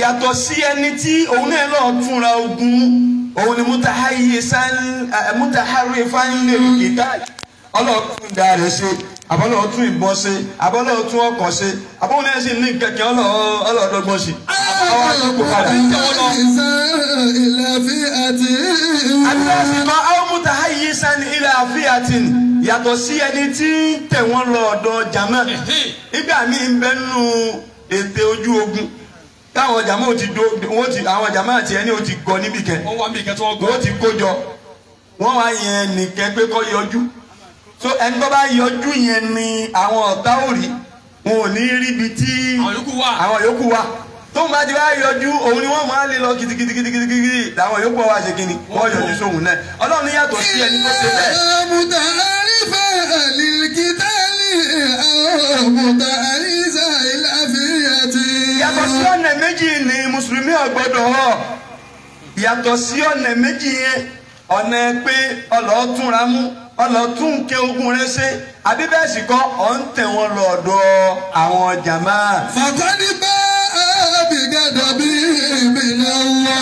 yàtọ̀ sí ẹni tí òun náà lọ túnra ogun òun ni mutahari fanlẹ̀ ìdá ọlọ́ọ̀tún ìdá rẹ̀ ṣe àbọ̀lọ́ọ̀tún ìbọn ṣe àbọ̀lọ́ọ̀tún ọkàn ṣe àbọ̀lọ́ọ̀tún náà sì ní kẹ̀kẹ́ ọlọ́ọ̀dọ́gbọ́n ṣe. àwọn àtúnkù padà àdúrásì kan àwọn mutahayi sani ilẹ̀ àfíàtìn yàtọ̀ sí ẹni tí ń tẹ̀ wọ́n lọ ọ̀dọ̀ jama nígbà míì ń bẹ́ nù ètè ojú ogun táwọn jama ò ti do wọ́n ti àwọn jama àti ẹni ò ti gọ níbì kẹ́ wọ́n wá bí ìkẹ́ tí wọ́n gbọ́. wọ́n ti kó jọ wọ́n wá yẹn nìkẹ́ pé kọ́ yọjú so ẹni tó bá yọjú yẹn ni àwọn ọ̀tá ò rí wọn ò ní rí ibi tí àwọn yòókù wà. àwọn yòókù wà tó ń bá ti wá yọjú òun ni wọ́n máa lè lọ kìtìkìtìkìtìkìtì làwọn yòókù wà ṣe kíni wọ́n yọjú sóhun náà ọlọ́run ní yàtọ̀ sí ẹni tó ṣe bẹ́ẹ̀. yàtọ̀ sí ọ̀nà méjì ni mùsùlùmí ọ̀gbọ́dọ̀ họ yàtọ̀ sí ọ̀nà méjì yẹn ọ̀nà pé ọlọ́ọ̀túnra mú ọlọ́ọ̀tún ké ogun rẹ ṣe àbí bẹ́ẹ̀ sì kọ́ ọ̀ ń tẹ̀ wọ́n lọ́dọ̀ àwọn jàmá. فقد باء بغضب من الله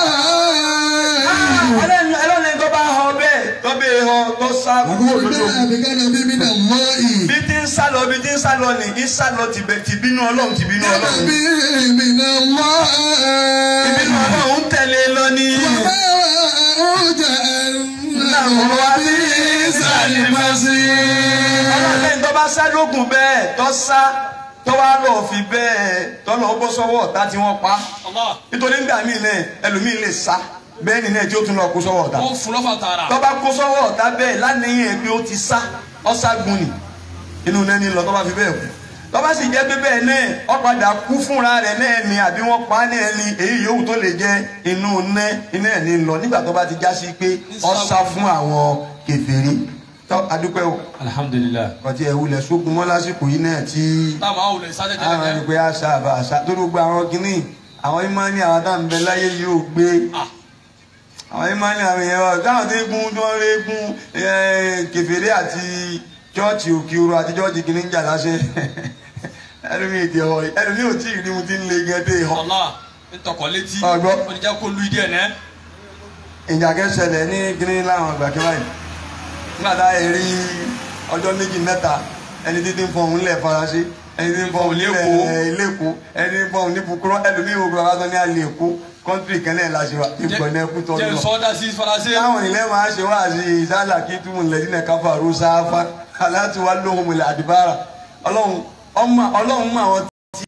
ẹlẹ́ni ẹlẹ́ni tó bá họ bẹ́ẹ̀ tó bẹ́ẹ̀ họ tó sá kúrò فقد lójú باء بغضب من الله bí tí ń sá lọ bí tí ń sá lọ ní í sá lọ tìbẹ̀ tìbínú ọlọ́run tìbínú غضب ọlọ́run من الله tìbínú ọlọ́run ń tẹ̀lé lọ ní. وماء جهنم وبئس المصير ọlọ́run tó bá sá lógun bẹ́ẹ̀ tó sá tó wá lọ fi bẹ́ẹ̀ tó lọ bọ́ sọ́wọ́ ọ̀tá tí wọ́n pa Allah. nítorí nígbà míì náà ẹlòmíì lè sá bẹ́ẹ̀ ni náà tí ó tún lọ kó sọ́wọ́ ọ̀tá wọ́n fún lọ́fà tààrà. tó bá kó sọ́wọ́ ọ̀tá bẹ́ẹ̀ lánìyàn ẹ̀ pé ó ti sá ọ́ságun ni inú náà ní lọ tó bá fi bẹ́ẹ̀ kú tó bá sì jẹ́ pé bẹ́ẹ̀ náà ó padà kú fúnra rẹ̀ náà ni àbí wọ́n pa á náà ni èyí yòówù tó lè jẹ́ inú náà iná ẹ̀ ní lọ nígbà tó bá ti já sí pé ó sá fún àwọn kèfèrí tó adúpẹ́ o alhamdulilayi. ọtí ẹ̀ wulẹ̀ sógun mọ́ lásìkò yìí náà tí táwọn àwọn olè sájẹ́ àwọn tẹ́lẹ̀ ẹni pé àṣà àbá àṣà tó ló gba àwọn kìnnì àwọn ìmọ̀ ní àwọn táwọn bẹ láyé yóò gbé Ah. àwọn ìmọ̀ ní àwọn èèyàn wa táwọn tó gún tó ń régún kẹfẹ́rẹ́ àti chọ́ọ̀chì òkìrò àti chọ́ọ̀chì kìnnì ń jà láṣẹ ẹlòmí èdè ọ ẹlòmí ò tí ì rí mu ti ń le gẹ́dẹ́ ọ. Allah ń tọkọ létí. Ọgbọ́. oníjà kó lu ìdí ẹ̀ nẹ́. ìjà kẹsẹ̀lẹ̀ ní kìnnì láwọn àgbà kí báyìí nígbà tá a yẹ rí ọjọ́ méjì mẹ́ta ẹni títí ń fọhùn ńlẹ̀ faransé ẹni tí ń fọhùn Lẹ́kọ̀ọ́. nílẹ̀ lẹ́kọ̀ọ́ ẹni tí ń fọhùn ní bukuro ẹlòmíì wo gbọ́dọ̀ wá ní alẹ́ èkó kọ́ńtírì kẹ́lẹ́ láṣẹ wa ìgbọ̀nà ẹkú tọ́jú jẹ́ lọ. sọ́dá sí faransé. táwọn ilé máa ṣe wá sí ìsálà kí túmù lẹ́dínà káfàrú sáfà aláàtí wá lóhùn ilẹ̀ àdìbára ọlọ́run ọmọ ọlọ́run mọ àwọn tí.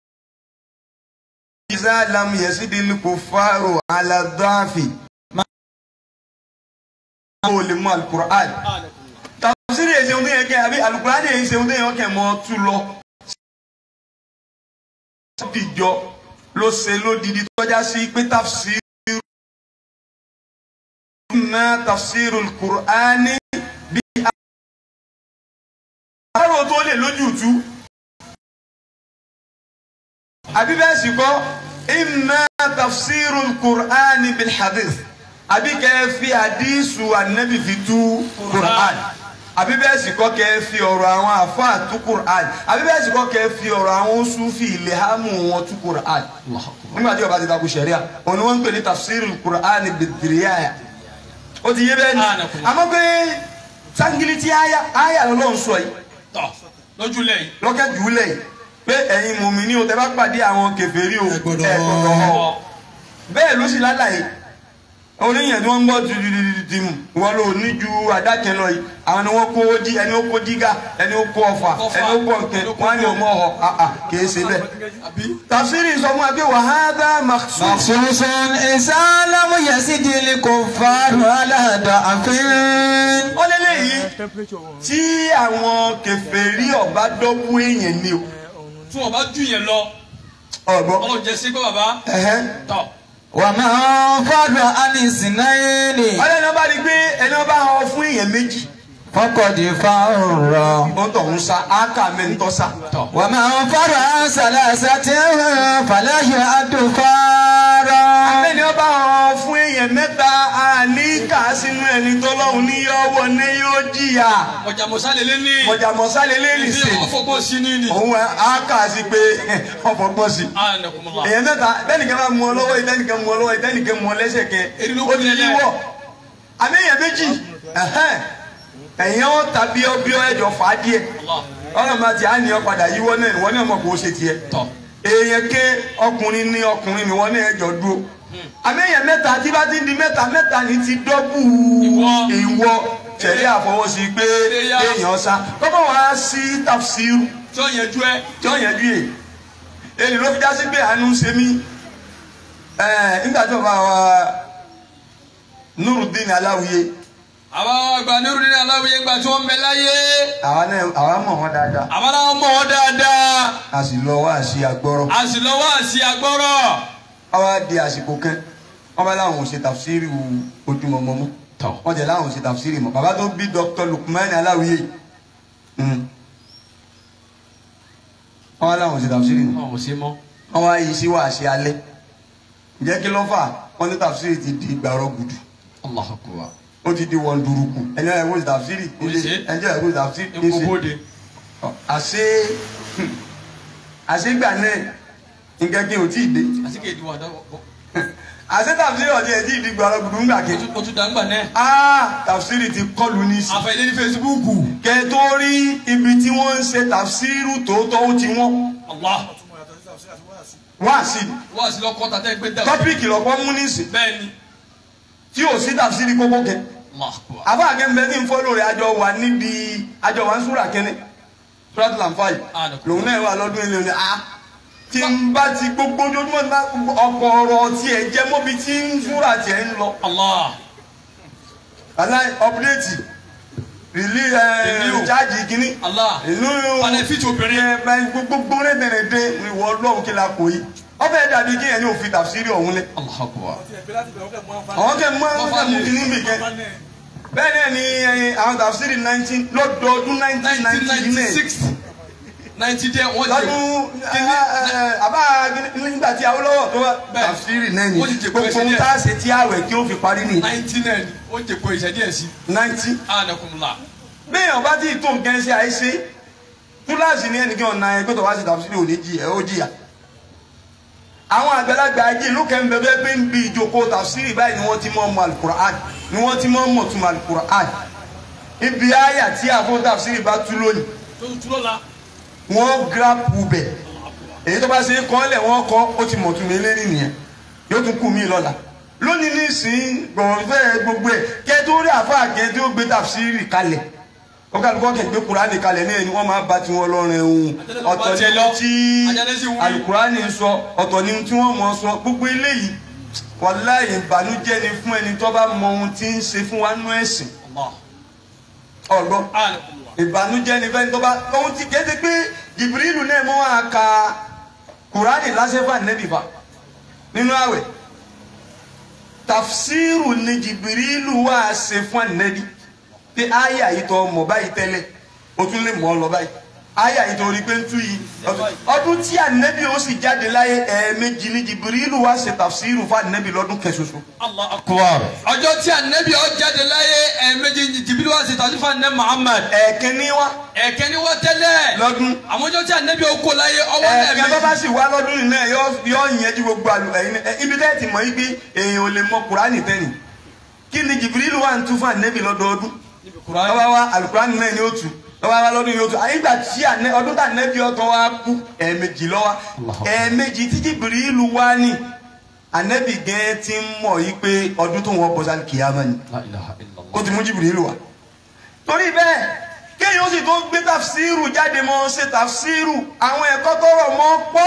ìsá lam yẹsídìí kò fárò aládọ́àfì máa ń lè mú alukur'an tafsiri èsì ohun tó yẹ kẹ àbí alukur'an èsì ohun tó yẹ kẹ mọ tú lọ. sọ́dìjọ ló ṣe lódìdí tọ́já sí pé tafsiri. ما تفسير القرآن àrò tó lè lójútú àbí bẹ́ẹ̀ sì kọ́ إما تفسير القرآن بالحديث àbí kẹ́ fi àdísù ànábì fi tú Qur'an àbí bẹ́ẹ̀ sì kọ́ kẹ́ fi ọ̀rọ̀ àwọn àfáà tú Qur'an àbí bẹ́ẹ̀ sì kọ́ kẹ́ fi ọ̀rọ̀ àwọn Sufi ìlẹ̀hámù wọn tú Qur'an nígbà tí ó bá ti takò sẹ̀ríà òun ni wọ́n ń pè ní tafsir al-Qur'an bid-diraya ó ti yé bẹ́ẹ̀ ni Anakunle. àmọ́ pé sangili tí aya aya lọ́lọ́run sọ yìí tọ̀ lójú lẹ́yìn. lọ́kẹ́ jùlẹ̀ yìí pé ẹ̀yin mùmíní o tẹ́ bá pàdé àwọn kèfèrí o Ẹ gbọ́dọ̀ ẹ gbọ́dọ̀ họ bẹ́ẹ̀ ló sì lálàyé oníyàn tí wọ́n ń gbọ́ tìtìtìtìmù wọ́n lò ní ju àdákẹ́ lọ yìí àwọn ni wọ́n kó jí ẹni ó kó jígà ẹni ó kó ọfà Ọfà. ẹni ó kó ọ̀kẹ́ wọ́n á ní ọmọ ọ̀họ̀ àà kìí ṣe bẹ́ẹ̀ àbí. tafsiri sọ fún wa pé wàhálà maksus مخصوص إذا لم يزد الكفار على ضعف ó lé léyìí tí àwọn kèfèrí ọba dọ́gbù èèyàn ni o tí wọ́n bá jù yẹn lọ ọgbọ́n ọlọ́run jẹ́ sí pé bàbá ẹ̀hẹ́ tọ̀ ومن فر عن اثنين ọlọ́run ọba rí pé ẹni ọba họ fún èèyàn méjì فقد فر ó tọ̀ ń sa áká mẹ́ntọ́ sa tọ̀ ومن فر عن ثلاثة فلا يعد فارا ẹni ọba họ fún èèyàn mẹ́ta àní kà á sínú ẹni tọ́lọ́hún ní yọ wọ ní yóò jìyà ọjà mọ̀sálẹ̀ ní. mọ̀jàmọ́sálẹ̀ lè ìdí sè ọ̀fọ̀gbọ́n sí ní ni. òun á kà á sí pé ọ̀fọ̀gbọ́n sí anakumula. èèyàn mẹ́ta bẹ́ẹ̀nìkan bá mú ọ lọ́wọ́ yìí bẹ́ẹ̀nìkan mú ọ lọ́wọ́ yìí bẹ́ẹ̀nìkan mú ọ lẹ́sẹ̀ kẹ Èrí ló ó kú ti nílẹ̀. yíwọ́ àmì èèyàn méjì ẹ̀hẹ́n, ẹ̀yìn ọ̀ tàbí ọbí ẹ̀jọ̀ fà á díẹ̀ ọ̀nà máa ti á ní ọ padà yíwọ́ náà ìwọ náà mọ̀ kó o ṣe tiẹ̀ tọ̀. èèyàn ké ọkùnrin ní ọkùnrin ni wọ́n náà ẹ̀jọ̀ dúró àmì èèyàn mẹ́ta tí bá ti di mẹ́ta mẹ́ta ni ti dọ́bù Ìwọ. ìwọ tẹ̀lé àfọwọ́sí pé Léyà. èèyàn sá kọ́kọ́ wá sí tafsiru tí ó yẹn jú ẹ. tí ó yẹn bí yè èyí ló fi já sí pé àánú ń ṣe mí ẹ nígbà tí bàbá wa Nurudeen Aláwìyé àbá àgbà nírú nínú aláwìyé ńgbà tí wọ́n ń bẹ láyé. àwa náà àwa mọ̀ wọ́n dáadáa àbá làwọn mọ̀ wọ́n dáadáa. a sì lọ wá sí agbọ́rọ̀ a sì lọ wá sí agbọ́rọ̀. àwa di àsìkò kan wọ́n bá láwọn ò ṣe tàfsírì ojúmọ̀mọ́ mọ́ tọ̀. wọ́n jẹ́ láwọn ò ṣe tàfsírì mọ́ bàbá tó bí Dr. Lukman Aláwìyé mm. wọ́n wá láwọn ò ṣe tàfsírì mọ́ ọ̀ ṣe mọ́. wọ́n wá yí sí wàásí alẹ́ ǹjẹ́ kí ló fà wọ́n ní tàfsírì ti di gbàrọ̀ gùdù Allahu akbar. ó ti di wọn duruku ẹni ẹ wo tafsiri Ó ilé ṣe. ẹni ẹ wo tafsiri epo bóde. àṣe àṣegbà náà nǹkan kí n ò tí ì dé àti kéde wà dáwọ́. àṣe tafsiri ọ̀tí ẹ̀ tí ì di gbàrọ̀ gbùdù ńgbà ké o tún dàgbà náà. aa tafsiri ti kọlu ní sí àfẹ́lẹ́ ní fesibúùkù. kẹ tó rí ibi tí wọ́n ń ṣe tafsiru tòótọ́ ó ti wọ́n Allah. wá sí wá sí lọ́kọ́ tàtẹ́ gbé dà. tọ́píìkì lọ́kọ́ mú ní sí bẹ́ẹ̀ ni. tí ò sí tafsiri kókó kẹ Allah akbar. àbá àgẹ́mbẹ́ tí ń fọ́ lórí àjọ wà níbi àjọ wà ń súrà kẹ́ni súrà tó lànfààyè Ah, d'accord. lòun náà wà lọ́dún ilé ní a tí n bá ti gbogbo ojoojúmọ́ ní bá ọkọ̀ ọ̀rọ̀ tiẹ̀ jẹ́ mọ́bi tí ń súrà tiẹ̀ ń lọ. Allah. aláì ọ̀pdẹ́tì rìlí Review. jáàjì kínní Allah. ìlú Benefit obìnrin. gbogbo rẹ̀ bẹ̀rẹ̀ dé ìwọ ọlọ́run kí la kò yí ọbẹ̀ dàbí kí ẹni òfin tàfsírì ọ̀hún lẹ. Allah akbar. àwọn kẹ mọ àwọn kẹ mú kínní bì kẹ bẹ́ẹ̀ náà ni ẹyin àwọn tàfsírì nineteen lọ́dọọdún nineteen ninety nine 1996. ninety dẹ́ wọ́n jẹ. lọ́dún àbá nígbà tí Awólọ́wọ̀ tó wá Bẹ́ẹ̀. tàfsírì náà ni Wọ́n ti jẹ gbogbo pẹ́sẹ́ ohun díẹ̀. tá a ṣe tí àwẹ̀ kí ó fi parí ni ninety nine ó jẹ kó ìṣẹ́ díẹ̀ sí. ninety. anakumula. bẹ́ẹ̀ ọba tí tó nǹkan ṣe àìṣe túláàsì ní ẹnìkan ọ̀nà ẹ̀ pé tó wá sí tàbí òní jì ẹ̀ ó jìyà. àwọn àgbàlagbà ajé ló kẹ́ ń bẹ bẹ́ẹ̀ pé ń bi ìjókòó tàfsírì báyìí ni wọ́n ti mọ̀ mọ̀ alukur'an ni wọ́n ti mọ̀ mọ̀ tuma alukur'an. ibi àyà tí àfọ tàfsírì bá tú lónìí tó tún lọ́ la. wọ́n gírápù bẹ̀ èyí tó bá ṣe kọ́ lẹ̀ wọ́n kọ́ ó ti mọ̀ tún mi lérí nìyẹn yóò tún kú mi lọ́la lónìí nísìnyí gbọ̀nfẹ́ gbogbo ẹ̀ kẹ́ tó rí àfa kẹ́ tó gbé tàfsírì kalẹ̀ ó kálukọ́ kẹ́ gbé kuraani kalẹ̀ ní ẹni wọ́n máa bá tiwọn lọ́rùn ẹ̀hún ọ̀tọ̀ ní ohun tí Àjẹ́lẹ́sì wí. alukuraani sọ ọ̀tọ̀ ní ohun tí wọ́n mọ̀ sọ gbogbo eléyìí wàláyé ìbànújẹ́ ni fún ẹni tó bá mọ ohun tí ń ṣe fún wa nú ẹ̀sìn Allah. ọ̀gbọ́n anakumula. ìbànújẹ́ ni fẹ́ni tó bá ohun tí kéde pé jìbìrìlù náà mọ́ wá ka kùránì lásẹ̀fà nẹ́bìfà nínú àwẹ̀ tafsiru ni jìbìrìlù wá ṣe fún ànẹ́bí pé àyà yìí tó mọ̀ báyìí tẹ́lẹ̀ o tún lè mọ̀ ọ́ lọ báyìí àyà yìí tó rí pé ń tú yìí ọdún tí ànẹ́bí ó sì jáde láyé ẹ̀ẹ̀mejì ni jìbìrìlù wá ṣe tafsiru fún ànẹ́bí lọ́dún kẹsọsọ. Allah akbar. ọjọ́ tí anabi ọ jáde láyé ẹ̀ẹ̀mejì jìbìlì wá sí tàbí fún anabi Muhammad. ẹ̀ẹ̀kínní wá ẹ̀ẹ̀kẹ́ ni wọ́n tẹ́lẹ̀. lọ́dún àwọn ọjọ́ tí anabi ọ kó láyé ọwọ́ ẹ̀ẹ́dẹ́gbẹ́ bá bá ẹ̀ẹ̀mejì. sì wá lọ́dún yìí náà yọ yọ yẹn ju gbogbo àlù ẹ̀yin ẹ̀ ibi tẹ́ ti mọ̀ yí pé èèyàn ò lè mọ kùránì tẹ́nì kí ni jìbìrìlù wà ń tún fún ànẹ́bì lọ́dọọdún lọ́wọ́ wa àlùkùránì náà ni ó tù lọ́wọ́ wa lọ́dún yóò tù àyígbà tí ànẹ́ ọdún tá ànẹ́bì ọ̀tọ̀ wa kú ẹ̀ẹ̀mejì lọ́wọ́ ẹ̀ẹ̀mejì tí jìbìrìlù wá ní ànẹ́bì gẹ́ẹ́ ti ń mọ̀ yí pé ọdún tó wọ́n bọ́ sálì kìyàmá ni La ilaha illallah. ó ti mú jìbìrìlù wá torí bẹ́ẹ̀ kéèyàn ó sì tó gbé tafsiru jáde mọ́ ṣe tafsiru àwọn ẹ̀kọ́ tó rọ̀ mọ́ pọ̀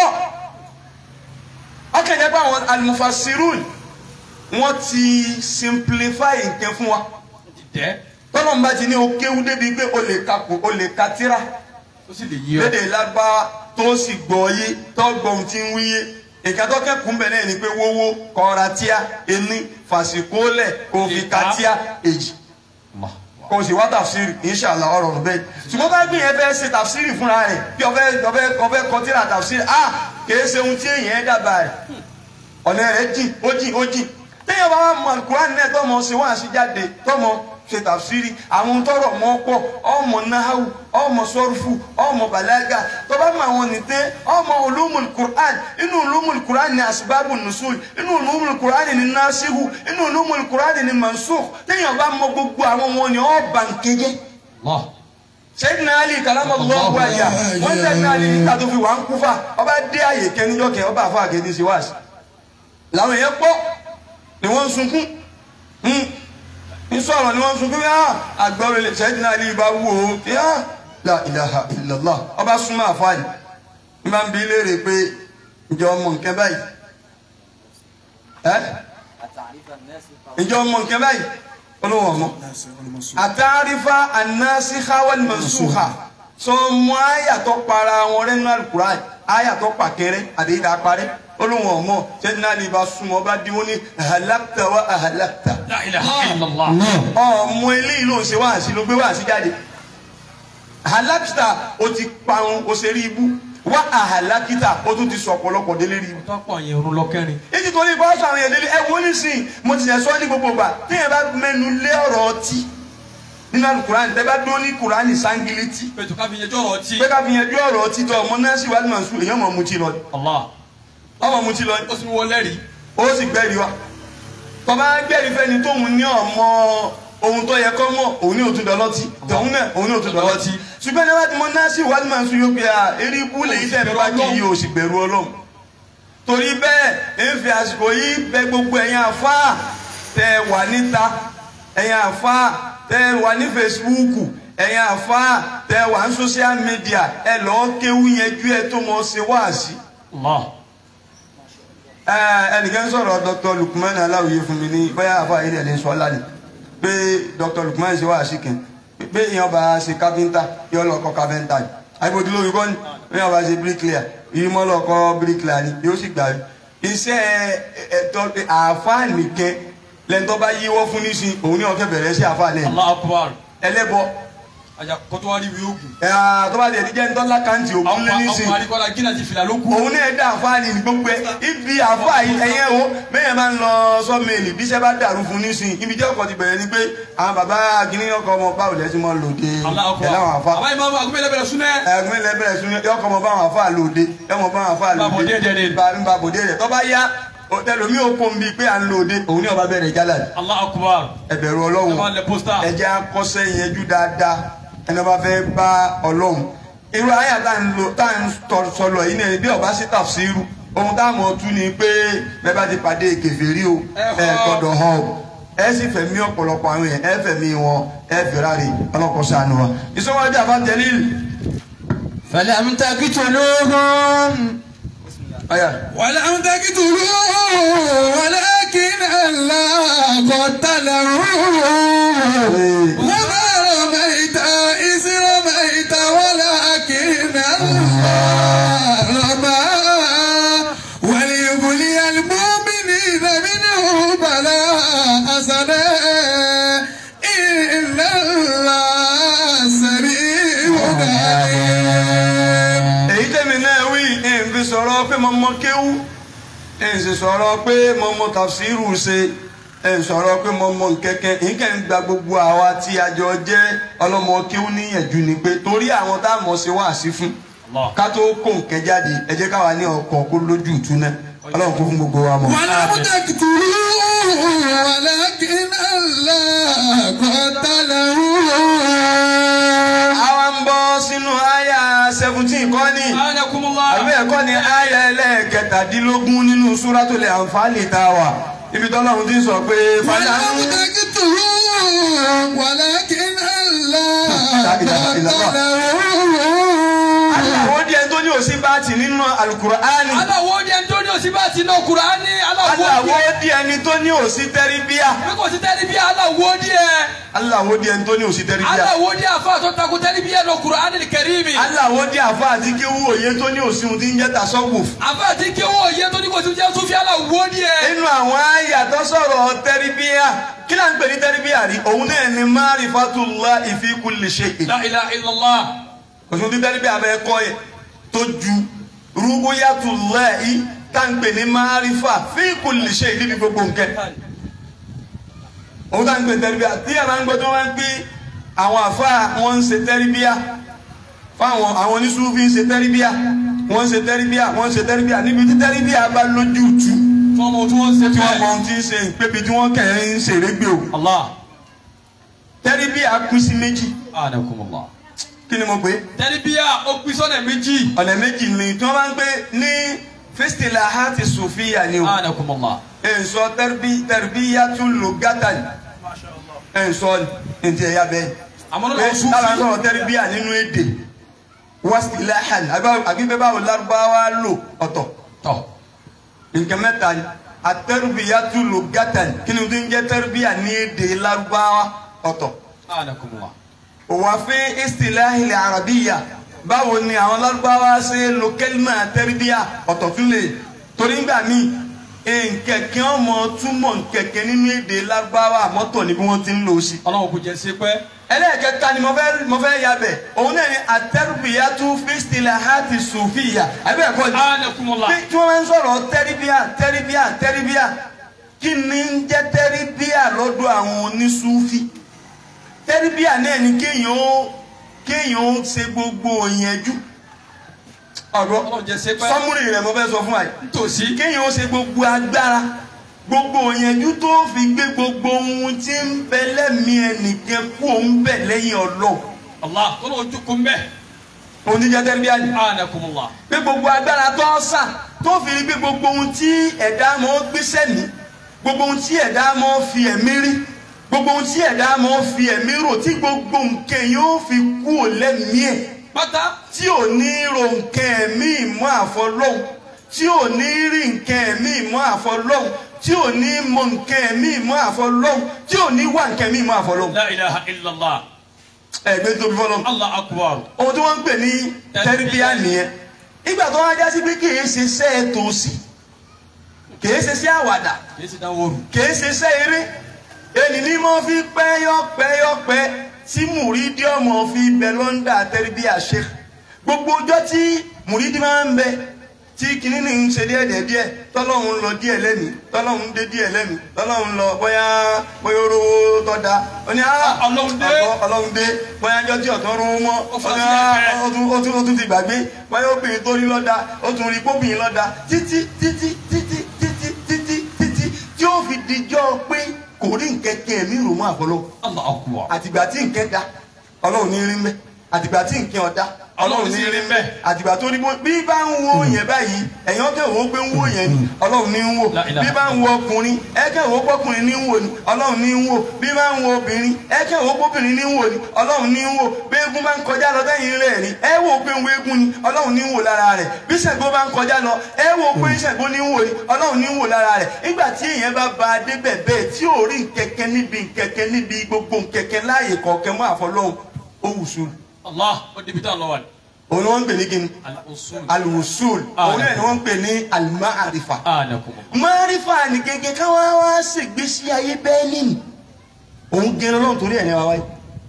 ọkàn jẹ́ pé àwọn almufasirun wọ́n ti simplify nǹkan fún wa tẹ́ tọ́lọ́mùbá ti ní o kéwú débi pé o lè ka kò o lè ka tírà ó sì lè yí ọ. lédè lágbára tó sì gbọ́ yé tó gbọ́ ohun tí ń wíyé nǹkan tó kẹ́kùn bẹ̀ náà ni pé wówó kọ́ra tíá ení fàṣíkólẹ̀ kò fi ka tíá èjì Allah. kò sì wá tàfsírì inṣàlá ọ̀rọ̀ ọ̀rọ̀ bẹ́ẹ̀ ṣùgbọ́n bá gbìyànjú fẹ́ ṣe tàfsírì fúnra rẹ̀ bí ọ̀fẹ́ ọ̀fẹ́ ọ̀fẹ́ kọtíra tàfsírì a kìí ṣe ohun tí èèyàn dábàá rẹ̀ ọ̀nà rẹ̀ jìn ó jìn ó jìn téèyàn bá wà mọ alukurani náà tọmọ ṣe wá sí jáde tọmọ ṣe tàfsírì àwọn tọrọ mọ pọ ọmọ nahawu ọmọ sọrùfù ọmọ balaga tọba mọ àwọn nìtẹ ọmọ ulumul quran inú ulumul quran ni asbabu nusul inú ulumul quran ni nasihu inú ulumul quran ni mansukh téèyàn bá mọ gbogbo àwọn wọn ni ọ bànkẹjẹ Allah. sẹ́yìn ali kalamallahu àyà wọ́n sẹ́yìn ali nígbà tó fi wà ń kúfà ọba dé àyè kẹ́niyọ́ kẹ́ ọba àfọ àgẹ́dẹ́ sí wáàsí làwọn èèyàn pọ̀ ni wọ́n ń sunkún Hmm. ń sọ̀rọ̀ ni wọ́n ń sunkún yá àgbọ̀rọ̀ ilé sẹ́yìn ali bá wù ó yá la ilaha illallah ọba súnmọ́ àfáàní ní bá ń bi léèrè pé ìjọ ọmọ nǹkan báyìí ẹ́ ìjọ ọmọ nǹkan báyìí olówó ọmọ àtàrífà anásíhá wal mansúhà sọ mọ àyàtọ̀ para wọn rẹ́nu alukuraan àyàtọ̀ pàkẹ́rẹ́ àdéhìdá parẹ́ olóhùn ọmọ sẹ́ni náà lè ba súnmọ́ bá dín wọn ní ahalakta wa ahalakta La ilaha illallah. ọmọ eléyìí ló ń ṣe wáàsí ló gbé wáàsí jáde ahalakta o ti parun o ṣe rí ibú wá ahalakita o tún ti sọ ọ̀pọ̀lọpọ̀ délé rí ibú tọ́pọ̀ yẹn orun lọ́kẹ́rin. èyí tó ní bá sọ àwọn èèyàn délé ẹ wọ́n nísìnyí mo ti yẹ sọ ní gbogbo gbà téèyàn bá mẹ́nu lé ọ̀rọ̀ ọtí nínú alukurani tẹ́ bá dún ní kurani sangiliti pẹ̀tù ká fi yẹjọ́ ọ̀rọ̀ ọtí. pé ká fi yanjú ọ̀rọ̀ ọtí tó ọmọ náà sì wá ní màsú èèyàn mọ̀ mutí lọ Allah. ọmọ mutí lọ ó sì wọlé rí. ó sì gbẹ́rì wa tọ́ba gbẹ́rì fẹ́ni tóun ní ọmọ ohun tó yẹ kọ́ mọ̀ òun ní òtún dọ́lọ́tì tòun náà òun ní òtún dọ́lọ́tì ṣùgbọ́n ní wàá ti mọ náà sì wá ní màsú yóò pé à eré ikú lèyí tẹ̀ bá kì í o sì bẹ̀rù ọlọ́run torí bẹ́ẹ̀ ń fi àsìkò yìí bẹ gbogbo ẹ̀yin àfáà tẹ wà níta ẹ̀yin àfáà tẹ wà ní fesibúùkù ẹ̀yin àfáà tẹ wà ní social media ẹ lọ́ọ́ kéwú yẹn ju ẹ tó mọ̀ ṣe wáàsí. Allah. Ẹ, ẹnìkan sọ̀rọ̀ Dr. Lukman aláwòye fún mi ní bóyá àfa ilẹ̀ lè sọ lánàá pé Dr. Lukman ṣe wáàsí kan pé ìyẹn bá ṣe káfíńtà yọ lọ kọ́ káfíńtà ni àìbòdì lórí kọ́ ni ìyẹn bá ṣe bíríkìlìà yìí mọ́ lọ kọ́ bíríkìlìà ni yóò sì gbà rí iṣẹ́ ẹ̀tọ́ àáfàá nìkẹ́ lẹ́ńtọ́ bá yíwọ́ fún nísìn òun ní ọ̀kẹ́ bẹ̀rẹ̀ sí àáfàá náà Allah akbar. ẹlẹ́bọ àjà kótó wá rí ìwé ogun. ẹ̀ tó bá tẹ̀ díjẹ́ ńtọ́lá kàǹtì òkú àwọn lé nísìn àwọn àríkọ́lá gínà ti fìlà ló kù. òun náà dá àfáàní ní gbogbo ẹ ibi àfáàní ẹyẹ o bẹ́ẹ̀ máa ń lọ sọ́mẹ́lì bí iṣẹ́ bá dàrú fún nísìn ibi jẹ́ ọkọ̀ ti bẹ̀rẹ̀ ni pé àwọn bàbá kìíní ọkọ̀ ọmọ báwo lẹ́sìn mọ́ lòdì Allah ẹ̀ láwọn akbar. àfa àbá ìmọ̀ àwọn agbẹ́lẹ̀ bẹ̀rẹ̀ súnẹ́. ẹ̀gbọ́n ilẹ̀ bẹ̀rẹ̀ sún ọkọ̀ ọmọ báwọn àfa lòdì ẹ̀mọ báwọn àfa Bàbá òde lòdì dẹ̀ ni. bá bòdè rẹ̀ tọ́ bá yá tẹlomi ò kó nbí pé à ń lòdì òun ní ọba bẹ̀rẹ̀ jálà Allah akbar. ẹ̀bẹ̀rù ẹ ọlọ́run máa lẹ pósítà. ẹjẹ akọsẹ yẹjú dáadáa ẹni ọba fẹ́ bá Ọlọ́run irú àyà tá ń lo tá ń tọ- sọlọ yìí ní bí ọba sí tàfsírù ohun tá a mọ̀ tú ni pé bẹ́ẹ̀ bá ti pàdé kèfèrí o Ẹ ẹ họ. gbọ́dọ̀ hàn o ẹ sì fẹ̀mí ọ̀pọ̀lọpọ̀ àwọn yẹn ẹ fẹ̀mí wọn ẹ fẹrari ọlọpọ sànù wa ìsọwọ́jà bá tẹ̀lé فلم تقتلوهم ọyà ولم تقتلوه ولكن الله قتله وما رميت إذ رميت ولكن الله رمى وليبلي المؤمنين منه بلاء حسنا إن الله سميع عليم èyí tẹ̀mí náà wí ẹ̀ ń fi sọ̀rọ̀ pé mo mọ kéwú ẹ̀ ń sì sọ̀rọ̀ pé mo mọ tàfsírù ṣe ẹ̀ ń sọ̀rọ̀ pé mo mọ nkẹ́kẹ́ ìkẹ́ ń gba gbogbo àwa tí a jọ jẹ́ ọlọ́mọ kéwú níyànjú ni pé torí àwọn tá a mọ̀ ṣe wá sí fún Allah. ká tó kó nkẹ́ jáde ẹ jẹ́ káwa ní ọkọ̀ kó lójú ìtúná ọlọ́run kó fún gbogbo wa mọ̀. ولم تقتلوه ولكن الله قتله àwa ń bọ́ sínú àyà seventeen kọ́ ni anakumullah. àbí ẹ̀kọ́ ni àyà ẹlẹ́ẹ̀kẹtàdínlógún nínú Suratul Anfal tá a wà ibi tọ́lọ́run ti ń sọ pé fàlà ولم تقتلوه ولكن الله لا إله إلا الله. قتله àwọn díẹ̀ tó ní òsì bá ti nínú alukur'ani aláwo di ẹni tó ní òsì bá ti náà Kùránì aláwo aláwo di díẹ̀ ni tó ní òsì tẹ́ríbíà bí kò sí tẹ́lifíà aláwo di ẹ aláwo díẹ̀ ni tó ní òsì tẹ́ríbíà aláwo di àfa tó takò tẹ́lifíà náà Kùránì kẹrìmì aláwo díẹ̀ àfa àti kéwú òye tó ní òsì ohun tí ń jẹ́ tasawuf àfa àti kéwọ́ òye tó ní kò sí jẹ́ sófì aláwo di ẹ. nínú àwọn àyà tó sọ̀rọ̀ tẹ́ríbíà kí náà ń pè ní tẹ́ríbíà rí òun náà ni ma'rifatullahi fi kulli shay'in la ilaha illallah òsùn tí tẹ́ríbíà bẹ́ẹ̀ kọ́ yẹ tó ju rúbúyàtullahi tá ń pè ní márífà fi kulli shay'in níbi gbogbo nǹkan òun tá ń pè tẹ́rìbíà tí yàrá ń gbọ́ tó wá ń pè àwọn àfa wọn ń ṣe tẹ́rìbíà fáwọn àwọn oníṣúfì ń ṣe tẹ́rìbíà wọ́n ń ṣe tẹ́rìbíà wọ́n ń ṣe tẹ́rìbíà níbi tí tẹ́rìbíà bá lójú tu fún ọmọ tí wọ́n ń ṣe tí wọ́n mọ bẹ́ẹ̀. ohun tí ń ṣe ìpébi tí wọ́n kẹ̀ ń ṣèrégbè o Allah tẹ́rìbíà pín sí méjì anakumullah. kí ni mo pè é tẹ́lifíà ó pín sọ́nà méjì. ọ̀nà méjì ni tí wọ́n bá ń gbé ní festival ahati sofiya ni o anakumullah. nsọ tẹribíyà tún lò gátà ni nsọ ní ti ẹ̀yà bẹ́ẹ̀ àmọ́ pé lọ́wọ́ sùn tára fi. sọ̀rọ̀ tẹribíyà nínú èdè wasilahan àbí bẹ́ẹ̀ báwo lárúbáwá lò ọ̀tọ̀ tọ́ nǹkan mẹ́ta ni atẹribíyà tún lò gátà ni kí ni o ti ń jẹ́ tẹribíyà ní èdè lárúbáwá ọ̀tọ̀ anakumullah. wàfin istilahil arabiya báwo ni àwọn lárúbáwá ṣe lo kẹlímà tẹríbíà ọ̀tọ̀ tún lè torí ngbà míì nkẹ̀kẹ́ ọmọ túmọ̀ nkẹ̀kẹ́ nínú èdè lárúbáwá àmọ́tọ̀ ni bí wọ́n ti ń lò ó sí. ọlọ́run kò jẹ́ sí pẹ́. ẹlẹ́ẹ̀kẹta ni mo fẹ́ mo fẹ́ ya bẹ̀ òun náà ni atẹ́rùbíyà tún fi istilahati sufiya àbí ẹ̀kọ́ ni anakumullah. bí tí wọ́n máa ń sọ̀rọ̀ tẹ́ríbíà tẹ́ríbíà tẹ́ríbíà kí ni ń jẹ́ tẹ́ríbíà lọ́dọ̀ àwọn onísúfì tẹ́ríbíà náà ni kéèyàn ó kéèyàn ó ṣe gbogbo òyìnjú ọ̀rọ̀ ọlọ́run jẹ́ sí pẹ́. sọ́múrì rẹ̀ mo fẹ́ sọ fún wa yìí nítòsí. kéèyàn ó ṣe gbogbo agbára gbogbo òyìnjú tó fi gbé gbogbo ohun tí ń bẹ lẹ́mìí ẹnìkan kú òun bẹ̀ lẹ́yìn ọlọ́ọ̀ Allah ọlọ́run jókòó ń bẹ̀. oníjẹ́ tẹ́ríbíà ni anakumullah. pé gbogbo agbára tó ń sà tó fi rí pé gbogbo ohun tí ẹ̀dá mọ́ gbéṣẹ́ ní gbogbo ohun tí ẹ̀dá mọ́ fi ẹ̀mí rí gbogbo ohun tí ẹ̀dá mọ́ fi ẹ̀mí rò tí gbogbo nǹkan yóò fi kú ò lẹ́mìí ẹ̀ pátá. tí ò ní ro nǹkan ẹ̀mí ìmọ̀ àfọlọ́hùn tí ò ní rí nǹkan ẹ̀mí ìmọ̀ àfọlọ́hùn tí ò ní mọ nǹkan ẹ̀mí ìmọ̀ àfọlọ́hùn tí ò ní wà nǹkan ẹ̀mí ìmọ̀ àfọlọ́hùn la ilaha illallah. ẹ̀gbẹ́ tóbi fọlọ́hùn Allah akbar. ohun tí wọ́n ń pè ní tẹ́rìbíà nìyẹn ìgbà tó wá já sí pé kì í ṣe iṣẹ́ tòsí kì í ṣe iṣẹ́ àwàdà kìí ṣe dáwọ́ rù. kì í ṣe iṣẹ́ eré ènì ní mo fi pẹ́yọ́pẹ́yọ́pẹ́ tí mùrídìí ọmọ fi bẹ lọ́ńdà tẹ́rìbíà ṣe gbogbo ọjọ́ tí mùrídìí máa ń bẹ tí kìnínní ní ń ṣe díẹ̀ díẹ̀ díẹ̀ tọ́lọ́hún ń lọ díẹ̀ lẹ́mìí tọ́lọ́hún ń dé díẹ̀ lẹ́mìí tọ́lọ́hún ń lọ bóyá bóyá orówó tọ́ da ó ní ah Ọlọ́run dé. ọ̀tọ̀ ọlọ́run dé bóyá ọjọ́ tí ọ̀tọ́ rún mọ́ Ó fà ó ní sí ah ẹ̀fẹ́. ó tún ó tún ó tún ti gbàgbé bóyá obìnrin tó rí lọ́dà ó tún rí kóbìnrin lọ́dà títí títí títí títí títí títí tí ó fi dijọ́ pé kò rí nkẹ́kẹ́ ẹ̀mí rò mọ́ àfọlọ́ Allah akbar. àtìgbà tí nkẹ́ da ọlọ́run ní rí mbẹ́ àtìgbà tí nkẹ́ ọ̀dá ọlọ́run ní rí mbẹ́ àtìgbà tó ní bó bí bá ń wo yẹn báyìí ẹ̀yàn kẹ́ wo pé ń wo yẹn ni ọlọ́run ní ń wò La ilaha bí bá ń wo ọkùnrin ẹ kẹ́ wo pọ́kùnrin ní ń wò ni ọlọ́run ní ń wò bí bá ń wo obìnrin ẹ kẹ́ wo pọ́bìnrin ní ń wò ni ọlọ́run ní ń wò bí eégún bá ń kọjá lọ lẹ́yìn rẹ̀ rí ẹ wò pé ń wo eégún ni ọlọ́run ní ń wò lára rẹ̀ bí Ṣàngó bá ń kọjá lọ ẹ wò pé Ṣàngó ní ń wò ni ọlọ́run ní ń wò lára rẹ̀ nígbà tí èèyàn bá ba débẹ̀ bẹ́ẹ̀ tí ò rí nkẹ̀kẹ́ níbi nkẹ̀kẹ́ níbi gbogbo nkẹ̀kẹ́ láàyè kọ̀ọ̀kẹ́ mọ́ àfọlọ́hún ó wùsùn Allah ó débi tá a lọ wà ní. òun ni wọ́n ń pè ní kíni al-usul. alwusul Ah, òun náà ni wọ́n ń pè ní alimaarifa anakumullah. maarifa ni gẹ́gẹ́ káwá wá ṣègbésí ayé bẹ́ẹ̀ nínú òun gẹ́rẹ́ lọ́n torí ẹ̀ ní wa wáyé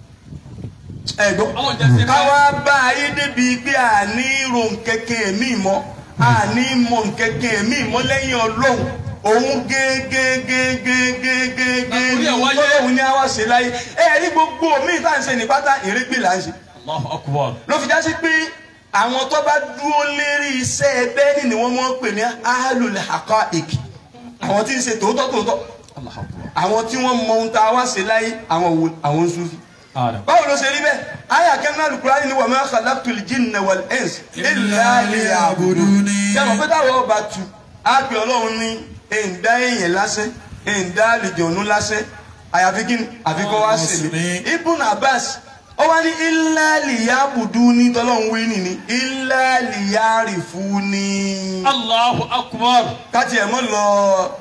ẹ gbọ́ Ọlọ́run jẹ́ sí pẹ́. káwá bá ayé débi pé àní ro nkẹ́kẹ́ mi mọ́ àní mọ nkẹ́kẹ́ mi mọ́ lẹ́yìn ọlọ́run òun gẹ́gẹ́gẹ́gẹ́gẹ́gẹ́ Àkúrí ẹ̀ wáyé. tọ́lọ́hún ní àwa ṣe láyé ẹ rí gbogbo míì tá à ń ṣe ní pátá ìrégbè là ń ṣe Allahu akbar. ló fi já sí pé àwọn tó bá dúró lérí iṣẹ́ ẹbẹ́ ni wọ́n mọ̀ ń pè ní ahlul haqa'iq àwọn tí ń ṣe tòótọ́ tòótọ́ Allahu akbar. àwọn tí wọ́n mọ ohun tá a wá ṣe láyé àwọn wo àwọn ń súnfì. anakumullah. báwo ló ṣe rí bẹ́ẹ̀ àyà kẹ́mínà alukurani ni wa ma khalaqtul jinna wal insa illa liya'budun. sẹ́wọ̀n pé táwọn ọba tu á pè ọlọ́run ní èǹdá èèyàn lásán èǹdá àlìjọ̀nù lásán àyàfi kí ni àfi kọ́ wá sí mi. ibùn abbas ó wá ní illa liya'buduni tọ́lọ́run wí nìní illa liya'rifuni Allahu akbar. káti ẹ̀ mọ́ lọ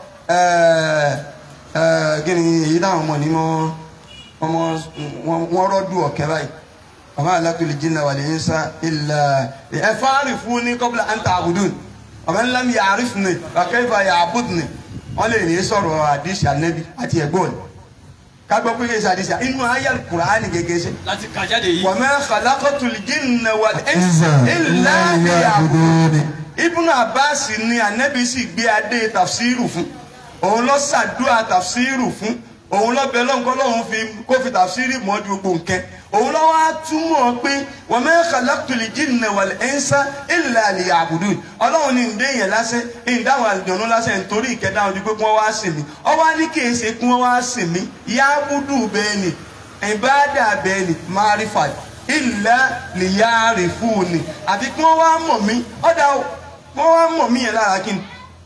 kí ni èyí táwọn ọmọ ní mọ́ ọmọ wọn rọ́dù ọ̀kẹ́ báyìí ọmọ alákùlì jìnnà wà lẹ́yìn sá ilà ẹ fáárì fún ní kọ́bílà àǹtà àbùdùn ọmọ ńlá mi yàrá fún mi kàkẹ́fà yà àbùdùn ni wọ́n lè ní sọ̀rọ̀ àdìsí ànẹ́bí àti ẹ̀gbọ́n ni kágbọ́ pé kí n sàdìsí inú ayé kùránì gẹ́gẹ́ sẹ́ láti kàjáde yìí. wàmẹ́ kàlákọ́tùlì jìnnà wà lẹ́yìn sá ilà àbùdùn ibùnà abbas ni anabi sì gbé adé tafsiru fún òun lọ ṣàdúrà tafsiru fún òun lọ bẹ lọ́nkọ́ lọ́hún fi kó fi tàfsírì mọ́ ju gbogbo nǹkan òun lọ́wọ́ á túmọ̀ pé wa ma khalaqtul jinna wal insa illa liya'budun ọlọ́run ní ǹdé yẹn lásẹ̀ ìdáhùn àlùjọ̀nù lásẹ̀ nítorí ìkẹdá ojú pé kí wọ́n wá sìn mí ọwọ́ á ní kí n ṣe kí wọ́n wá sìn mí ya'budu bẹ́ẹ̀ ni ìbáàdà bẹ́ẹ̀ ni márífà illa liya'rifuni àfi kí wọ́n wá mọ̀ mí ọ̀dà o kí wọ́n wá mọ̀ mí yẹn lára kí ni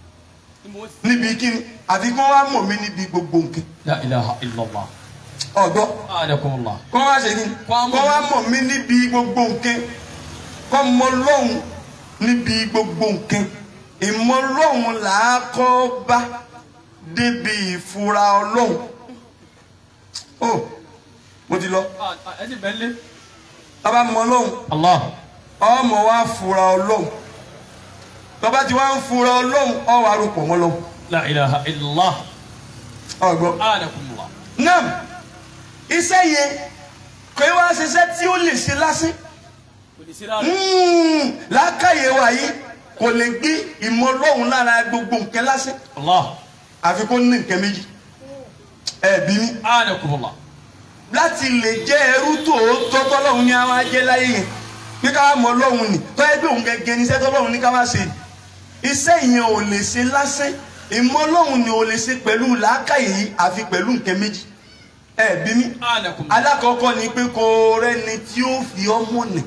níbi kí ni àfi kí wọ́n wá mọ̀ mí níbi gbogbo nǹkan La ilaha illallah. ọ̀gbọ́n Anakumullah. kọ́ wá ṣe kí ni Kọ́ wá mọ̀ kọ́ wá mọ̀ mí níbi gbogbo nǹkan kọ́ mọ lọ́hùn níbi gbogbo nǹkan ìmọ̀ lọ́hùn là á kọ́ bá débi ìfura ọlọ́hùn ó mo ti lọ Ẹ ti bẹ́ẹ̀ lé. bàbá mọ lọ́hùn Allah. ọmọ wa fura ọlọ́hùn tọ́ba tí wọ́n ń fura ọlọ́hùn ọ wà rúpọ̀ mọ́ lọ́hùn La ilaha illallah. ọ̀gbọ́n. Anakumullah. nam iṣẹ́ yẹn kò í wá ṣiṣẹ́ tí ó lè ṣe lásán Kò ní sí rárá. Mm, làákàyè wa yìí kò lè gbé ìmọ̀ Ọlọ́run lára gbogbo nǹkan lásán Allah. àfi kó ní nǹkan méjì ẹ̀bí mi Anakumullah. láti lè jẹ́ ẹrú tòótọ́ tọ́lọ́run ní àwọn ajẹ́ láyé yẹn pé ká mọ̀ Ọlọ́run ni tọ́yẹ́ pé òun gẹ́gẹ́ ní iṣẹ́ tọ́lọ́run ní ká má ṣe iṣẹ́ yẹn ò lè ṣe lásán ìmọ̀ Ọlọ́run ni ò lè ṣe pẹ̀lú làákàyè yìí àfi pẹ̀lú nǹkan méjì ẹ̀bí mi Anakumullah. alákọ̀ọ́kọ́ ni pé kò rẹ́ni tí ó fi ọmọ nì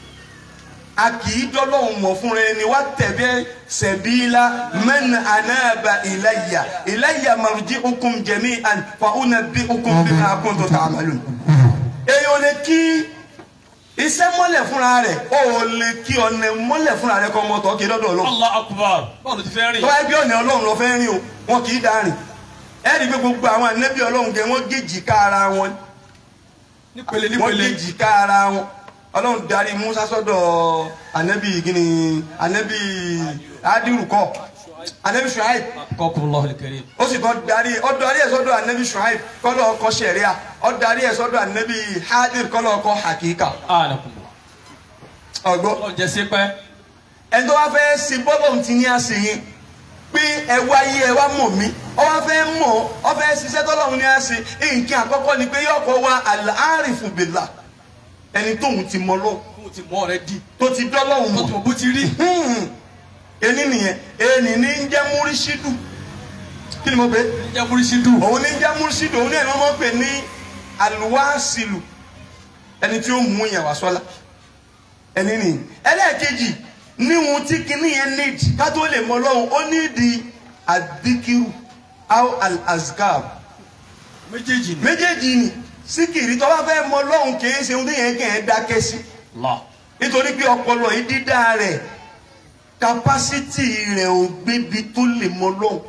a kì í dọ́lọ́hùn mọ̀ fúnra ẹni wá tẹ̀bẹ́ sẹ̀bílá mẹ́nà anáàbà ìlàyà ìlàyà màrújí okùn jẹ̀mí àn fàúnà bí okùn bí máa kún tó tà àmàlù. èèyàn lè kí iṣẹ́ mọ́lẹ̀ fúnra rẹ̀ ó lè kí ọ̀nà mọ́lẹ̀ fúnra rẹ̀ kọ́ mọ́tò kí lọ́dọ̀ ọlọ́run Allah akbar. Báwo ló ti fẹ́ rìn? tó bá gbé ọ̀nà ọlọ́run lọ fẹ́ rìn o wọn kì í dá rìn ẹ̀rí pé gbogbo àwọn ànẹ́bí ọlọ́run gẹ̀ wọ́n gèjì ká ara wọn Nípele wọ́n nípele. kejì ká ara wọn ọlọ́run darí musa sọ́dọ̀ anabi gini anabi adirukọ anabi shuaib Qakumullahu al-karim. ó sì kọ́ darí ó darí ẹ̀ sọ́dọ̀ anabi shuaib kọ́lọ́ ọkọ̀ sẹ̀ríà ó darí ẹ̀ sọ́dọ̀ anabi hadir kọ́lọ́ ọkọ̀ hakika Anakumullah. ọgbọ́ Ọlọ́run jẹ́ sí pẹ́. ẹni tó wá fẹ́ ṣe bọ́lọ̀ ti ní àṣẹ yẹn pé ẹ wá yé ẹ wá mọ̀ mí ọ wá fẹ́ mọ̀ ọ fẹ́ ṣiṣẹ́ tọ́lọ́run ní àṣẹ nǹkan àkọ́kọ́ ni pé yọ̀ọ̀kọ̀ wa al-arifu billah ẹni tóun ti mọ lọ́wọ́ Mo ti mọ rẹ di. tó ti dọ́lọ́hùn Tó ti mọ̀ mọ bó ti rí. Hmm. ení nìyẹn ẹni ní ń jẹ́ múrísídù kí ni mo pè é Jẹ́ múrísídù. òun ní ń jẹ́ múrísídù òun ní ẹni wọ́n pè ní aluwasilu ẹni tí ó mú yẹn wá sọ́la ẹni nìyí ẹlẹ́ẹ̀kejì níhun tí kinní yẹn nídìí ká tó lè mọ lọ́hùn ó nídìí adikiru aw al-azkar Méjèèjì ni. méjèèjì ni síkìrì tó bá fẹ́ mọ lọ́hùn kì í ṣe ohun tí yẹn kẹ́ ẹ́ dákẹ́ sí Allah. nítorí pé ọpọlọ yìí dídá rẹ̀ kapásítì rẹ̀ ò gbébi tó lè mọ lọ́hùn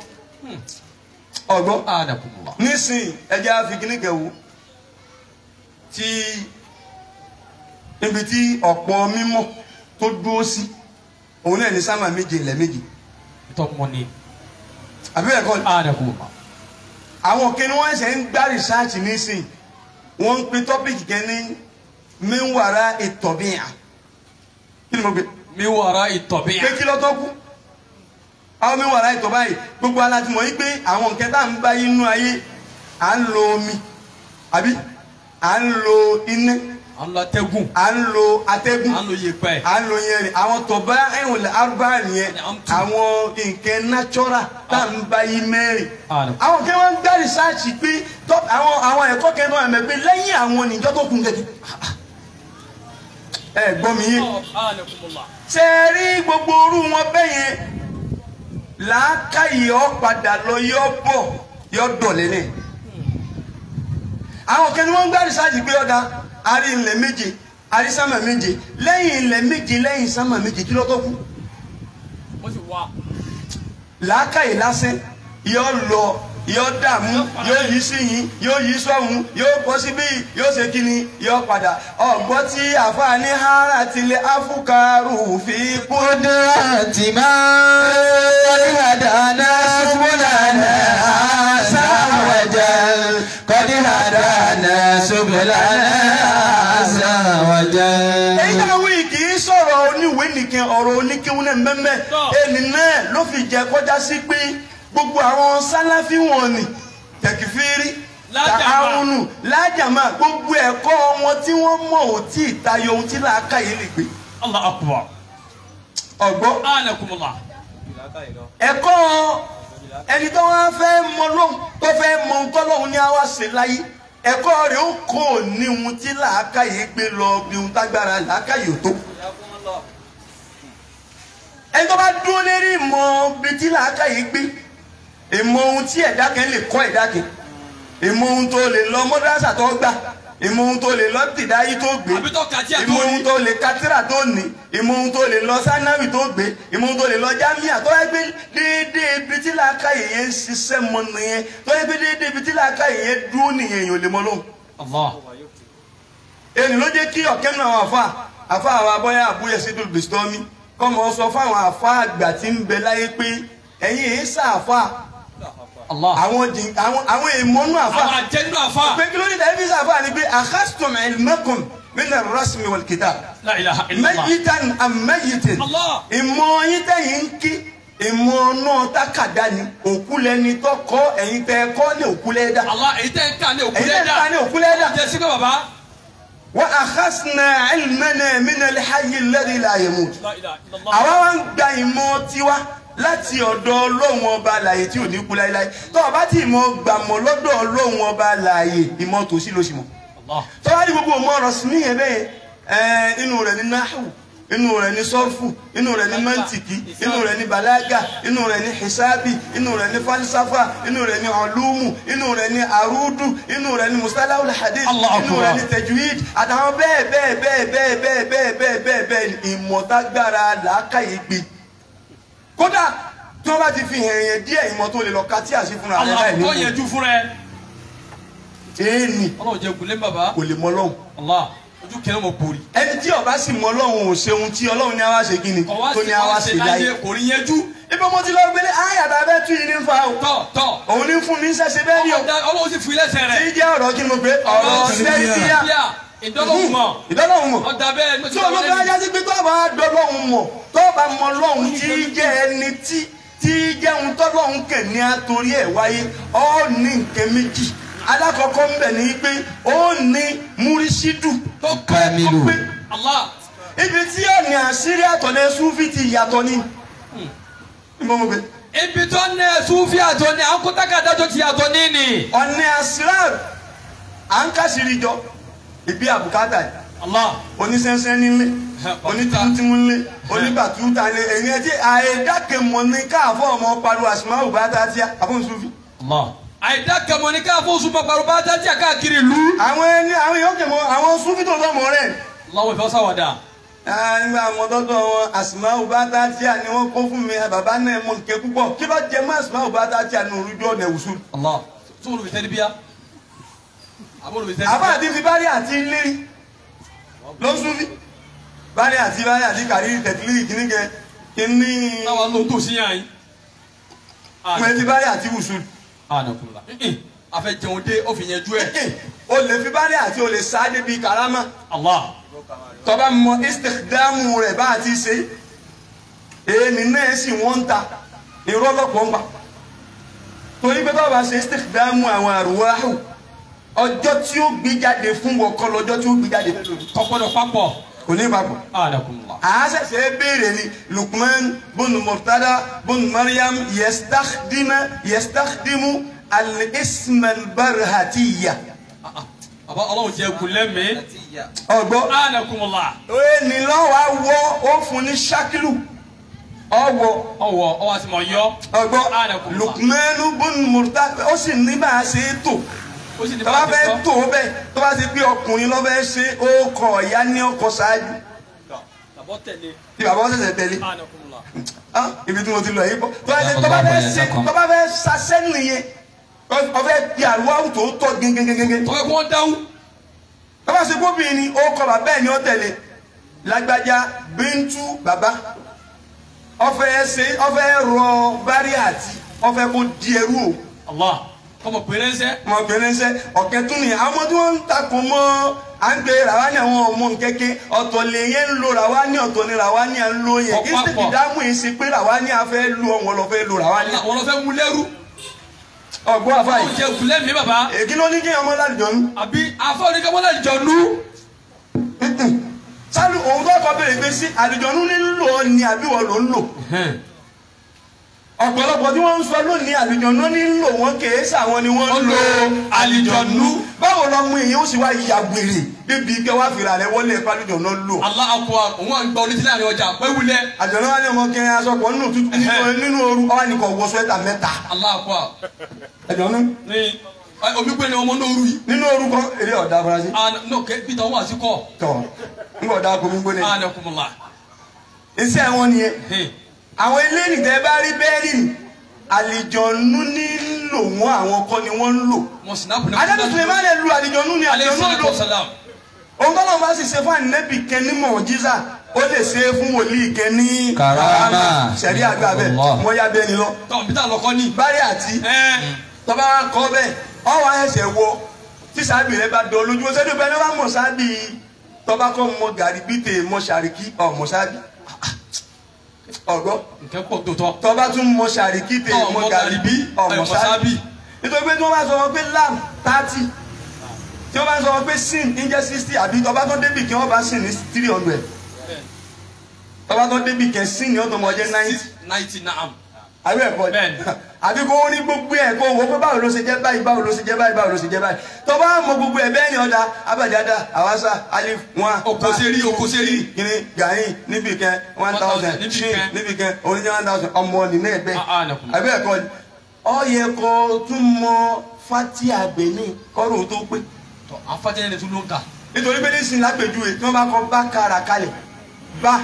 ọgbọ́n Anakumullah. nísìnyí ẹjẹ àfikíní kẹwò tí níbi tí ọ̀pọ̀ mímọ́ tó dúró sí òun náà ní sámà méje ilẹ̀ méje Ìtọ́ mọ ni. àbí ẹ̀kọ́ ni Anakumullah. àwọn kìnìún wọn ṣe ń gbá rìsáàtì nísìnyí wọ́n ń pe tọ́pìkì kan ní mẹ́wàrà ìtọ̀bíyà kí ni mo gbé Mi wàrà ìtọ̀bíyà. pé kí ló tó kú àwọn mi wà láì tọ́ báyìí gbogbo alájùmọ̀ yìí pé àwọn nǹkan tá à ń bá inú ayé à ń lo omi àbí à ń lo iná À ń lọ atẹ́gùn. à ń lo atẹ́gùn À ń lo yèpẹ̀. à ń lo yẹn rìn àwọn tọ̀bá ẹ̀hùn arúgbá nìyẹn àwọn nǹkan natural tá à ń bá yìí mẹ́rin Anakumullah. àwọn kí wọ́n ń gbá rìsáàcì pé tọ́- àwọn àwọn ẹ̀kọ́ kẹ́nu àmẹ́ pé lẹ́yìn àwọn oníjọ́ tó kún kẹ́kẹ́ ẹ gbọ́ mi yé Anakumullah. ṣe é rí gbogbo orú wọn bẹ́yẹn làákàyè ọ padà lọ yọ bọ̀ yọ dọ̀lẹ́ ní. àwọn kan ní wọ́n ń gbá rìsáàjì pé ọ̀dà àrí ilẹ̀ méje àrí sámà méje lẹ́yìn ilẹ̀ méje lẹ́yìn sámà méje kí ló tó kú. Wọ́n sì wá. làákàyè lásán yọ lọ yọ dààmú yóò yí sí yín yóò yí sọ́hún yóò bọ́ síbí yóò ṣe kíni yóò padà ọ̀gbọ́n tí àfààní hàrà tilẹ̀ áfúkàrù fi kú. قدرات من قد هدانا سبلنا عسى وجل قد هدانا سبلنا عسى وجل èyí tá a wí kì í sọ̀rọ̀ oníwèé nìkan ọ̀rọ̀ oníkéwọ́n náà mẹ́mẹ́ ẹni náà ló fi jẹ́ kọjá sí pé gbogbo àwọn sáláfí wọn ni tẹ̀kífírí Lájàmá. tààrùnù lájàmá gbogbo ẹ̀kọ́ wọn tí wọ́n mọ̀ ò tí ì tayọ ohun tí làákàyè lè gbé Allah akbar. ọ̀gbọ́n anakumullah. ẹ̀kọ́ ẹni tó wá fẹ́ mọ lóhùn tó fẹ́ mọ ohun tọ́lọ́hún ní àwa ṣe láyé ẹ̀kọ́ rẹ̀ ó kò ní ohun tí làákàyè gbé lọ bí ohun tágbára làákàyè ò tó. ẹni tó bá dúró lérí ìmọ̀ bí tí làákàyè gbé ìmọ̀ ohun tí ẹ̀dá kan lè kọ́ ẹ̀dá kan ìmọ̀ ohun tó lè lọ mọ́dásà tó gbà ìmọ̀ ohun tó lè lọ tìdáyé tó gbé àbí tó kàtí àtọ́ ìmọ̀ ohun tó lè katira tó ní ìmọ̀ ohun tó lè lọ sanawi tó gbé ìmọ̀ ohun tó lè lọ jamia tó yẹ pé déédéé ibi tí làákàyè yẹn ń ṣiṣẹ́ mọ nìyẹn tó yẹ pé déédéé ibi tí làákàyè yẹn dúró nìyẹn èèyàn ò lè mọ lóhùn. Allah. èyí ló jẹ́ kí ọ̀kẹ́ náà àwọn àfa àfa àwọn abọ́yá àbúyẹ sídùú bìstọ́mì kọ́mọ sọ fáwọn àfa àgbà tí ń bẹ láyé pé ẹ̀yin èyí sàáfà Allah. àwọn jìn- àwọn àwọn èèmọ́nú àfa àwọn àjẹnú àfa. pé kí ló dé tàbí sàáfà ni pé akhastum ilmakum min ar-rasmi wal kitab la ilaha illallah. mẹ́yìtàn àmẹ́yìtàn Allah. ìmọ̀ yín tẹ̀yìn ń kí ìmọ̀ náà tákàdá ni òkú lẹni tó kọ́ ẹ̀yin tẹ́ kọ́ ní òkú lẹ́dá Allah èyí tẹ́ ń kà ní òkú ẹ̀yin tẹ́ lẹ́dà. ká ní òkú lẹ́dá jẹ́ sí pé bàbá. wa akhasna ilmana min al-hayy alladhi la yamut la ilaha illallah. àwa wá ń gba ìmọ̀ tiwa láti ọ̀dọ̀ ọlọ́run ọba àlàyé tí ò ní kú láéláé tó o bá ti ìmọ̀ gbàmọ̀ lọ́dọ̀ ọlọ́run ọba àlàyé ìmọ̀ tòsí ló sì mọ̀ Allah. tọ́wá ní gbogbo ọmọ ọ̀rọ̀ sí níyẹn bẹ́ẹ̀ ẹ̀ inú rẹ̀ ní náhù inú rẹ̀ ní sọ́rfù inú rẹ̀ ní mẹ́ntìkì inú rẹ̀ ní balaga inú rẹ̀ ní hisabi inú rẹ̀ ní falsafa inú rẹ̀ ní ọlúmù inú rẹ̀ ní arúdù inú rẹ̀ ní mustalahul hadith Allahu inú Akbar. rẹ̀ ní tajwid àtàwọn bẹ́ẹ̀ bẹ́ẹ̀ bẹ́ẹ̀ bẹ́ẹ̀ bẹ́ẹ̀ bẹ́ẹ̀ bẹ́ẹ̀ bẹ́ẹ̀ bẹ́ẹ̀ ìmọ̀tágbára làákàyè gbé kódà tí wọ́n bá ti fi hàn yẹn díẹ̀ ìmọ̀ tó lè lọ ka tí a sì fúnra rẹ̀ Allah láì kò ní yẹjú fún rẹ. èèní ọlọ́run jẹ́ kulé bàbá. kò lè mọ lọ́hùn Allah ojú kẹrẹ mọ̀ pòrì. ẹni tí ọba sì mọ ọlọ́run ò ṣeun tí ọlọ́run ní àwa ṣe kí ni ọwọ́ tó sì ní àwa wá ṣe ṣe láyé. láyé kò rí yẹjú. ibi mo ti lọ gbélé ayàtà bẹ́ẹ̀ tún yìí ní fa o tọ̀ tọ̀. òun ní fún mi ń ṣẹṣẹ bẹ́ẹ̀ ni o Ọlọ́run ọlọ́run sì fún ilé ẹsẹ̀ tí rẹ̀. jẹ́ ọ̀rọ̀ kí ni mo gbé ọ̀rọ̀ sẹ́ríkíyà bíà ìdọ́lọ́hùn mọ̀. ìdọ́lọ́hùn mọ̀ ọ̀dà bẹ́ẹ̀ tí olóògbé ajá sí pé tó bá dọ́lọ́hùn mọ̀ tó bá mọ lọ́hùn tí jẹ́ ẹni tí tí jẹ́ ohun tọ́lọ́hùn kẹ̀ ní àtòrí ẹ̀ wáyé ọ́ ní nǹkan méjì alákọ̀ọ́kọ́ ń bẹ̀ ní pé ó ní múrísídù tó Kamilu. pé Allah. ibi tí ọ̀nì àṣírí àtọ̀lẹ̀ súfì ti yàtọ̀ ni ìmọ̀ mo gbé ibi tó ní sufi àtọ ní akótákàdájọ ti àtọ ní ni. ọ̀nì àṣírí à ń kàṣírí jọ ìbí àbùkátà yìí Allah. onísẹ́nsẹ́ nílé onítìmútìmú nílé oníbàtúta nílé èyí ẹ tí àìdákẹ́mọ̀ ní káàfọ́ ọmọ pariwo àṣìmáwò bá tá a ti àfọ̀n súfì. Allah. àìdá kẹmọ ní ká fún oṣù pàpàrọ̀ bá dájí àkáàkiri ìlú. àwọn ẹni àwọn èèyàn kẹmọ àwọn súfì tó sọmọ rẹ lọ́wọ́ ìfẹ́ sáwàdà. nígbà àwọn dọ́dọ̀ wọn àṣìmáwò bá tá a ti à ní wọ́n kó fún mi bàbá náà mọ̀ nkẹ́ púpọ̀ kí ló jẹ mọ́ àṣìmáwò bá tá a ti à ní orújọ́ ọ̀nà ìwùsùn. Allah. tó olùfẹ́ tẹ́lẹ̀ bíyà. àbọ̀ olùfẹ́ àbá àti fi bárí àti lérí ló ń súnfí bárí àti bárí àti kàrí tẹ̀tìlì kìíní kẹ kìíní náà ló ń tò sí yàn yín. wọn ti bárí àti wùsùn. ànàkùnlá. afẹ́ jẹun dé ó fi yẹn jú ẹ̀. o lè fi bárí àti o lè sáájú bíi karama Allah. tọba mọ istikhdamu rẹ bá a ti ṣe èmi náà sì wọ́n ń ta irọ́ lọ́pọ̀ ń pa torí pé tọ́ba ṣe istikhdamu àwọn àrùwáhù ọjọ́ tí ó gbé jáde fún wọkọ lọ́jọ́ tí ó gbé jáde fún lòdì kọ́kọ́dọ̀ papọ̀. kò ní papọ̀. ànàkùnlá. àásẹ̀sẹ̀ béèrè ni lukman bun murtada bun mariam yestakhdima yestakdimu al-ism al-barhatiya. àbá ọlọ́run jẹ́ kulẹ̀ mi. ọgbọ́ ànàkùnlá. ẹni lọ́wọ́ awọ ó fún ní ṣákìlù ọwọ́ ọwọ́ ọwọ́ àti mọ̀ yọ. ọgbọ́ Anakumullah. lukman bun murtada ó sì ní bá a ṣe é tò ó sì ní tó bá fẹ́ tó bẹ́ẹ̀ tó bá ti pé ọkùnrin ló fẹ́ ṣe ó kọ ìyá ní ọkọ ṣáájú tàbọ̀ tẹ̀lé. tí bàbá wọn ṣẹ̀ṣẹ̀ tẹ̀lé. ànàkùnlá. Ah, ibi tí mo ti lọ yìí bọ tó bá fẹ́ tó bá fẹ́ ṣe tó bá fẹ́ ṣaṣẹ́ nìyẹn tó bá fẹ́ di àlùwáwù tó tọ́ gẹ́gẹ́gẹ́gẹ́ tọ́wọ́ kí wọ́n dáhùn. tó bá ṣe gómìnir ni ó kọ bàbá ẹ̀ ni ó tẹ̀lé lágbájá bíntú bàbá ọfẹ́ ṣe ọfẹ́ rọ bárí àti ọfẹ́ kó di ẹrú o Allah. kọ́mọ péré ń sẹ́. ọmọbìnrin ṣe ọ̀kẹ́ tún nìyẹn àwọn ọmọ tí wọ́n ń takò mọ́ à ń pe ràwání àwọn ọmọ nkẹ́kẹ́ ọ̀tọ̀ lè yẹn ń lo ràwání ọ̀tọ̀ ni ràwání à ń lo yẹn Ọ̀pápọ̀. ìsìnkú ìdáhùn yìí ṣe pé ràwání à fẹ́ lu ọ̀wọ́n lọ fẹ́ lo ràwání. àwọn lọ fẹ́ mú lẹ́rú. ọgbọ́n ó àfáì jẹ kulẹ̀ mi bàbá èkí ló ní kí ọmọ lálùjọ́nú àbí afọ oníkàmọ́lá ìjọ̀nú sálù òun tó kọ bèrè pé sí àlùjọ́nú nílò ni àbí wọ́n ló ń lò ọ̀pọ̀lọpọ̀ tí wọ́n ń sọ lónìí àlùjọ́nú nílò wọn kèé sàwọn ni wọ́n ń lo àlùjọ́nú báwo lọmọ èyí ó sì wá ya gbèrè bíbi ike wá fìlà rẹ wọlé ẹ̀kọ́ àlùjọ́nú lò Allah akọ òun à ń gbọ́ létí láàrin ọjà pé wulẹ̀ àjọ̀nú wa ní ọmọ kẹrin aṣọ pọ̀ nínú tútù nínú- nínú ooru ọwọ́ ni kò wọ sweater mẹ́ta Allah akọ àjọ̀nú ní omi gbé ni ọmọ náà rú yìí nínú ooru kan eré ọ̀dà afurasí àná no kẹ bí tàwọn àti kọ tọ̀ nígbà ọ̀dà kò mí gbóni àná kùmùlà iṣẹ́ wọn nìyẹn àwọn eléyìí tẹ́ bá rí bẹ́ẹ̀rì ni àlìjọ̀nú nílò wọn àwọn kọ́ ni wọ́n ń lò mo sinapu ní adébí sulemani lu àlìjọ̀nú ni alẹ́ àlìjọ̀nú sọ́nà lò salam òun tọ́lọ́ bá sì ṣe fún ànínẹ́bì kẹ́ ní mọ̀jísà ó lè ṣe é fún wòlíì kẹ́ ní Karama. sẹ̀rí àgbà bẹ́ẹ̀ Allah. wọ́n yá bẹ́ẹ̀ ni lọ tọ́ bí tá a lọ kọ́ ní. bárí àti ẹ tọ́ba wa kọ́ bẹ́ẹ̀ ọwọ́ ẹsẹ̀ wo tí sábì rẹ bá dọ̀ lójú ó sẹ́ni bẹ́ẹ̀ ni wọ́n mọ̀ sábì tọ́ba kọ́ mọ gàrí bíte mọ sàríkì ọ̀ mọ sábì ọ̀gbọ́ nkẹ́ pọ̀ tó tọ́. tọ́ba tún mọ sàríkì tè Ọ̀ mọ mọ gàrí bí ọ̀ mọ ọ̀ mọ sábì sábì. nítorí pé tí wọ́n bá sọ wọn pé lam thirty tí wọ́n bá sọ wọn pé sin ń jẹ́ sixty àbí tọ́ba tó débì kí wọ́n bá sin ní three hundred tọ́ba tó débì kẹ́ sin ní ọ̀tọ̀ mọ̀ jẹ́ ninety ninety naam. àbí ẹ̀kọ́ Bẹ́ẹ̀ni. àbí kó ní gbogbo ẹ̀ kó wo pé báwo ló ṣe jẹ́ báyìí báwo ló ṣe jẹ́ báyìí báwo ló ṣe jẹ́ báyìí tó bá mọ gbogbo ẹ̀ bẹ́ẹ̀ ni ọ̀dà abajada awasa alif wọn. Okoseri, okoseri. kini gayin níbi kan one thousand níbi shin kan. níbi kan oníjẹ one thousand ọmọ nínú ẹgbẹ́ Ah, ah, nàkúnmọ́. àbí ẹ̀kọ́ ni ọ yẹ kó tún mọ fatia benin kọ́rùn tó pé tọ́ afájẹ́ ni tún ló ń kà. nítorí pé nísìnyí lápèjúwe tí wọ́n bá kọ bá kára kalẹ̀ bá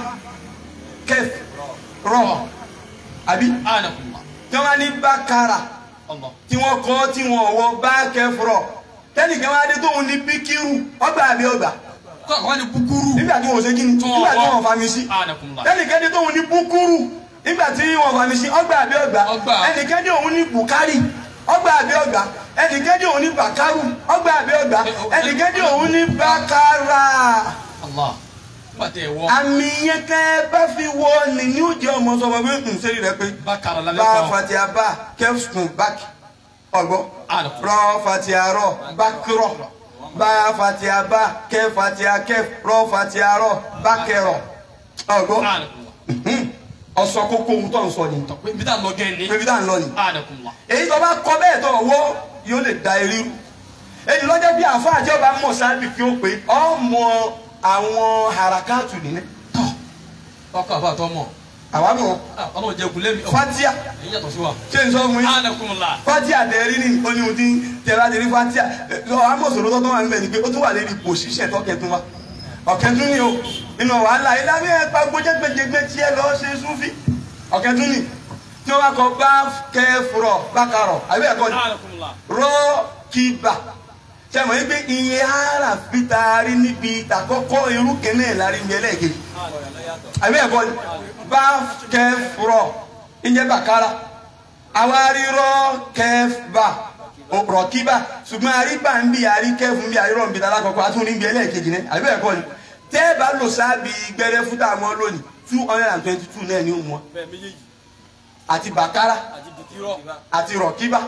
kẹf rọ àbí àná kùmùlà. tí wọ́n bá ní bá kára Allah. tí wọ́n kọ́ tí wọ́n wọ bá kẹfùrọ̀ tẹ́nìkan wá dé tóun ní bíkírù ọgbà àbí ọgbà kọ́ àkọ́kọ́ ni kúkúrú. nígbà tí wọ́n ṣe kí ni Tí wọ́n nígbà tí wọ́. wọ́n fami sí àná kùmùlà. tẹ́nìkan dé tóun ní búkúrù nígbà tí wọ́n fami sí ọgbà àbí ọgbà Ọgbà. ẹnìkan dé òun ní bùkárì ọgbà àbí ọgbà ẹnìkan dé òun ní bàkárù ọgbà àbí ọgbà ẹnìkan dé òun ní bàkárà Allah. nígbà tẹ ẹ wọ. àmì yẹn kẹ́ bá fi wọ ni ní ó jẹ́ ọmọ sọmọ pé ń sẹ́rí rẹ pé bákàrà lálẹ́ bá kọ́. fatia bá kẹfùsùn bákì ọgbọ́ àná rọ fatia rọ bákìrọ bá fatia bá kẹ fatia kẹf rọ fatia rọ bákẹrọ ọgbọ́ àná kùmùlà. ọsọ kókó ohun tó ń sọ ni tọ́ pé bí tá a lọ gẹ́ ni. pé bí táà ń lọ ni àná kùmùlà. èyí tó bá kọ bẹ́ẹ̀ tó wọ́ yóò lè da eré rú èyí lọ́jọ́ bí àfa àti ọba mọ̀ sábì kí ó pé ọmọ àwọn harakatu nìyẹn tọ́ ọkọ̀ àbá àtọ́ mọ̀. àwa mọ̀ ọlọ́run jẹ́ kulẹ̀ mi. fatia èyí yàtọ̀ sí wa. ṣé n sọ fún yín. àná kùmùlà. fatia tẹ̀rí ni oníhun tí tẹ̀rá tẹ̀rí fatia lọ amọ̀sọ̀rọ̀ tó tó wà níbẹ̀ ni pé ó tún wà lérí pòṣíṣẹ̀ tọ́kẹ̀tún wa ọ̀kẹ́tún ni o nínú wàhálà ilé abẹ́ ẹ̀ pa gbójẹ́gbẹ́jẹgbẹ́ tí ẹ lọ ṣe súnfì ọ̀kẹ́tún ni tí wọ́n bá kọ bá kẹfùrọ̀ bákarọ̀ àbí ẹ̀kọ́ ni àná kùmùlà. rọ́ kíbà ṣe mọ̀ wípé iye ara fi taari níbi ìtàkọ́kọ́ irú kẹ́nẹ́ lárí mi ẹlẹ́ẹ̀kejì àbí ẹ̀kọ́ ni bá kẹfùrọ̀ ìjẹ́ bàkárà àwárí rọ́ kẹfà rọ̀kíbà ṣùgbọ́n àríbà ń bí àrí kẹfù ń bí àrí rọ̀ ń bí alákọ̀ọ́kọ́ àtúndì ń bí ẹlẹ́ẹ̀kejì náà àbí ẹ̀kọ́ ni tẹ́ ẹ bá lò sábì gbẹrẹ fúta mọ́ lónìí two hundred and twenty two náà ni ó mú ọ bẹ́ẹ̀ méjèèjì àti bàkárà àti bìtírọ̀. àti rọ̀kíbà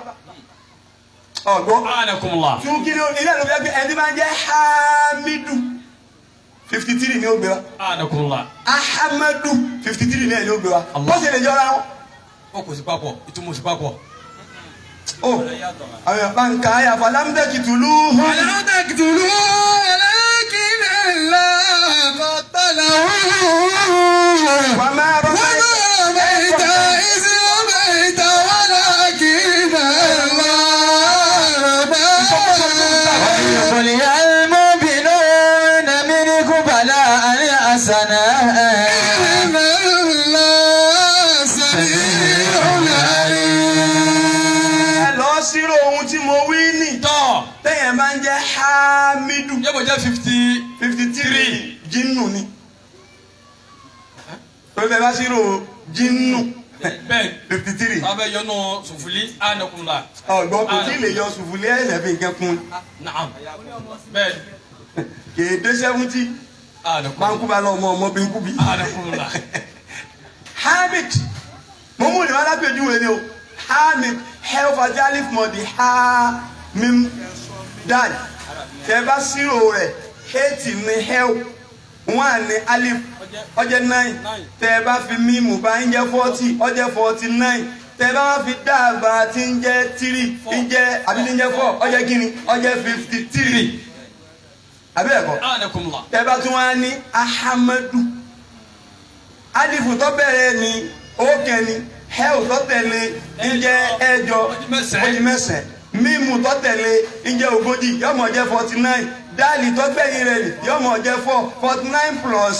ọ̀gbọ́n àná kùmùlà. tún kí ni ilé ìlú fẹ́ ẹni máa ń jẹ́ hamidu fifty three ni ó gbé wa àná kùmùlà. ahamadu fifty three náà ni ó gbé wa Allah. bó ṣe lè jọra wọn. ó kò sí papọ̀ ìtumọ̀ sí papọ̀. ó àwọn èèyàn bá ń ka ayà fún alámúdẹ́kì tùlú. ولا تقتلوا ولكن الله قتله wà á máa rọ وما رميت إذ رميت ولكن الله رمى قل المؤمنون منكم بلاء حسنا إن الله سميع عليم ẹ lọ sírò ohun tí mo wí nì. tọ́ téèyàn máa ń jẹ́ hamidu yẹ kó jẹ́ fifty fifty three jinnu ni. tó bẹ́ẹ̀ bá sírò jinnu bẹ́ẹ̀ fifty three. abẹ́ yọnu sùfúlì àná kùmùlà. ọ̀gbọ́n kò tí ì lè yọ sùfúlẹ̀ ẹ̀sẹ̀ fi nǹkan kun naam bẹ́ẹ̀ kéde seventy àná kùmùlà. máa ń kú bá lọ ọmọ ọmọ bí n kú bí. àná kùmùlà. hamid mo mú ìwà lápẹjúwe ni o hamid health ajalif mọ̀dí ha mim dan tẹ bá sírò rẹ̀ eighty ní health one ní alif ọjẹ́ nine tẹ bá fi mímù bá ń jẹ́ forty ọjẹ́ forty nine tẹ bá wá fi dáàbà tí ń jẹ́ three ń jẹ́ àbí tí ń jẹ́ four ọjẹ́ kíni ọjẹ́ fifty three àbí ẹ̀kọ́ anakumula. tẹ bá tún wá ní ahamadu alifu tó bẹ̀rẹ̀ ní òkè ní hẹ́ù tó tẹ̀lé ń jẹ́ ẹ̀jọ mẹ́sàn-án. ó di mẹ́sàn-án mímu tó tẹ̀lé ń jẹ́ ogójì yọmọ jẹ́ forty nine dáàlì tó gbẹ̀yìn rẹ̀ ní yọmọ jẹ́ four forty nine plus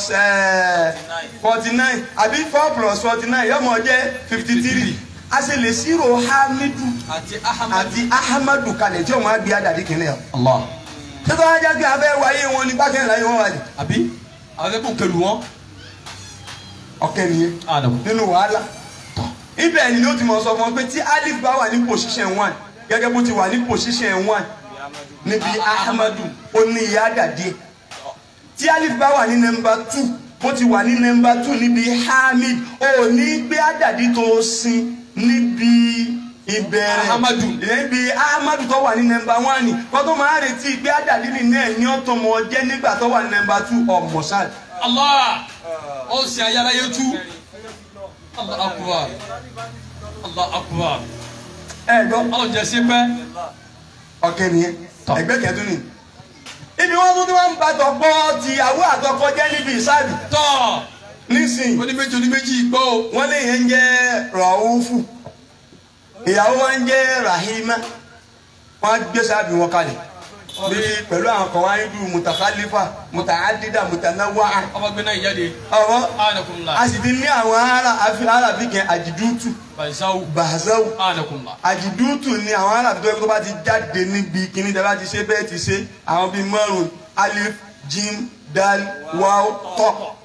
forty nine àbí four plus forty nine yọmọ jẹ́ fifty three a sì lè ṣírò hamidu àti ahamadu. àti ahamadu kalẹ̀ tí òun á gbé àdàdí kìnìún allah. títọ́ ajá kí abẹ́ wáyé wọn ní bákẹ́ láyé wọn wáyé àbí àwọn ẹgbẹ́ òkèlú wọn. ọ̀kẹ́ nìyẹn anamu. nínú wàhálà ibẹ̀ ni ó ti mọ̀ sọ fún ọ pé tí alif bá wà ní position one gẹ́gẹ́ bó ti wà ní position one níbi ahamadu ó ní ìyá àdàdé tí alif bá wà ní nọmba two bó ti wà ní nọmba two níbi hamid ó ní gbé àdàdé tó sin níbi ìbẹ̀rẹ̀ Ahamadu. níbi ahamadu tó wà ní nọmba one ni kó tó máa retí gbé àdàdé nínú ẹ̀ ní ọ̀tọ̀ mọ̀ jẹ́ nígbà tó wà ní nọmba two ọ̀mọ̀sáàdì. allah ó sì ayára yẹn tú. allah akubar. allah akubar. ẹ gbọ́ ọlọ́run jẹ́ sí pẹ́. ọkẹ nìyẹn Tọ́. ẹgbẹ́ kẹtù ni ibi wọn tún tí wọn ń bá tọpọ tìyàwó àtọkọ jẹ níbi ìsáàbì tọ́ nísìnyí oníméjì oníméjì gbọ́ o. wọn lè yẹn ń jẹ rọhúfù ìyàwó wọn ń jẹ rahima wọn gbé sáàbì wọn kalẹ̀ bí pẹ̀lú àwọn kan wáyé bí mutakhalifa mutaadida mutanawa ọba gbé náà ìjáde. ọwọ anakumula. a sì ti ní àwọn ará àfi arábí kẹ àjìdútù baisawu. bàzáwù anakumula. àjìdútù ni àwọn arábí tó yẹ kó tó bá ti jáde níbi kíní tẹ bá ti ṣe bẹ́ẹ̀ ti ṣe àwọn bíi márùn alif jim dal waw tọ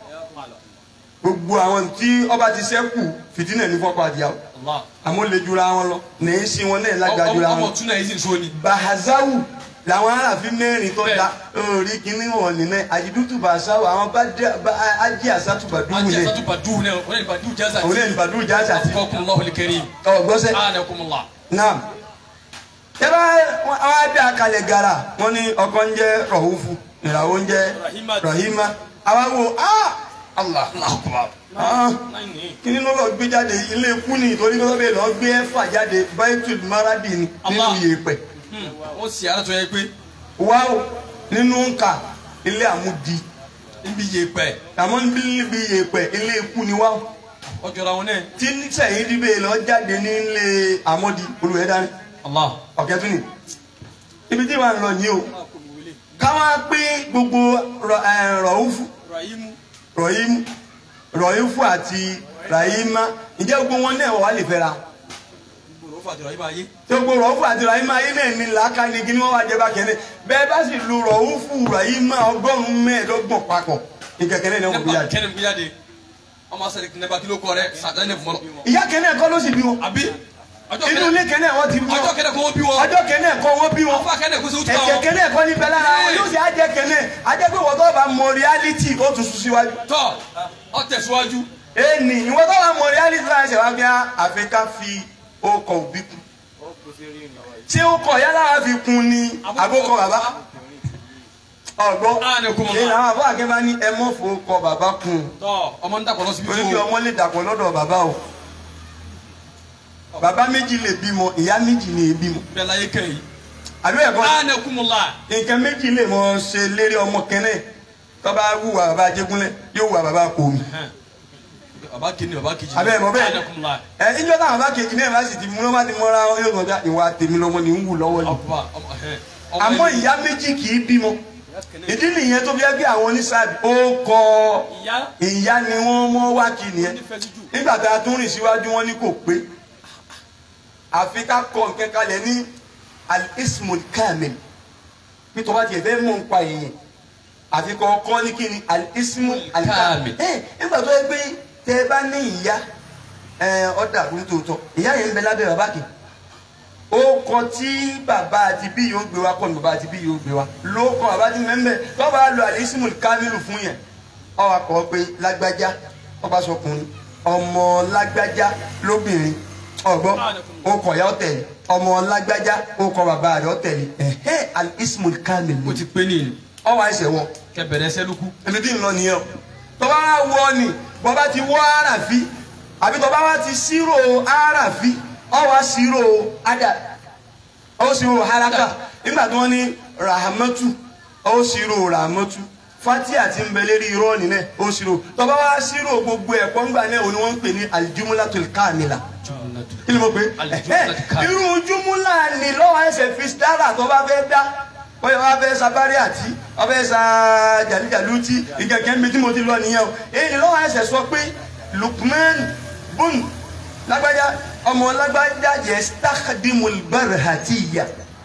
gbogbo àwọn tí ọba ti ṣẹ́kù fìdínà ní fọ́pọ̀ àdìyàwó allah. àmọ́ lè jura wọn lọ nìyí sí wọn náà lágbàá jura ọmọ wọn tún náà yìí sì ń so ni. bahazawu làwọn aráàfin mẹ́rin tó da orí kíní wọn nìyẹn àjìdútù bahazawu àwọn bá dé- bá ajé àsátùbàdúwù ajé yẹn satu badu náà wọn yẹn badu jaza òun náà ní bàdúrù jáde àti kọkun lọhùn kẹrin. ọgbọ́sẹ̀. anakumula. naam tẹ́lá wọn á bí akalẹ̀ gara wọn ní ọkọ ń jẹ́ rọ̀húfù ìràwọ̀ ń jẹ́ Rahima. rahima àwa wo ah allah alakubar. ah kíni ló lọ gbé jáde ilé ikú ni ìtòrí ló bẹ lọ gbé ẹfà jáde baitul maradi ni nínú Allah. yèèpẹ̀ wọ́n sì ara tó yẹ pé wáwò nínú nǹka ilé àmúdi níbi yèèpẹ̀ àmọ́ níbi yèèpẹ̀ ilé ikú ni wáwò ọjọ́ra wọn náà. tí sẹ́yìn díbẹ̀ lọ jáde ní ilé àmọ́di olùwẹ̀dání allah. ọ̀kẹ́ tún ni ibi tí wàá lọ yìí o káwá pé gbogbo rọ- ẹ, rọ̀húfù rahimu. rọ̀hímù rọ̀hífù àti ràhímà ǹjẹ́ gbogbo wọn náà wà lè fẹ́ra gbogbo fàtí rahima ayé. tí gbogbo rọ̀húfù àti ràhímà ayé náà ní làákà ní kí ni wọ́n wá jẹ bá kẹ́lẹ́ bẹ́ẹ̀ bá sì lu rọ̀húfù ràhímà ọgọ́rùn-ún mẹ́ẹ̀ẹ́dọ́gbọ̀n papọ̀ ìkẹ̀kẹ́lẹ́ náà wọ́n fi nípa jáde kẹ́ni fi jáde ọmọ asẹ́ni nípa kí ló kọ rẹ sàtẹ́ ní fún ọ. ìyá kẹ́nẹ́ kọ́ ló sì bí wọn àbí ọjọ́ inú ilé kẹ́ni kẹ́nẹ́ wọ́n ti bí ọjọ́ wọn kẹ́ni kó wọ́n bí wọn. ọjọ́ kẹ́nẹ́ kọ́ wọ́n bí wọn ọfọ akẹ́ni kó sẹ́wọ́n tó ẹ̀jẹ̀ wọn. kẹ́nẹ́ kọ́ ní bẹ́ẹ̀ lára wọn yóò sì á jẹ́ kẹ́nẹ́ ajẹ́ pé wọ́n tó bá mọ reality ó tún sùn síwájú. tọ́ ọ tẹ̀síwájú. ẹnì ìwọ tó bá mọ reality láti ṣe wá bí àfikà fi ọkọ̀ òbí kù. tí ó kọ̀ yálà wá fi kun ni àbókọ bàbá. ọgbọ́n Anakumullah. èyí làwọn àbọ̀ àkẹ́bá ní ẹ mọ̀ fún ọkọ̀ bàbá kun tọ́ ọmọ ń dàpọ̀ lọ síbi torí kí tó. ọmọ lè dàpọ̀ lọ́dọ̀ bàbá o. bàbá méjì lè bímọ ìyá méjì lè bímọ. bẹ́ẹ̀ láyé kẹ́yìn. àbí ẹ̀kọ́ anakumula. nǹkan méjì lè mọ ṣe lérí ọmọ kẹ́nẹ́ tó bá wùwà bàbá Ajégúnlẹ̀ yóò wùwà bàbá Kòmí. baba kini baba kejì. Abẹ́ mọ̀ bẹ́ẹ̀. anakumula. ẹ ìjọ táwọn bá kejì náà bá sì ti mú lọ́wọ́ ti mọ́ra wọn yóò gbọ́dọ̀ ìwà tèmi lọ́mọ ni ń wù lọ́wọ́ yìí. ọba ọmọ ẹhẹn. ọmọ àmọ́ ẹni- ìyá méjì kì í bímọ ìdí nìyẹn tó fi ẹ́ bí àwọn oníṣàbí ó kọ ìyá ìyá ni wọ́n mọ́ wá kí nìyẹn nífẹ̀ẹ́ sí jù. nígbà tá a tún rìn síwájú wọn ní kò pé àfi ká kọ nǹkan kalẹ̀ ní al-ismul kamil bí tó bá tiẹ̀ fẹ́ mọ̀ nípa èèyàn àfi kọ́ kọ́ ní kí ni al-ismul kamil Kamil. ẹ nígbà tó yẹ pé tẹ ẹ bá ní ìyá ẹ ọ̀dà àbúrò tòótọ́ ìyá yẹn ń bẹ lábẹ́ bàbá kì ó kọ tí bàbá àti bí yóò gbé wa kọ́ ni bàbá àti bí yóò gbé wa ló kọ bàbá ti mẹ́mbẹ́ tó bá lo al-ismul kamilu fún yẹn ọ wá kọ́ pé lágbájá ọba sọkùnrin ọmọ lágbájá lóbìnrin ọgbọ́n okọ̀ ya ọ̀tẹ̀lẹ̀ ọmọ lágbájá okọ̀ bàbá rẹ̀ ọ̀tẹ̀lẹ̀ ẹ̀hẹ́ al-ismul kamil o ti pé ní ìlú ọwọ́ àìsẹ̀ wọ kẹ bẹ̀rẹ̀ sẹ́lúkú. ẹni tí ń lọ nìyẹn o tọ́ba wá wọ ni bọ́ba ti wọ́ àràfi àbí tọ́ba wá ti ṣírò àràfi ọwọ́ ṣírò ada ó ṣírò haraka nígbà tí wọ́n ní rahamatu ó ṣírò rahamatu fatia ti ń bẹ lérí irọ́ nílẹ̀ ó ṣírò tọ́ba wá ṣírò gbogbo ẹ̀kọ́ ńgbà náà òní wọ́n ń pè ní aljumulatul kamila kí ni mo pè é Aljumlatul kamila. irú jumula ni lọ́wọ́ ẹsẹ̀ fi dára tọ́ba fẹ́ dá bóyá wàá fẹ́ sa bari àti wàá fẹ́ sa jàlíjàlú tí ìkẹ̀kẹ́ mi tí mo ti lọ nìyẹn o èyí ni lọ́wọ́ ẹsẹ̀ sọ pé Lukman bun lágbájá ọmọ lágbájá yẹ stakhdimul barhatiya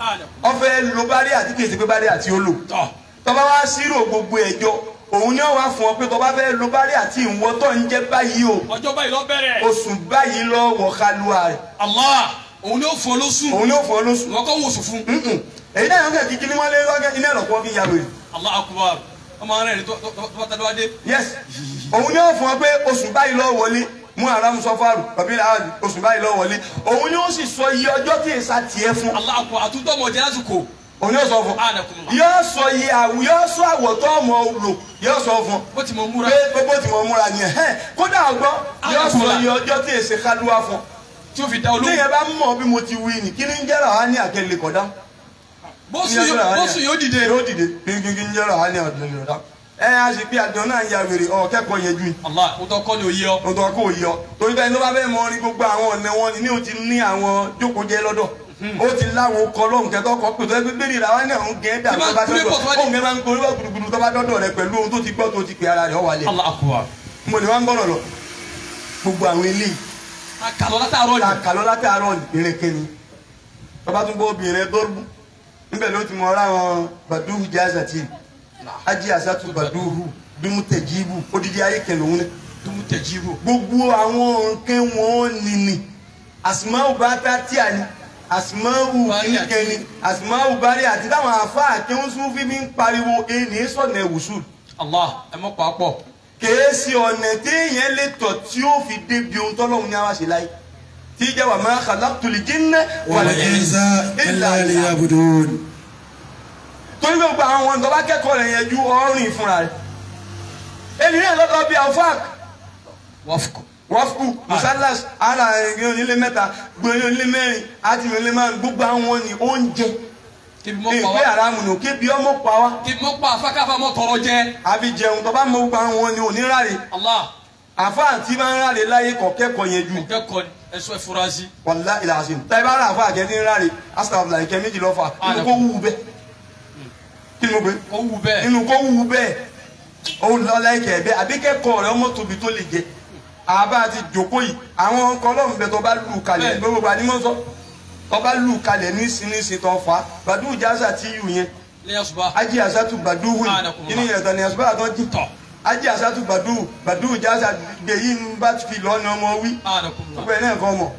ọfẹ lo bari àti kìí ṣe pé bari àti ó lò tọ́ tọba wá sírò gbogbo ẹjọ́ òun ni wọn wá fún ọ pé tọba fẹ́ lo bari àti ìwọ tó ń jẹ báyìí o ọjọ́ báyìí lọ bẹ̀rẹ̀. oṣù báyìí lọ wọ kálúwa rẹ Allah òun ni ó fọ lóṣù òun ni ó fọ ọ lóṣù wọn kọ́ wòsùn fún. Mm-mm. èyí náà yọ̀ọ́ kẹ́ kíkí ni wọ́n lé lọ́gẹ́ iná ẹ̀rọ̀pọ̀ fi ya wèrè. Allah akubar ọmọ rẹ̀ ni tó tó tó bá tẹ́lẹ̀ wá dé. yes òun ni ó fún ọ pé oṣù báyìí lọ wọlé mú aram sọfàrù tàbí láàbì oṣù báyìí lọ wọlé òun ni ó sì sọ iye ọjọ́ tí èsà tiẹ̀ fún Allah akubar àtúntò ọmọ jẹ́ lásìkò. òun yóò sọ fún Anakumullah. yóò sọ iye àwù yóò sọ àwọ̀ tó ọmọ lò yóò sọ fún bó ti mọ múra. pé gbogbo tí mo múra nìyẹn hẹ́n kódà ọgbọ́n yóò sọ Anakumullah. iye ọjọ́ tí èsè kádùá fún tí ó fi dá olóhùn. tíyẹn bá mọ̀ bí mo ti wí ni kí ni ń jẹ́rọ á ní àkẹ́lẹ́ kọ̀dá bóṣù yóò bóṣù yóò dìde. yóò dìde kí ń jẹ́rọ á ní àkẹ́lẹ́ kọ̀dá ẹ á sì pé àjọ náà ń ya wèrè ọ̀ kẹ́kọ̀ọ́ yẹn ju yìí Allah o tọ́ kọ́ ni òye ọ. lọ́tọ̀ kò yọ torí bẹ́ẹ̀ ní wọ́n bá fẹ́ mọ orí gbogbo àwọn ọ̀nà wọn ni ní o ti ní àwọn jókòó jẹ́ lọ́dọ̀ ó ti láwọn ọkọ̀ lọ́hùn kẹtọ́ kọ́ pé tó ẹgbẹ́ bẹ́ẹ̀ nira wọn ní àwọn gẹ̀ẹ́ dà Tí tó bá bá kúrẹ́ dọ́dọ̀ pọ̀ tó bá dé- òun kẹ́ máa ń gorí wá gbùdùgbùdù tó bá dọ́dọ̀ rẹ pẹ̀lú ohun tó ti gbọ́ tó ti pè ara rẹ̀ ọ̀ wálé Allah akubar. mo ní wọn gbọ́dọ̀ lọ gbogbo àwọn eléyìí àkàlọ́ látàárọ̀ ta ni. kàlọ́ látàárọ̀ ìrìnkìnì tọ́ba tún gbọ́ obìnrin dọ́rùbù níbẹ̀ ló ti mọ ọ́rá àwọn bàdúhù jazati ajé àsátú bàdúhù bímútẹ̀jíbù odidi ayé kẹlẹ̀ òun náà dumu tẹ̀jíro. gbogbo àwọn nǹkan wọn nìní àsìmáwò bá tá tí a ní àsìmáwò Bari àti- kíkẹ́ ni àsìmáwò bari àti táwọn àfáà kéwọn sún fífi ń pariwo ẹni sọ̀nà ẹ̀wùsùn Allah ẹ mọ̀ pàápọ̀. kèésì ọ̀nà téèyàn lè tọ̀ tí ó fi débi ohun tọ́lọ́hún ní àwa ṣe láyé tí ìjà wà ma khalaqtul jinna wal insa illa liya'budun. torí gbogbo àwọn ọ̀nà tó bá kẹ́kọ̀ọ́ rẹ̀ yẹn ju ọ̀rìn fúnra rẹ̀ èyí náà lọ́dọ̀ bíi alfaq wọ́fùkù. wọ́fù musalas ara ẹgbẹ́ onílé mẹ́ta gbé onílé mẹ́rin àti onílé márùn gbogbo àwọn ni oúnjẹ kí mọ̀ pa ìpè wá. àràmù nù kébi ọmọ pa wá kí mọ̀ pa afákáfá mọ̀ tọrọ jẹ. àbí jẹun tó bá mọ gbogbo àwọn ni oníráre Allah àfa àti máa ń ráre láyé kọ̀kẹ́kọ̀ọ́ yẹn ju kẹ́kọ̀ọ́ ẹ̀sọ́ ìfurasí. wàlá ìlàsìn táyì bá rà àfa àkẹ́tì ń ráre asàlàfà ìkẹ́ méjì lọ́fà nínú kó wù bẹ́ẹ̀ kí ni mo gbé ó wù bẹ́ẹ̀. nínú kó wù bẹ́ẹ̀ ó lọ́lá ìkẹ́ bẹ́ẹ̀ àbí kẹ́kọ̀ọ́ rẹ̀ ọmọ tóbi tó lè jẹ àbá ti jòkó yìí àwọn kọlọ́ọ̀mù bẹ tó bá lù kalẹ̀ Bẹ́ẹ̀. gbogbo àdìmọ́ sọ tó bá lù kalẹ̀ ní sinisi tó fa bàdúù jáza tí yù yẹn lẹ́yìn àṣùbà. ají àṣàtù bàdúù Ah, yìí nàkùnmá. kí ni ìyàtọ̀ ni àṣùbà àtọ́ jì Tọ̀. ají àṣàtù bàdúù bàdúù jáza gbèyí ń bá fi lọ́nà ọmọ wí anakunla. gbogbo ẹ̀ náà kọ́ mọ̀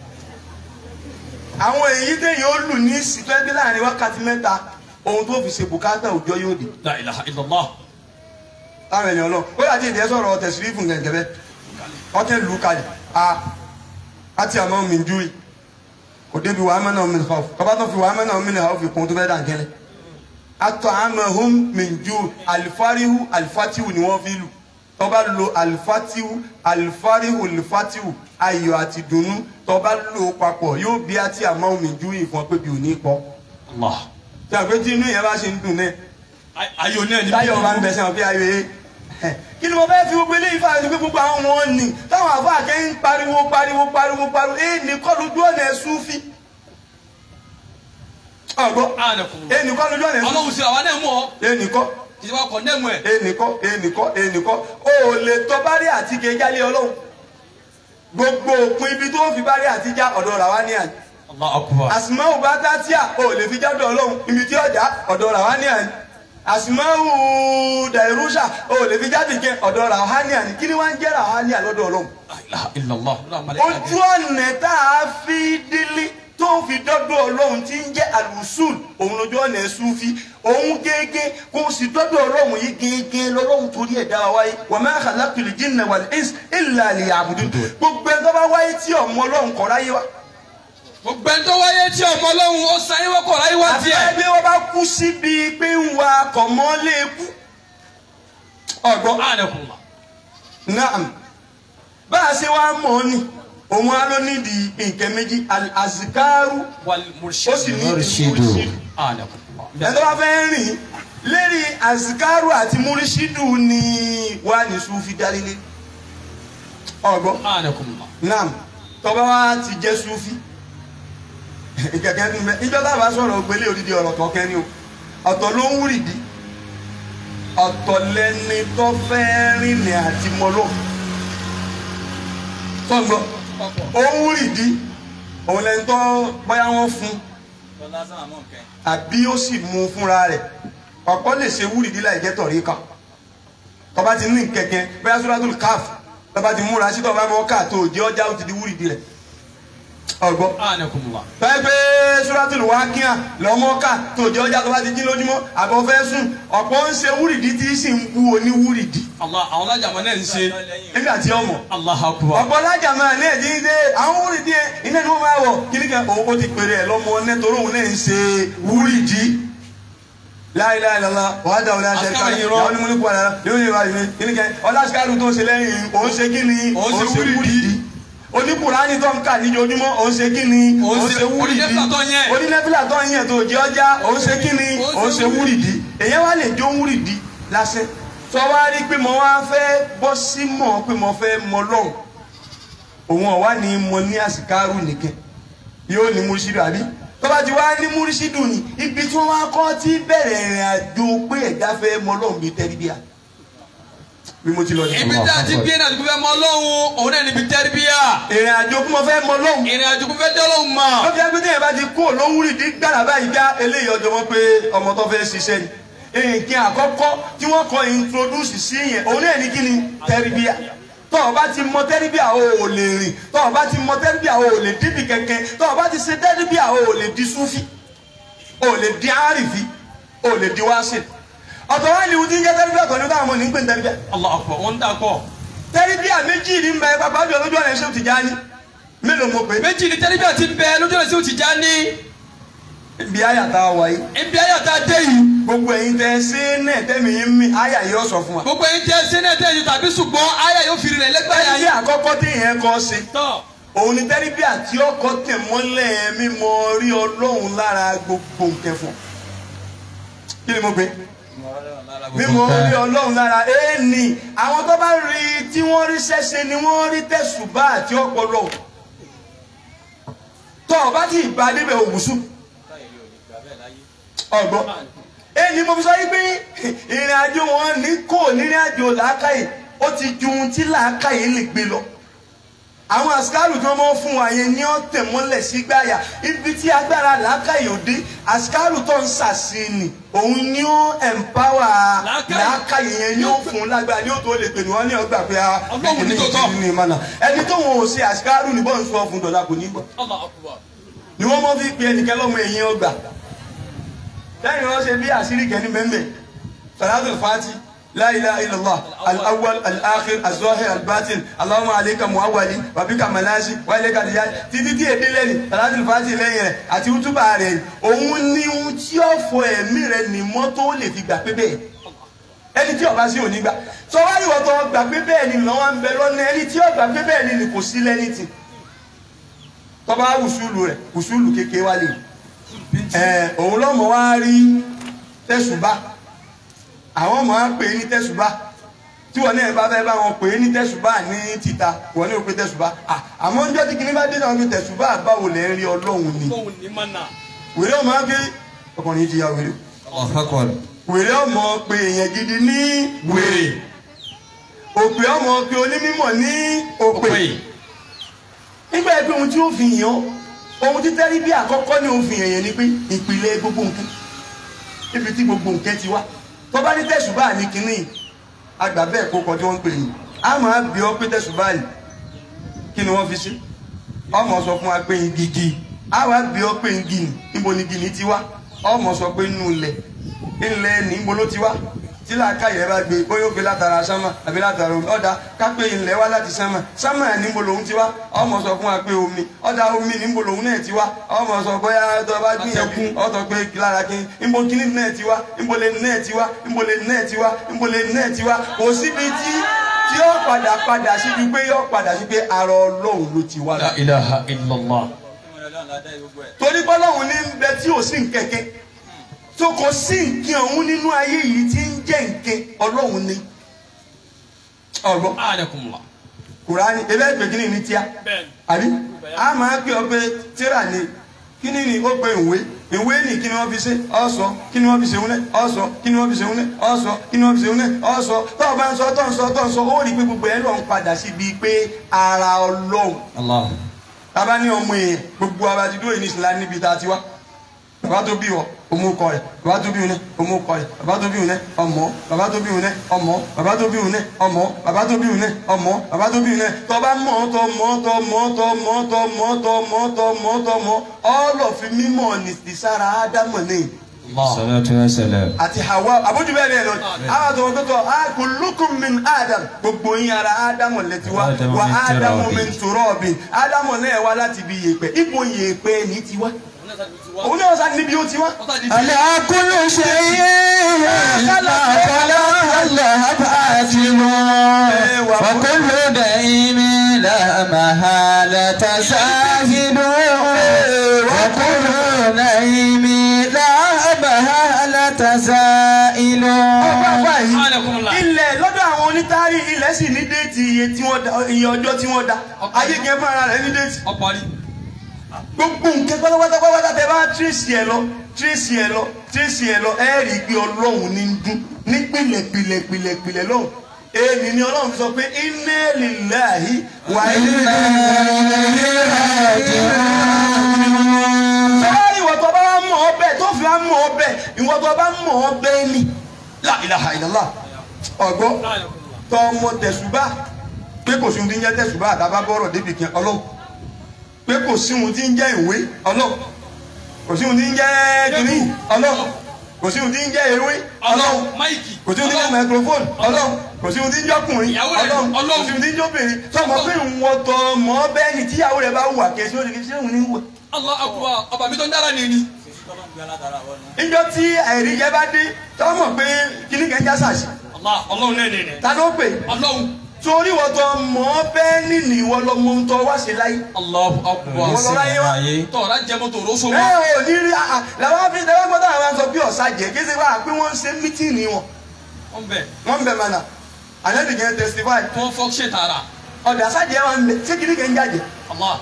àwọn èyí téèyàn ó lù ní sítẹ́bí láàrin wákàtí mẹ́ta ohun tó fi ṣe bùkátà òjò yóò dé la ilaha illallah. láwọn ènìyàn lọ ó yà tí ìdí ẹ sọ̀rọ̀ tẹ̀sírífù gẹ̀gẹ̀ bẹ́ ọtí lù ú kalẹ̀ a àti àmọ́ mi ju yìí kò débi wàá mẹ́nà mi nìkan kọ́bá tó fi wàá mẹ́nà mi nìkan fi kún tó fẹ́ dàn kẹ́lẹ́ atọ́ àmọ́ hum mi ju alifarihu alifatihu ni wọ́n fi lù tọ́ba lo alifatihu alifarihu alifatihu ayọ̀ àti dùnnú tọ́ba lò papọ̀ yóò bí àti àmọ́ mi ju yìí fún ọ pé bí ò ní pọ̀ Allah. tí a pé tí inú yẹn bá ṣe ń dùn náà ayò náà ni. táyọ̀ máa ń bẹ̀ sẹ́wọ̀n bí ayọ̀ yé kí ni mo fẹ́ fi gbogbo eléyìí fáwọn ẹni pé gbogbo àwọn wọn ni táwọn àfọ àkẹ́yìn ń pariwo pariwo pariwo pariwo èyí ní kọ́ lójú ọ̀nà ẹ̀sùn fi ọ̀gbọ́ anakunla. èyí ní kọ́ lójú ọ̀nà ẹ̀sùn ọlọ́run sí àwa náà mú ọ. èyí ní kọ́ ìjọba kọ̀ nẹ́mu ẹ̀. èyí ní kọ́ èyí ní kọ́ èyí ní kọ́ o ò lè tọ́ bárí àti kejálé ọlọ́run gbogbo òpin ibi tó fi bárí àti já ọ̀dọ̀ rà wá ní àná Allah akubar. àsìmáwò bá tátíà o ò lè fi jáde ọlọ́run ibi tí ọjà ọ̀dọ̀ rà wá ní àná àsìmáwò dàìrúṣà o ò lè fi jáde kẹ ọ̀dọ̀ rà wá ní àná kí ni wọ́n ń jẹ́ rà wá ní àná lọ́dọ̀ ọlọ́run la ilaha illallah. ojú ọ̀nà tá a fi délé tó fi dọ́dọ̀ ọlọ́run tí ń jẹ́ àlùsùl òun lójú ọ̀nà ẹ̀sùn fi òun gẹ́gẹ́ kó o sì dọ́dọ̀ ọlọ́run yìí gẹ́gẹ́ lọ́lọ́run torí ẹ̀dá wa wáyé wa ma khalaqtul jinna wal insa illa liya'budun gbogbo ẹ̀ tó bá wáyé tí ọmọ ọlọ́run kọ́ ráyé wa gbogbo ẹni tó wáyé tí ọmọ ọlọ́run ó san yín wọ́kọ̀ láyé wá àti tiẹ̀. bí wọ́n bá kú síbi pé ń wa kọ̀mọ́lé kú. ọ̀gbọ́n ànàkùnmá. naam bá a ṣe wá mọ̀ ọ́ ni òun á ló nídìí nǹkan méjì azikaru wal ó sì ní Murshidu. ànàkùnmá. ẹni tó bá fẹ́ rìn lérí azikaru àti múrísídù ni wà ní sufi dálílé ọgbọ́n ànàkùnmá. naam tọ́ba wa ti jẹ́ sufi ìkẹ̀kẹ́ ní bẹ́ẹ̀ ìjọba bá sọ̀rọ̀ ògbélé òdìdí ọ̀rọ̀ kọ̀ọ̀kẹ́ ni o ọ̀tọ̀ ló ń wúrìdí ọ̀tọ̀ lẹni tó fẹ́ rìnrìn àti mọ́lọ́ sọ́gbọ́n ó ń wúrìdí òun lẹni tó bóyá wọ́n fún àbí ó sì mú un fúnra rẹ̀ ọ̀pọ̀ lè ṣe wúrìdí láì jẹ́ tọ̀rí kan tọba ti ní kẹ̀kẹ́ bóyá suratul káf tọba ti múra sí tọba mọ́ ká tó jẹ́ ọjà ó ti di wúrìdí rẹ̀ ọgbọ́n ànàkùnmá. tọ́yẹ pé suratul wákíà lọ́mọ́ ká tó jẹ́ ọjà tọba ti jí lójúmọ́ àbọ̀ fẹ́ sùn ọ̀pọ̀ ń ṣe wúrìdí tí sì ń kú oní wúrìdí Allah àwọn alájàmọ́ náà ń ṣe. nígbà tí ọmọ Allahu akbar. ọ̀pọ̀ lájà máa ní ẹ̀dín dé àwọn wúrìdí ẹ̀ iná ni wọ́n máa wọ̀ kíní kan òun ó ti pèrè ẹ̀ lọ́mọ nẹ́tọ́rọ́ òun náà ń ṣe wúrìdí la ilaha illallah wàá dà wọlé aṣẹ ká Àṣkárí irọ́. ìyàwó ni mo ní kú àdára yóò yẹ wáyé mi kíní kan ọlásìkárù tó ń ṣe lẹ́yìn òun ṣe kíni Òun ṣe wúrìdí. oníkùránì tó ń kà níjojúmọ́ òun ṣe kíni Òun òun ṣe- ṣe wúrìdí onínẹ́fìlà tó ń yẹn. onínẹ́fìlà tó ń yẹn tó jẹ́ ọjà òun ṣe kíni Òun ṣe òun ṣe wúrìdí èyàn wá lè jó wúrìdí lásẹ̀ tó wá rí pé mo wá fẹ́ bọ́ sí mọ̀ pé mo fẹ́ mọ lọ́hùn òun ọ̀wá ni mo ní àsìkárù nìkan yóò ní múrísídù àbí tó bá ti wá ní múrísídù ni ibi tí wọ́n wá kọ́ tí bẹ̀rẹ̀ ìrìn àjò pé ẹ̀dá fẹ́ mọ lọ́hùn bíi tẹ́lifíà bí mo ti lọ ní. ibi tí a ti gbé náà dùkú fẹ́ mọ ọlọ́run òun náà níbi tẹ́rìbíyà. ìrìn àjò kí mo fẹ́ mọ lọ́hùn ìrìn àjò kò fẹ́ dọ́lọ́hùn mọ́. ó fi ẹgbẹ́ tẹ̀yẹ̀ bá ti kó lówúrì dín gbàrà báyìí já eléyìí ọjọ́ wọn pé ọmọ tó fẹ́ ṣiṣẹ́ ni nǹkan àkọ́kọ́ tí wọ́n kọ́ introduce sí yẹn òun náà ní kí ni tẹ́rìbíà tó o bá ti mọ tẹ́rìbíà o ò lè rìn tó o bá ti mọ tẹ́rìbíà o ò lè díbi kẹ̀kẹ́ tó o bá ti ṣe tẹ́rìbíà o ò lè di súfì o ò lè di àrífì o ò lè di wáṣẹ ọ̀tọ̀ wá ní ìwúdí ń jẹ́ tẹ́rìbíà tó ní táwọn ọmọ ní ń pè ní tẹ́rìbíà Allahu akbar wọ́n ń dà pọ̀. tẹ́rìbíà méjì ní mbẹ́ pàpà jọ lójú ọ̀nà ìṣẹ́ Tìjàní mélòó mo pè é méjì ni tẹ́rìbíà ti ń bẹ lójú ọ̀nà sí Tìjàní. ibi àyàtà wà yìí ibi ayọ̀tá dé yìí. gbogbo ẹ̀yin tẹ ṣe náà tẹmí yín mi àyà yìí ó sọ fún wa. gbogbo yín jẹ́ sẹ́nẹ̀tẹ̀ yìí tàbí ṣùgbọ́n ayé yóò fi rìn lẹ́gbẹ̀ẹ́ ẹni yín. àkọ́kọ́ tí yẹn kọ́ ṣe tọ́ òun ni tẹ́lifí àti ọkọ̀ tẹ̀ mọ́lẹ̀ mímọ́ rí ọlọ́run lára gbogbo nǹkan fún ọ. kí ni mo gbé mímọ́ rí ọlọ́run lára ẹni àwọn tó bá rí tí wọ́n rí ṣẹ́ṣe ni wọ́n rí tẹ̀sùbá àti ọpọlọ tọ́ ọ bá ti ìbá débẹ̀ òwúsù ọgbọ́n ẹni mo fi sọ yí pé ìrìn àjò wọn ní kò nírìn àjò làákàyè ó ti ju ohun tí làákàyè lè gbé lọ àwọn àsìkárù tí wọn mọ fún wa yẹn ní ọ̀tẹ̀ mọ́lẹ̀ sí gbàyà ibi tí agbára làákàyè òde àsìkárù tó ń sàṣìnì òun ni ó ẹ̀mpáwà Làákàyè. làákàyè yẹn ni ó fún lágbára ni ó tó lè pè ní wọn ní ọgbà pé a Ọlọ́run ní tòótọ́. ní ìmọ̀nà ẹni tó wọn ò ṣe àsìkárù ní bọ́ọ̀ sọ fún dọ̀là kò ní gbọ́ Allahu akbar. ni wọ́n mọ́ fi pe ẹnìkan lọ́mọ ẹ̀yìn ọgbà lẹ́yìn wọ́n ṣe bí àṣírí kẹ́ni mẹ́mẹ́ salatul fati la ilaha illallah al-awwal al-akhir az-zahir al-batin allahumma alayka muawwali wa bika manasi wa ilayka niyaj títí tí èdè lẹ́ni salatul fati lẹ́yìn rẹ̀ àti útúbà rẹ̀ òun ni ohun tí ó fọ ẹ̀mí rẹ̀ ní mọ́tò lè fi gbà pé bẹ́ẹ̀ ẹni tí ó bá sí òní gbà sọ wá ìwọ tó gbà pé bẹ́ẹ̀ ni lọ́wọ́ ń bẹ lọ́nà ẹni tí ó gbà pé bẹ́ẹ̀ ni ni kò sí lẹ́ni tì tọ́ba wùsùlù rẹ̀ wùsùlù kékeré wá lè ẹ̀ òun lọ́mọ wá rí tẹ̀sùbá àwọn ọmọ wa pè é ní tẹ̀sùbá tí wọn náà bá fẹ́ bá wọn pè é ní tẹ̀sùbá ní títa wọn ní òpin tẹ̀sùbá à àmọ́ ń jọ́ tí kìnìún bá dé náà fi tẹ̀sùbá báwo lẹ́ ń rí ọlọ́run ni Ọlọ́run ní mọ̀nà. wèrè ọmọ wa pé ọkùnrin ti ya wèrè Allahu akbar. wèrè ọmọ pé èèyàn gidi ní wèrè òpè ọmọ pé onímọ̀ ní òpè nígbà pé ohun tí ó fi yàn ohun tí tẹ́rí bí àkọ́kọ́ ní òfin èèyàn ni pé ìpìlẹ̀ gbogbo nǹkan ibi tí gbogbo nǹkan ti wá tó bá ní tẹ̀sùbá ní kínní àgbà bẹ́ẹ̀ kó kọ tí wọ́n ń pè ní a máa bí ọ pé tẹ̀sùbá ní kí ni wọ́n fi ṣe ọmọ sọ fún wa pé igi igi a wá bí ọ pé igi ní níbo ni igi ní ti wá ọmọ sọ pé inú ilẹ̀ ilẹ̀ ní níbo ló ti wá tí làákà yẹn bá gbé bóyá ó gbé látara sánmà àbí látara omi ọ̀dà kápẹ́ ilẹ̀ wá láti sánmà sánmà ẹ̀ níbo lòun ti wá ọmọ sọ fún wa pé omi ọ̀dà omi níbo lòun náà ti wá ọmọ sọ bóyá tó bá gbìyànjú ọ̀tọ̀ pé lára kí níbo kíní náà ti wá níbo lè náà ti wá níbo lè náà ti wá níbo lè náà ti wá kò síbi tí tí ó padà padà sí ju pé yóò padà sí pé ara ọlọ́run ló ti wá. La ilaha illallah. torí bọ́lọ́run ní bẹ tí ò sí nkẹ́kẹ́ tó kò sí nǹkan ọ̀hún nínú ayé yìí tí ń jẹ́ nǹkan ọlọ́run ní. ọ̀gbọ́n Anakumullah. kùránì ebe ẹgbẹ́ kí ni ní tíá àbí a máa pè ọ pé tíra ni kí ni ni ó pe ìwé ìwé ni kí ni wọ́n fi ṣe ọ̀sọ́ kí ni wọ́n fi ṣe wúlẹ̀ ọ̀sọ́ kí ni wọ́n fi ṣe wúlẹ̀ ọ̀sọ́ kí ni wọ́n fi ṣe wúlẹ̀ ọ̀sọ́ tó o bá ń sọ tó ń sọ tó ń sọ ó rí i pé gbogbo ẹ̀ lọ ń padà síbi pé ara ọlọ́run Allah. tábà ní ọmọ èèyàn gbogbo abajidó yìí ní ìsìlá níbi tá a ti wá bàbá tó bí wọ ọmọ ọkọ rẹ bàbá tó bí wọn ọmọ ọkọ rẹ bàbá tó bí wọn ọmọ bàbá tó bí wọn ọmọ bàbá tó bí wọn ọmọ bàbá tó bí wọn ọmọ bàbá tó bí wọn tọba mọ tọ mọ tọ mọ tọ mọ tọ mọ tọ mọ tọ mọ tọ mọ ọlọfi mímọ ní sára ádámọ ní Allah. salatu wa salam. àti hawa àbójú bẹ́ẹ̀ bẹ́ẹ̀ lọ àwọn àti wọn tó tọ kullukum min adam gbogbo yín ara ádámọ lẹ́tí wa Ádámù wa min ádámọ turabin. min turabin ádámọ náà wá láti ibi yèèpẹ̀ ipò yèèpẹ̀ ní tiwa òun náà sá níbi ó tiwa. على كل شيء إلا خلق الله باطل وكل دائم لا محالة زاهد وكل نعيم لا محالة زائل Anakumullah. ilẹ̀ lọ́dọ̀ àwọn onítàrí ilẹ̀ sì ní déètì iye tí wọ́n da iye ọjọ́ tí wọ́n da ayé gẹ̀ fún ara rẹ̀ ní déètì Ọparí. gbogbo nǹkan pátápátá pátápátá tẹ bá tírèsì ẹ lọ tírèsì ẹ lọ tírèsì ẹ lọ ẹ rí i pé ọlọ́run ní ń dún ní pìlẹ̀ pìlẹ̀ pìlẹ̀ pìlẹ̀ lọ́hùn èmi ni ọlọ́run fi sọ pé inna lillahi wa inna sọ́wọ́n ìwọ tó bá mọ̀ ọ́ bẹ́ẹ̀ tó fi wá mọ̀ ọ́ bẹ́ẹ̀ ìwọ tó bá mọ̀ ọ́ bẹ́ẹ̀ ni la ilaha illallah ọ̀gbọ́n tọ́ ọmọ tẹ̀sùbá pé kò sí ohun tí ń jẹ́ tẹ̀sùbá àtàbá bọ́rọ̀ débi kan ọlọ́run pé kò sí ohun tí ń jẹ́ ìwé ọlọ́run kò sí ohun tí ń jẹ́ kìnnì ọlọ́run kò sí ohun tí ń jẹ́ ewé ọlọ́run Ọlọ́run. Máìkì. kò sí ohun tí ń jẹ́ microphone ọlọ́run kò sí ohun tí ń jẹ́ ọkùnrin Ìyàwó rẹ̀ ọlọ́run kò Ọlọ́run. sí ohun tí ń jẹ́ obìnrin sọmọ pé ìwọ̀n tọ mọ́ bẹ́ẹ̀ ni tíyàwó rẹ̀ bá wà kẹ́sí ó lè fi ṣé òun ní wà. Allah akbar. Ọba mi tó ń dára ni ni. níjọ tí àìrí jẹ bá dé tọ́ mọ̀ pé kíní kan já sàṣì Allah. Ọlọ́run náà nìyẹn. ta ló pè Ọlọ́run. torí wọ́n tọ mọ́ bẹ́ẹ̀ ni ni ìwọ lọ mọ́ tọ́ wá ṣe láyé Allahu akbar. ìwọ lọ láyé wá. Tọ́ra jẹ́ mọ́tò roso ẹ mọ́. ò ní rí àà làwọn fi tẹ́wọ́ gbọ́dọ̀ àwọn sọ bí ọ̀sà jẹ́ kí ṣe wá pé wọ́n ń ṣe mítìnì wọn Wọ́n bẹ̀. wọ́n ń bẹ̀ mọ́nà ànábì kẹ́ testify Tí wọ́n fọ́ ṣe tààrà. ọ̀dà sájẹ́ wọn ń bẹ̀ ṣé kìíní kẹ́ ń jáde Allah.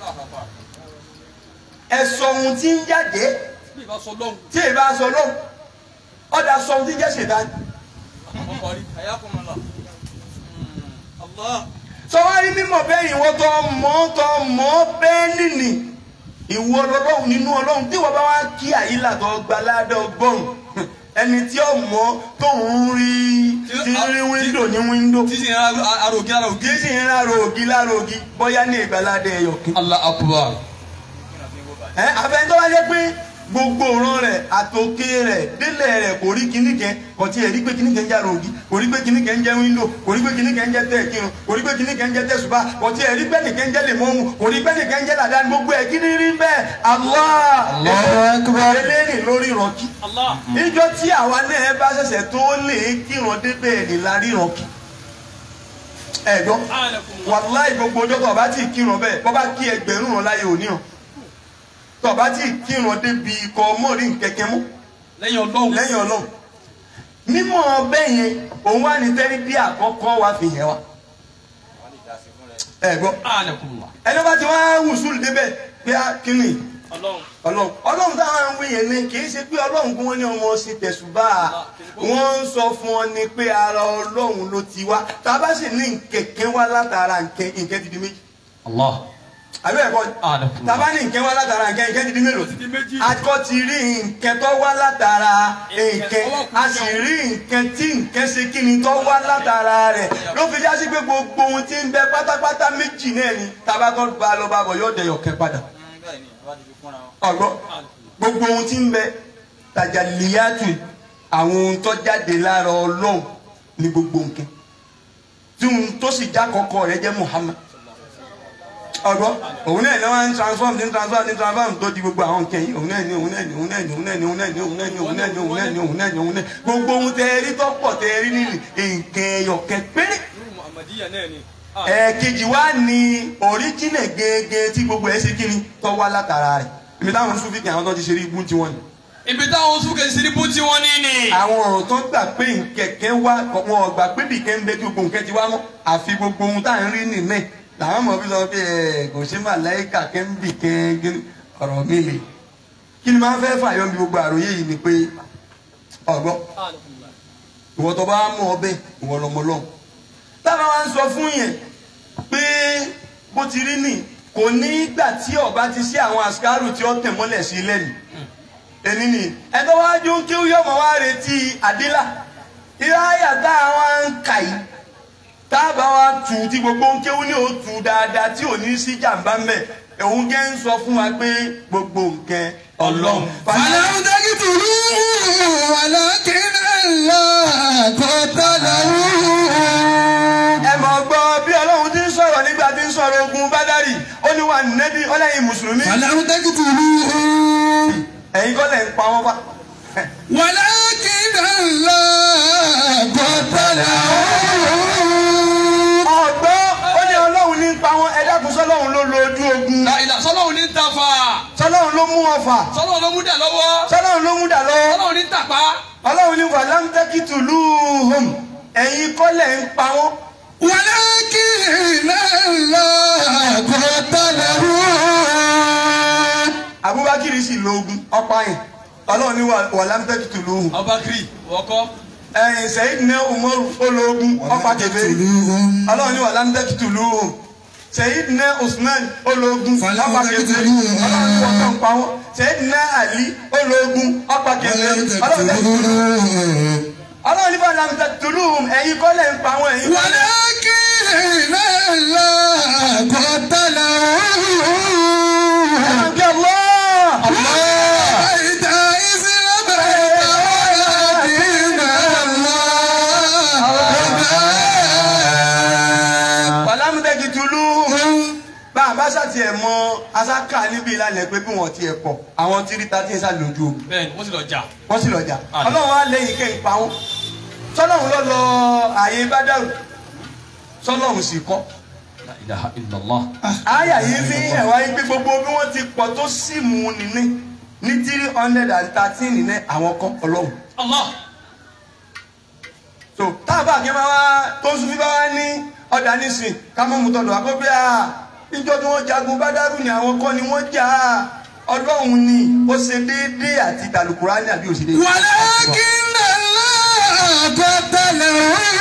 ẹ̀sọ̀ ohun tí ń jáde Bí ìbá sọ lọ́hùn. tí èyí bá sọ lóhùn ọ̀dà sọ ohun tí ń jẹ́ ṣètàn Ọparí. Ayakumullah. Allah. sọ wá rí mímọ̀ bẹ́ẹ̀ ìwọ tó mọ̀ tó mọ̀ bẹ́ẹ̀ nìní ìwọ ọlọ́run nínú ọlọ́run tí wọ́n bá wá kí àyílà tó gba ládọ́ ọgọ́rùn ẹni tí ó mọ̀ tó ń rí tí ń rí wíńdò ní wíńdò Tí sì ń ra arogi arogi. kì í sì ń rárò ògì lárò ògì bóyá ní ìgbàládé ẹyọkí. Allah akbar. ẹ àfẹn tó wá jẹ́ pé gbogbo òran rẹ̀ àtòkè rẹ̀ délẹ̀ rẹ̀ kò rí kíní kẹ kò tiẹ̀ rí pé kíní kẹ ń jára ògì kò rí pé kíní kẹ ń jẹ́ wíńdò kò rí pé kíní kẹ ń jẹ́ tẹ̀ kírun kò rí pé kíní kẹ ń jẹ́ tẹ̀sùbá kò tiẹ̀ rí pé nìkẹ́ ń jẹ́ lèmọ́mù kò rí pé nìkẹ́ ń jẹ́ làdáni gbogbo ẹ̀ kí ni rí bẹ́ẹ̀ Allah Allahu akbar. eléyìí lórí ìrọ̀kí Allah. níjọ tí àwa náà bá ṣẹ̀ṣẹ̀ tó lè kírun débẹ̀ ní la ríran kí ẹ̀gbọ́n Anakumullah. wàláì gbogbo ọjọ́ tó o bá ti kírun bẹ́ẹ̀ bọ́ bá kí ẹgbẹ̀rún ràn láyé òní hàn tó o bá ti kírun débi ikọ̀ mọ́rí nkẹ́kẹ́ mú Lẹ́yìn Ọlọ́run. lẹ́yìn ọlọ́run mímọ́ bẹ́ẹ̀ yẹn òun wá ní tẹ́rí bí àkọ́kọ́ wa fi yẹn wa ẹ̀gbọ́n Anakumullah. ẹni bá ti wá wùsùlù débẹ̀ pé á kíni Ọlọ́run. ọlọ́run ọlọ́run táwọn ń wí yẹn ni kì í ṣe pé ọlọ́run kí wọ́n ní ọmọ sí tẹ̀sùbá wọ́n ń sọ fún ọ ni pé ara ọlọ́run ló ti wá tá a bá sì ní nkẹ̀kẹ́ wá látara nkẹ́ nkẹ́ ti di méjì Allah. àbí ẹ̀kọ́ Anakumullah. tá a bá ní nkẹ́ wá látara nkẹ́ nkẹ́ ti di mélòó Ti di méjì. akọ ti rí nkẹ́ tó wá látara nkẹ́ a sì rí nkẹ́ tí nkẹ́ ṣe kí ni tó wá látara rẹ̀ ló fi já sí pé gbogbo ohun tí ń bẹ pátápátá méjì náà ni tá a bá tọ́ ba lọ bá bọ̀ yóò dẹ̀yọ̀ kẹ́ padà ọgbọ gbogbo ohun tí ń bẹ tajaliyatu àwọn ohun tó jáde lára ọlọ́run ní gbogbo nǹkan tí ohun tó sì já kọ́kọ́ rẹ̀ jẹ́ Muhammad ọgbọ́n òun náà ni wọ́n ń transform ní transform ní transform tó di gbogbo àwọn nǹkan yìí òun náà ni òun náà ni òun náà ni òun náà ni òun náà ni òun náà ni òun náà ni òun náà ni òun náà ni òun náà gbogbo ohun tẹ ẹ rí tó pọ̀ tẹ ẹ rí nínú nǹkan ẹyọkẹ péré Muhammadiya náà ni. ẹ̀ẹ̀kejì wá ní oríjìnà gẹ́gẹ́ tí gbogbo ẹ̀ ṣe kí ni tó wá látara rẹ̀ èmi táwọn sùn fìkì àwọn tó ti ṣe rí ibú tiwọn ni. ibi táwọn sùn kèsì ní bùtì wọn ní ni. àwọn ọ̀rọ̀ tó gbà pé nkẹ̀kẹ́ wá wọn ò gbà pé bìkẹ́ ń bẹ tí gbogbo nǹkan ti wá mọ́ àfi gbogbo ohun tá à ń rí nìmẹ́ làwọn mọ̀ bí sọ pé ẹ kò ṣe màláìkà kẹ́ ń bì kẹ́ gírí ọ̀rọ̀ mi lè kí ni máa fẹ́ fàyọ́ bí gbogbo àròyé yìí ni pé ọ̀gbọ́n ìwọ tó bá mú ọbẹ̀ ìwọ lọmọ lọ́hùn táwọn wá ń sọ fún yẹn pé bó ti rí nì kò ní gbà tí ọba ti ṣe àwọn àṣkárù tí ó tẹ̀ mọ́lẹ̀ sí lẹ́nu ẹni nì ẹgbẹ́ wá jó ń kéwú yọmọ wá retí àdílà ìráyà tá àwọn ń kà yìí táàbà wa tù tí gbogbo ń kéwú ní o tù dáadáa tí ò ní sí jàǹbá mẹ́ òun jẹ́ ń sọ fún wa pé gbogbo nǹkan ọlọ́run. فلم تقتلوه ولكن الله قتله ẹ mọ̀ gbọ́ bí ọlọ́run ti ń sọ̀rọ̀ nígbà tí ń sọ̀rọ̀ ogun bádàrí ó ní wà nẹ́bí ọlẹ́yin mùsùlùmí فلم تقتلوه ẹ̀yin kọ́ lẹ̀ ń pa wọ́n pa. ولكن الله قتله ọ̀gbọ́ ó ní ọlọ́run ní pa wọn ẹ dákun sọ́lọ́run ló lo ojú ogun láìla sọlọ́run ní tafa sọ́lọ́run ló mú ọfà sọlọ́run ló mú dà lọ́wọ́ sọ́lọ́run ló mú dà lọ sọlọ́run ní tàpá. ọlọ́run ní wàlámtẹ́kìtù lùhùm ẹ̀yin kọ́ lẹ̀ ń pa wọ́n. ولكن الله قتله Abubakar sì lo ogun ọ̀pá yẹn ọlọ́run ní wàlámtẹ́kìtù lùhùm Abubakar wọkọ. ẹ̀yìn sẹ́yìn ní Umaru ó lo ogun ọ̀pá kẹfẹ́ ọlọ́run ní wàlámtẹ́kìtù lùhùm sẹ́yìn ní Usman ó lo ogun ọ̀pá kẹfẹ́ ọlọ́run ní wọ́n kàn pa wọ́n sẹ́yìn ní Ali ó lo ogun ọ̀pá kẹfẹ́ ọlọ́run ní ọlọ́run ní wàlámtẹ́kìtù lùhùm ẹ̀yin kọ́ lẹ̀ ń pa wọ́n ẹ̀yin kọ́ lẹ̀ ولكن الله قتله ń bí Allah. بيت إذ بيت ولكن الله wàlámùtẹ́kì tulu bá a bá ṣàtì ẹ̀ mọ asáka níbi ìlànà pé bí wọ́n ti ẹ̀ pọ̀ àwọn tí rí tàtí ẹ̀ sá lójú ogun bẹ́ẹ̀ni wọ́n sì lọ jà. wọ́n sì lọ́jà Àdé. ọlọ́run á lẹ́yìn kẹ́ ìpa wọn sọlọ́run ló lọ ààyè bádàrú sọlọ́run sì kọ́ La ilaha illallah. àyà yìí fi hàn wá pé gbogbo bí wọ́n ti pọ̀ tó sì mú un nínú ní three hundred and thirteen nínú àwọn kọ́ ọlọ́run Allah. so táàbà kí máa wá tó ń sunfí bá wá ní ọ̀dà nísìn ká mọ́ mu tọ̀dọ̀ àkọ́bí à níjọ́ tí wọ́n jagun bádàrú ni àwọn kọ́ ni wọ́n jà á ọlọ́run ni ó ṣe déédéé àti tàlùkùránì àbí òṣèlú. ولكن الله قتله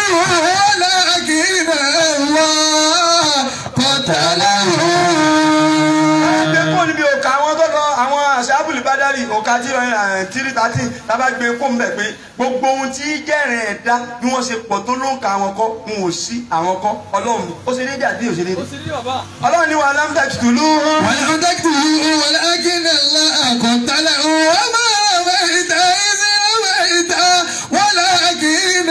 ولكن الله قتله gbé kó níbi òkà àwọn tó lọ àwọn àṣàbùlì bádàrí òkà tí tírí tàtí tábà gbé kó ń bẹ̀ pé gbogbo ohun tí jẹ́rìn ẹ̀dá bí wọ́n ṣe pọ̀ tó ló ń ka àwọn kọ́ ń ò sí àwọn kọ́ ọlọ́run ni ó ṣe déédéé àbí òṣèlú. ó sì rí bàbá. ọlọ́run ni wà lámdà tùlù. ولم تقتله ولكن الله قتله وما رميت إذ رميت ولكن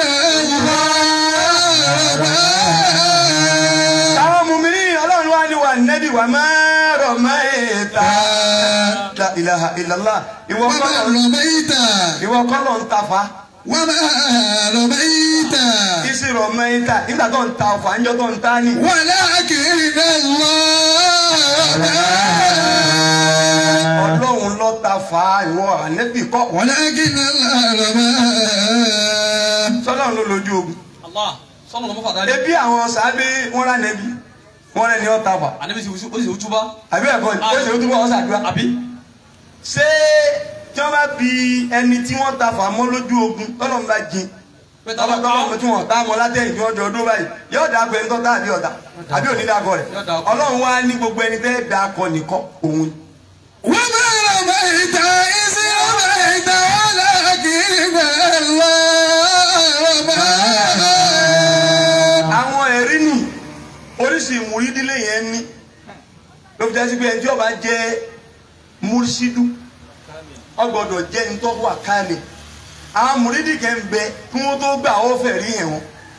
الله رمى àwọn mùmíní ọlọ́run wá ní wà nẹ́bí wà máa rọ̀ máa èèta. la ilaha illallah ìwọ وما kọ́lọ̀ رميت ìwọ kọ́lọ̀ ń tafa وما رميت ìsì rọ̀ máa èèta nígbà tó ń ta ọ̀fà ńjọ́ tó ń ta ni. ولكن الله رمى ọlọ́run ló tafa ìwọ ànẹ́bí kọ́ ولكن الله رمى sọlọ́run ló lójú ogun. Allah sọ́nà lọ́mọ́ fàdá ebi àwọn sábẹ́ wọn rà nẹ́bí wọn rẹ̀ ní ọ́ tafa àníbi sì ó sì túbá. àbí ẹ̀kọ́ ni ó sì ó túbọ̀ ọ́ sàdúrà. àbí. ṣé tí wọ́n bá bi ẹni tí wọ́n tafa mọ́ lójú ogun tọ́lọ́run bá jin pé tábà tọ́lọ́ tọ́lọ́ tí wọ́n tá mọ́ látẹ̀yìn tí wọ́n jọ ọdún báyìí yóò dáa pé ńtọ́ tá àbí ọ̀dà àbí òní dáa kọ rẹ̀ Yóò dáa kọ. ọlọ́run wá ní gbogbo ẹni tẹ́ dáa kọ nìkan òun. وما رميت إذ رميت ولكن الله رمى àwọn ẹ̀rí nì oríṣi ìmúrídílé yẹn ní ló fi jásí pé ẹni tí ó bá jẹ́ múrísídú ó gbọ́dọ̀ jẹ́ ní tó wà káàlẹ̀ àwọn mùrídìí kẹ́ ń bẹ kí wọ́n tó gbà ó fẹ́ rí yẹn wọn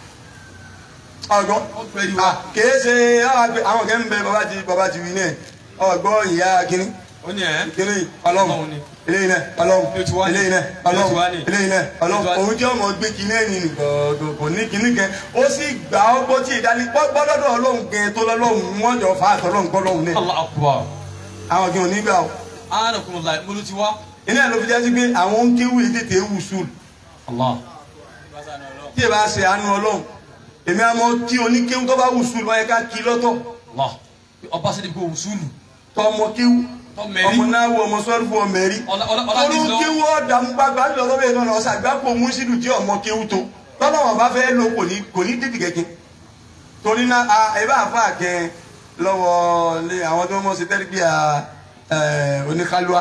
ọgbọ́n fẹ́ rí wa. Ah, kìí ṣe àwọn àgbẹ̀- àwọn kẹ́ ń bẹ bàbá ti bàbá ti wí náà ọgbọ́n ìyá kínní ó ní ẹ̀ kínní ọlọ́run Ọlọ́run ni. eléyìí náà ọlọ́run Ilé tiwa ni. eléyìí náà Ilé tiwa ọlọ́run ni. eléyìí náà Ilé tiwa ọlọ́run ni. òun tí ọmọ gbé kínní ẹ̀yìn ni gbọ̀ọ̀dọ̀ kò ní kínní kẹ ó sì gbà ọ́ gbọ́ tí ìdálé gbọ́dọ̀ ọlọ́run gẹ̀ tó lọ́lọ́run wọ́n jọ fà á tọ́lọ́run gbọ́lọ́run náà Allah akbar àwọn kí wọn nígbà o anakumula mulu ti wa. iná ẹ̀ ló fi jásí pé àwọn ń kéwù yìí tètè wù sùn Allah tí ẹ bá ṣe àánú ọlọ́run èmi àmọ́ tí oníkéwù tó bá wù sùn wọ́n yẹ ká kí lọ́tọ̀ Allah ọba sẹ́ni kò wùsùlù tọmọ kéwù Tọ́ mẹ́rí. ọmọ náà wọ ọmọ sọ́ọ́rù fún ọmọ ẹ̀rí Ọlá- ọlá- ọlá ti lọ. olùkéwù ọ̀dà ń gbàgbà lọ́dọ̀ bẹ́ẹ̀ náà ọ̀sà àgbàpọ̀ mùsílù tí ọmọ kéwù tó tọ́lọ́ wọn bá fẹ́ lò kò ní kò ní dídì kẹ́kẹ́ torí náà a ẹ bá fà kẹ́ lọ́wọ́ lé àwọn tó mọ̀ sí tẹ́lifíà oníkálúwa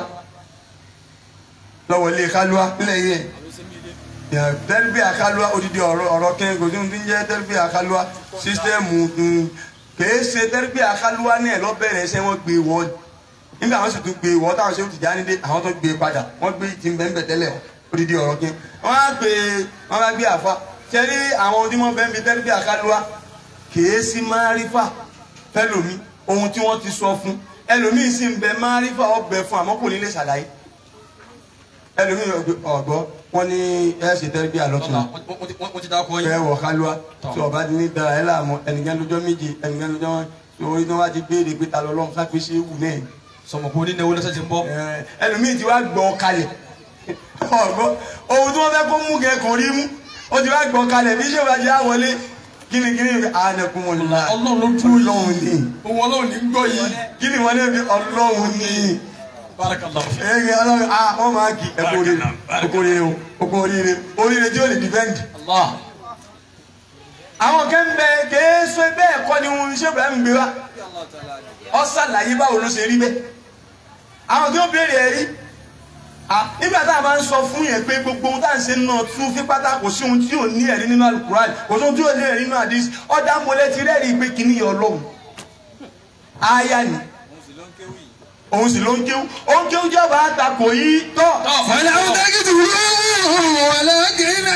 lọ́wọ́ ilé kálúwa nílẹ̀ yẹn tẹ́lifíà kálúwa odidi ọ̀rọ̀ ọ̀rọ̀ kẹ́hìn kò tí ń jẹ́ tẹ́lifíà kálúwa sísítẹ́ẹ̀mù kèé ṣe tẹ́lifíà kálúwa náà lọ́bẹ̀rẹ̀ ṣẹ́ wọ́n gbé wọ́n nígbà wọn sì tún gbé wọ́n táwọn ṣe ń tìjà nílé àwọn tó gbé padà wọ́n gbé ti ń bẹ́ẹ̀ tẹ́lẹ̀ odidi ọ̀rọ̀ kẹ́hìn wọ́n á gbé wọ́n á gbé àfa ṣẹ́rí àwọn tí wọ́n bẹ́ẹ̀ bí tẹ́lifíà kálúwa kèé sí márífà fẹ́lòmí ohun tí wọ́n ti sọ fún ẹlòmíì sì ń bẹ márífà ọbẹ̀ fún àmọ́ kò ní lè ṣàlàyé ẹlòmíì ọ̀gbọ́ wọn ní ẹ ṣe tẹ́lifíà lọ́tún lọ́la wọ́n ti dákọ̀ fẹ́ yín. wọ̀ kálúwa Tọ́. tí ọba ti ní dara ẹ láàmú ẹnìkan lọ́jọ́ méje ẹnìkan lọ́jọ́ wọn tí orí tí wọ́n bá ti béèrè pé ta lọ́lọ́run sápé ṣé wù náà sọmọ kò ní náwó lọ́sẹ̀ tí ń bọ̀. ẹ, ẹlòmíì ti wá gbọ́ kalẹ̀ ọ̀gbọ́ ohun tí wọ́n fẹ́ kó mú kẹ́ kò rí mú ó ti wá gbọ́ kalẹ̀ bí ṣé wàá jẹ́ àwọlé kíni kíni ànàkùn wọn lọ Ọlọ́run ló dúró yìí. ọlọ́run ní òun ọlọ́run ní gbọ́ yìí. kíni wọn lè fi ọlọ́run ní barakallahu fi. ẹ̀yẹ ọlọ́run ah wọ́n máa kí ẹ̀kọ́ oríire ẹ̀kọ́ oríire o ẹ̀kọ́ oríire oríire tí ó lè dìfẹ́ǹdì. Allah àwọn kan bẹ kéésù bẹ́ẹ̀ kọ́ ni wọn ṣé Ibrahim gbé wa ọ ṣàlàyé báwo ló ṣe rí bẹ́ẹ̀ àwọn tí ó béèrè ẹ̀rí ah, nígbà tá a máa ń sọ fún yẹn pé gbogbo ohun tá à ń ṣe náà tún fi pátá kò sí ohun tí ò ní ẹ̀rí nínú alukuran kò sí ohun tí ò ní ẹ̀rí nínú hadith ọ̀dà mọ́lẹ́ ti rẹ́ẹ̀rí pé kìíní yọ ọlọ́run aya ni òun sì ló ń kéwú òun kéwú jọba àtakò yìí tọ́ فلو تقتلوه ولكن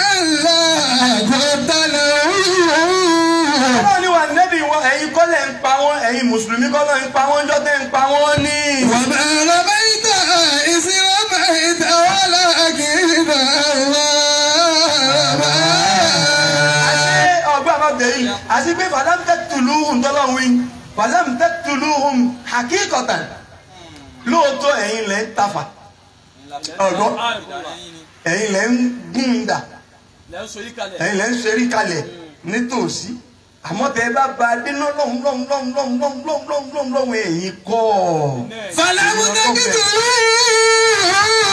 الله قتله ọlọ́run ni wà nẹ́bí wọn ẹ̀yin kọ́lẹ̀ ń pa wọ́n ẹ̀yin mùsùlùmí kọ́lẹ̀ ń pa wọ́n jọ́tẹ̀ ń pa wọ́n ní. وما رميت إذ رميت ولكن الله رمى àṣé ọgbà àbábẹ̀ yìí àti pé fàdámù tẹ́tùlùhùn tọ́lọ́wìn fàdámù tẹ́tùlùhùn hakíkọ̀tàn lóòótọ́ ẹ̀yin lẹ́ ń tafà ọ̀gbọ́ ẹ̀yin lẹ́ ń gún un dà ẹ̀yin lẹ́ ń ṣerí kalẹ̀ nítòsí àmọ́ tẹ́ ẹ bá ba dénú lọ́hùn lọ́hùn lọ́hùn lọ́hùn lọ́hùn lọ́hùn lọ́hùn lọ́hùn lọ́hùn ẹ̀yin kọ́ فلم تقتلوه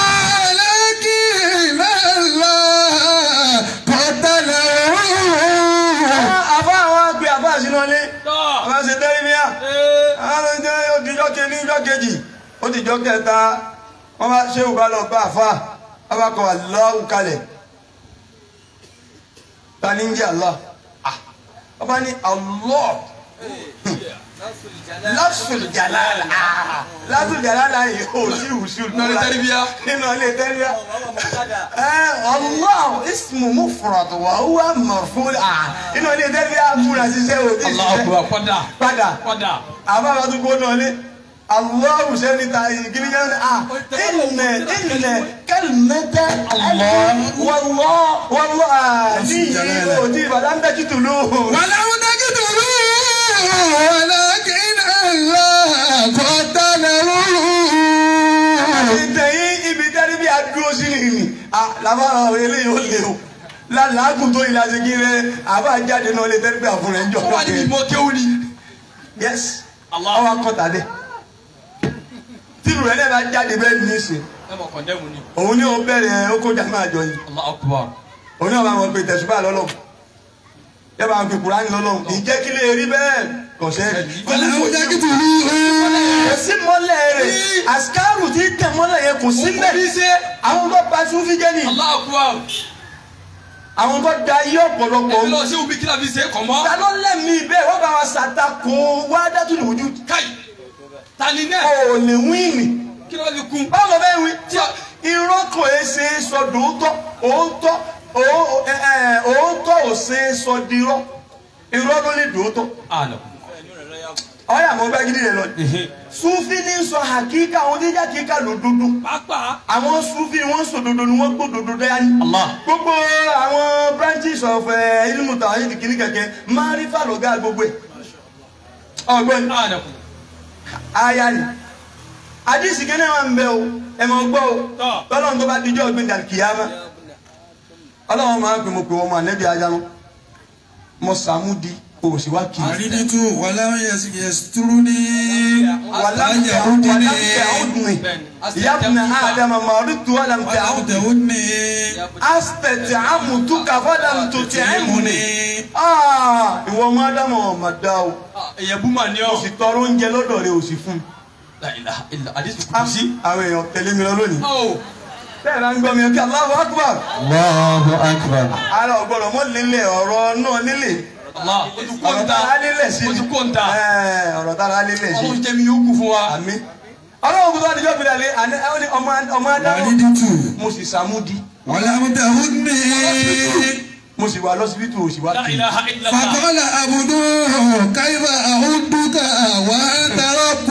ولكن الله قتله àbá àwọn àgbẹ̀ àbá àṣìná lé àwọn ṣe tẹ́lẹ̀ bíyà àwọn ọjọ́ òdìjọ́ kejì ìjọ́ kejì ó ti jọ́ kẹta wọ́n bá ṣé òbá lọ bá àfa wọ́n bá kọ Allahu kalẹ̀ ta ní ń jẹ́ Allah Ah, wọ́n bá ní Allah lafsul jalala Ah, lafsul jalala yìí ó sí ìwùsùn Nínú ilé tẹ́lifíà. nínú ilé tẹ́lifíà ẹ Allah ismu mufrad wa huwa marfu' Ah, nínú ilé tẹ́lifíà múra ṣiṣẹ́ òdì Allah ṣiṣẹ́ akbar padà padà padà. àbára tó kó náà lé aláwù sẹ́ni ta ìgbìlì kan ní à ìnẹ̀ ìnẹ̀ kẹlìmẹ́tẹ́ wọ́lọ́ wọ́lọ́ àdìyí òdì ìbàdàn bẹ́ẹ̀ títù lóhùn. ولو تقتلوه ولكن الله قتله ìtẹ̀yìn ibi tẹ́lẹ̀ bí adúró sí ni ni làbára eléyìí ó lè o lálàágùn tó ìlà ṣe kí rẹ àbá jáde náà lè tẹ́lẹ̀ bí àfúnrẹ́ ń jọ ó wà níbi ìmọ̀ kéwù ni. yes Allah. ọwọ́ akọ́ta dẹ tìrù rẹ náà bá jáde bẹ́ẹ̀ ní í ṣe ẹ mọ̀ kọ̀ndẹ́mù ni. òun ni ó bẹ̀rẹ̀ ó kó jàmbá àjọ yìí. Allah akbar. òun náà máa mọ̀ pé tẹ̀sùbá lọ́lọ́m yẹ máa fi kùránì lọ́lọ́m ìjẹ́ kí lè rí bẹ́ẹ̀ kò ṣe ولو kò تقتلوه sí mọ́lẹ̀ rẹ̀ àsìkáàrù tí tẹ̀ mọ́lẹ̀ yẹn kò sí bẹ́ẹ̀ àwọn tó pa sún fi jẹ́ ni Allah akbar. àwọn tó da iye ọ̀pọ̀lọpọ̀ èmi lọ sí ubi kí la fi ṣe é kọ̀ mọ́. ta ló lẹ́mí bẹ́ẹ̀ wọ́n bá wa ṣàtakò wá dátú ní ojú káyì tani náà ò lè wíìnì kí ló fi kún. báwo lọ bẹ́ẹ̀ wí tí a irọ́ kò é ṣe é sọ dòótọ́ òótọ́ òó- ẹ, ẹ, òótọ́ ò ṣe é sọ dirọ́ irọ́ ló lè dòótọ́ anakum ọ̀yà mo bá gidi rẹ̀ lọ. sufi ní sọ hakika àwọn oníjà kíkà lòdodo pàápàá àwọn sufi wọn sọ dodo ni wọn gbọ́ dodo dání. Allah. gbogbo àwọn branches of uh, ilmu tawhid kìíní kẹ̀kẹ́ marifa lọ̀gá gbogbo ẹ̀. ọgbẹ́ni anakum aya ni àdìsí kẹ́nẹ́ wa ń bẹ o ẹ mọ̀ gbọ́ o Tọ́. tọ́lọ́run tó bá dijọ́ ọ̀gbìn dàkíyàmá ọlọ́run máa ń pè mo pè wọ́n mọ ànẹ́bí ajá mọ́ mọ sàmúdi òsì wá kì í. àrídìtú wàlámù yẹsùtúrúní wàlámù àtàyàwùdìní tẹ̀húdùnì Bẹ́ẹ̀ni. yabna ádámà mọ̀rìtù wàlámù tẹ̀húdùnì. àtàwùdìní aspect amutuka fọdàm tó ti ẹmúni. ìwọ ọmọ ádámù ọmọ dá o èyàn bú mà ní o ọ sì tọrọ oúnjẹ lọ́dọ̀ rẹ o sì fún. la ilaha illa àdìsí kùtù sí. àwọn èèyàn tẹ̀lé mi lọ lónìí. ọ bẹ́ẹ̀ náà ń gbọ́ mi kí Allahu Akbar. Allahu akbar. ara ọ̀gbọ́dọ̀ mọ́ nílẹ̀ ọ̀rọ̀ náà nílẹ̀. Allah o ti kó ọ̀rọ̀ ń ta tára nílẹ̀ sí o ni. ti kó ń ta Ẹ̀, ọ̀rọ̀ tára nílẹ̀ sí. ọlọ́run jẹ́ mi yóò kú fún wa. àmì. ọlọ́run kò tó àdìjọ́ fi dàlẹ́ àní ẹ ó ní ọmọ ọmọ ádámù. àrídìtú mo sì sàmúdi wàlámù tẹ̀húdìní. mo sì wà lọ́sibítù òsì wá la kì í. ilaha illa Allah. فقال عبده كيف أعدك وأنت رب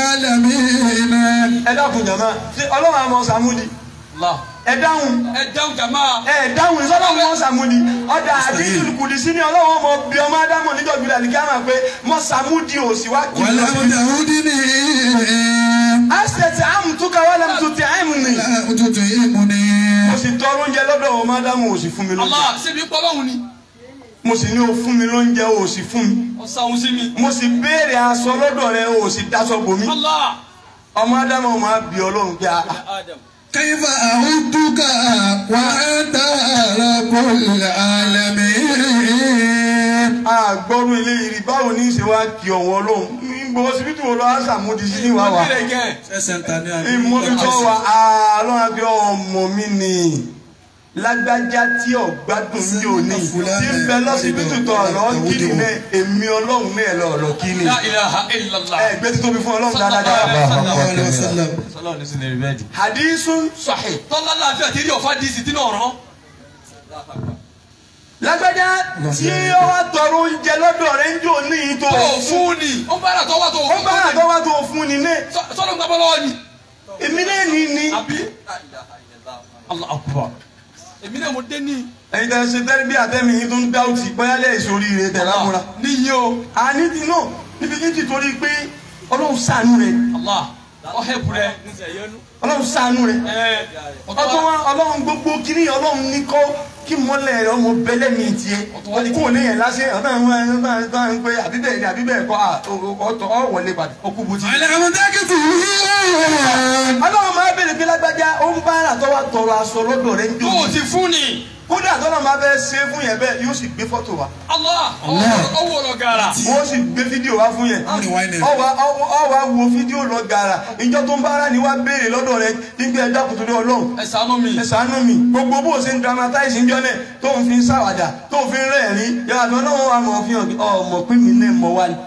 العالمين ẹ dákun jàmá ṣé ọlọ́run àmọ́ sàmúdi Allah ẹ dáhùn. ẹ dáhùn jama. ẹ dáhùn ìsọlọ wọn sàmúdi ọdà àdìsùn kùdì sí ni ọlọ́wọ́ ọmọ bí ọmọ ádámọ̀ níjọ́ gbìdà ní káàmà pé mọ sàmúdi ò sí wá kí n lọ ولم sí. تعودني asẹ̀tì àmùtúkà wà lẹ́mu tó ti àìmù ni. لا تطعمني mo sì tọrọ oúnjẹ lọ́dọ̀ ọmọ ádámọ̀ ò sì fún mi lóúnjẹ. Allah ṣebí pọ́lọ́hún ni. mo sì ní o fún mi lóúnjẹ ò sì fún mi. ọ̀sán òun sí mi. mo sì béèrè aṣọ lọ́dọ̀ rẹ ò sì daṣọ bò mí. Allah. ọmọ ádámọ̀ máa bí ọlọ́run pé a. كيف أعدك وأنت رب العالمين àgbọ̀rú ilé ìrì báwo ní í ṣe wá kí ọ̀wọ́ ọlọ́run. gbogbo ọsibítù wo lọ á sàmúdi sí ní wàá wà. Ìdílé gẹ̀. ìmọ̀lútọ́ wa àlọ́ àbí ọmọ mi ni lágbájá tí ọ̀gbádùn ní òní tí ń bẹ lọ́sibítù tó ọ̀rọ̀ kíni náà èmi ọlọ́run náà lọ ọ̀rọ̀ kíni La ilaha illallah. ẹ gbé títóbi fún ọlọ́run dáadáa. صلى الله عليه وسلم Sọlọ́run ní sinmi bẹ́ẹ̀dì. hadisun sahih Tọ́lá láàfin àti rí ọ̀fà díìsì tí náà rán. lágbájá tí ó wá tọrọ oúnjẹ lọ́dọ̀ rẹ̀ ń jò ní ìtò Tó o fún ni. Ó bára tó wá tó o ó fún. bá àtọ́ wá tó fún ni náà Sọ́dọ̀ ń gbàgbọ́ lọ́wọ́ ni. èmi náà ní ní. Àbí. Allah akbar. Èmi náà mo dé ní. ẹ̀yin tẹ́ ṣe tẹ́lẹ̀ bí àtẹ́mi yín tó ń dá òtì bọ́yálẹ̀ ìṣòrí rẹ̀ tẹ̀ lámúra. Níyì o. àní ti náà níbi yín ti torí pé ọlọ́run ṣàánú rẹ̀ Allah. Ọ̀hẹ́bù rẹ̀. ọlọ́run ṣàánú rẹ̀. Ẹ. ọtún wa ọlọ́run gbogbo kiri ọlọ́run ní kọ́ kí mọ́lẹ̀ rẹ̀ ọmọ bẹ́lẹ̀ mi tiẹ̀ kó ní yẹn lásẹ̀ ọ̀tá ń wá ẹ̀rọ ń pé àbíbẹ̀ ni àbíbẹ̀ kọ́ ọ̀tọ̀ ọ̀ wọlé padà ọkú bùtì. على مداك ọlọ́run máa bèrè pé lágbájá ó ń bá àtọ́wà tọrọ aṣọ lọ́dọ̀ rẹ̀ ń Tó jò o ti fún ni. kódà tọ́lọ́ máa bẹ ṣe fún yẹn bẹ́ẹ̀ yóò sì gbé fọ́tò wa Allah. Ọwọ́ lọ gàrà. wọ́n sì gbé fídíò wá fún yẹn Ó ní wáìnì. ọwà ọwà wo fídíò lọ gàrà ìjọ tó ń bá ara ni wá béèrè lọ́dọ̀ rẹ̀ nígbà ẹja kùtù ní ọlọ́run Ẹ ṣàánú mi. ẹ ṣàánú mi gbogbo bó o ṣe ń dramatize ń jọ́nẹ̀ tó ń fi ń ṣàwàdà tó ń fi ń rẹ́ẹ̀rín yàrá mi ọlọ́run wa mọ̀ fi hàn ọmọ pé mi náà mọ̀ wá ní.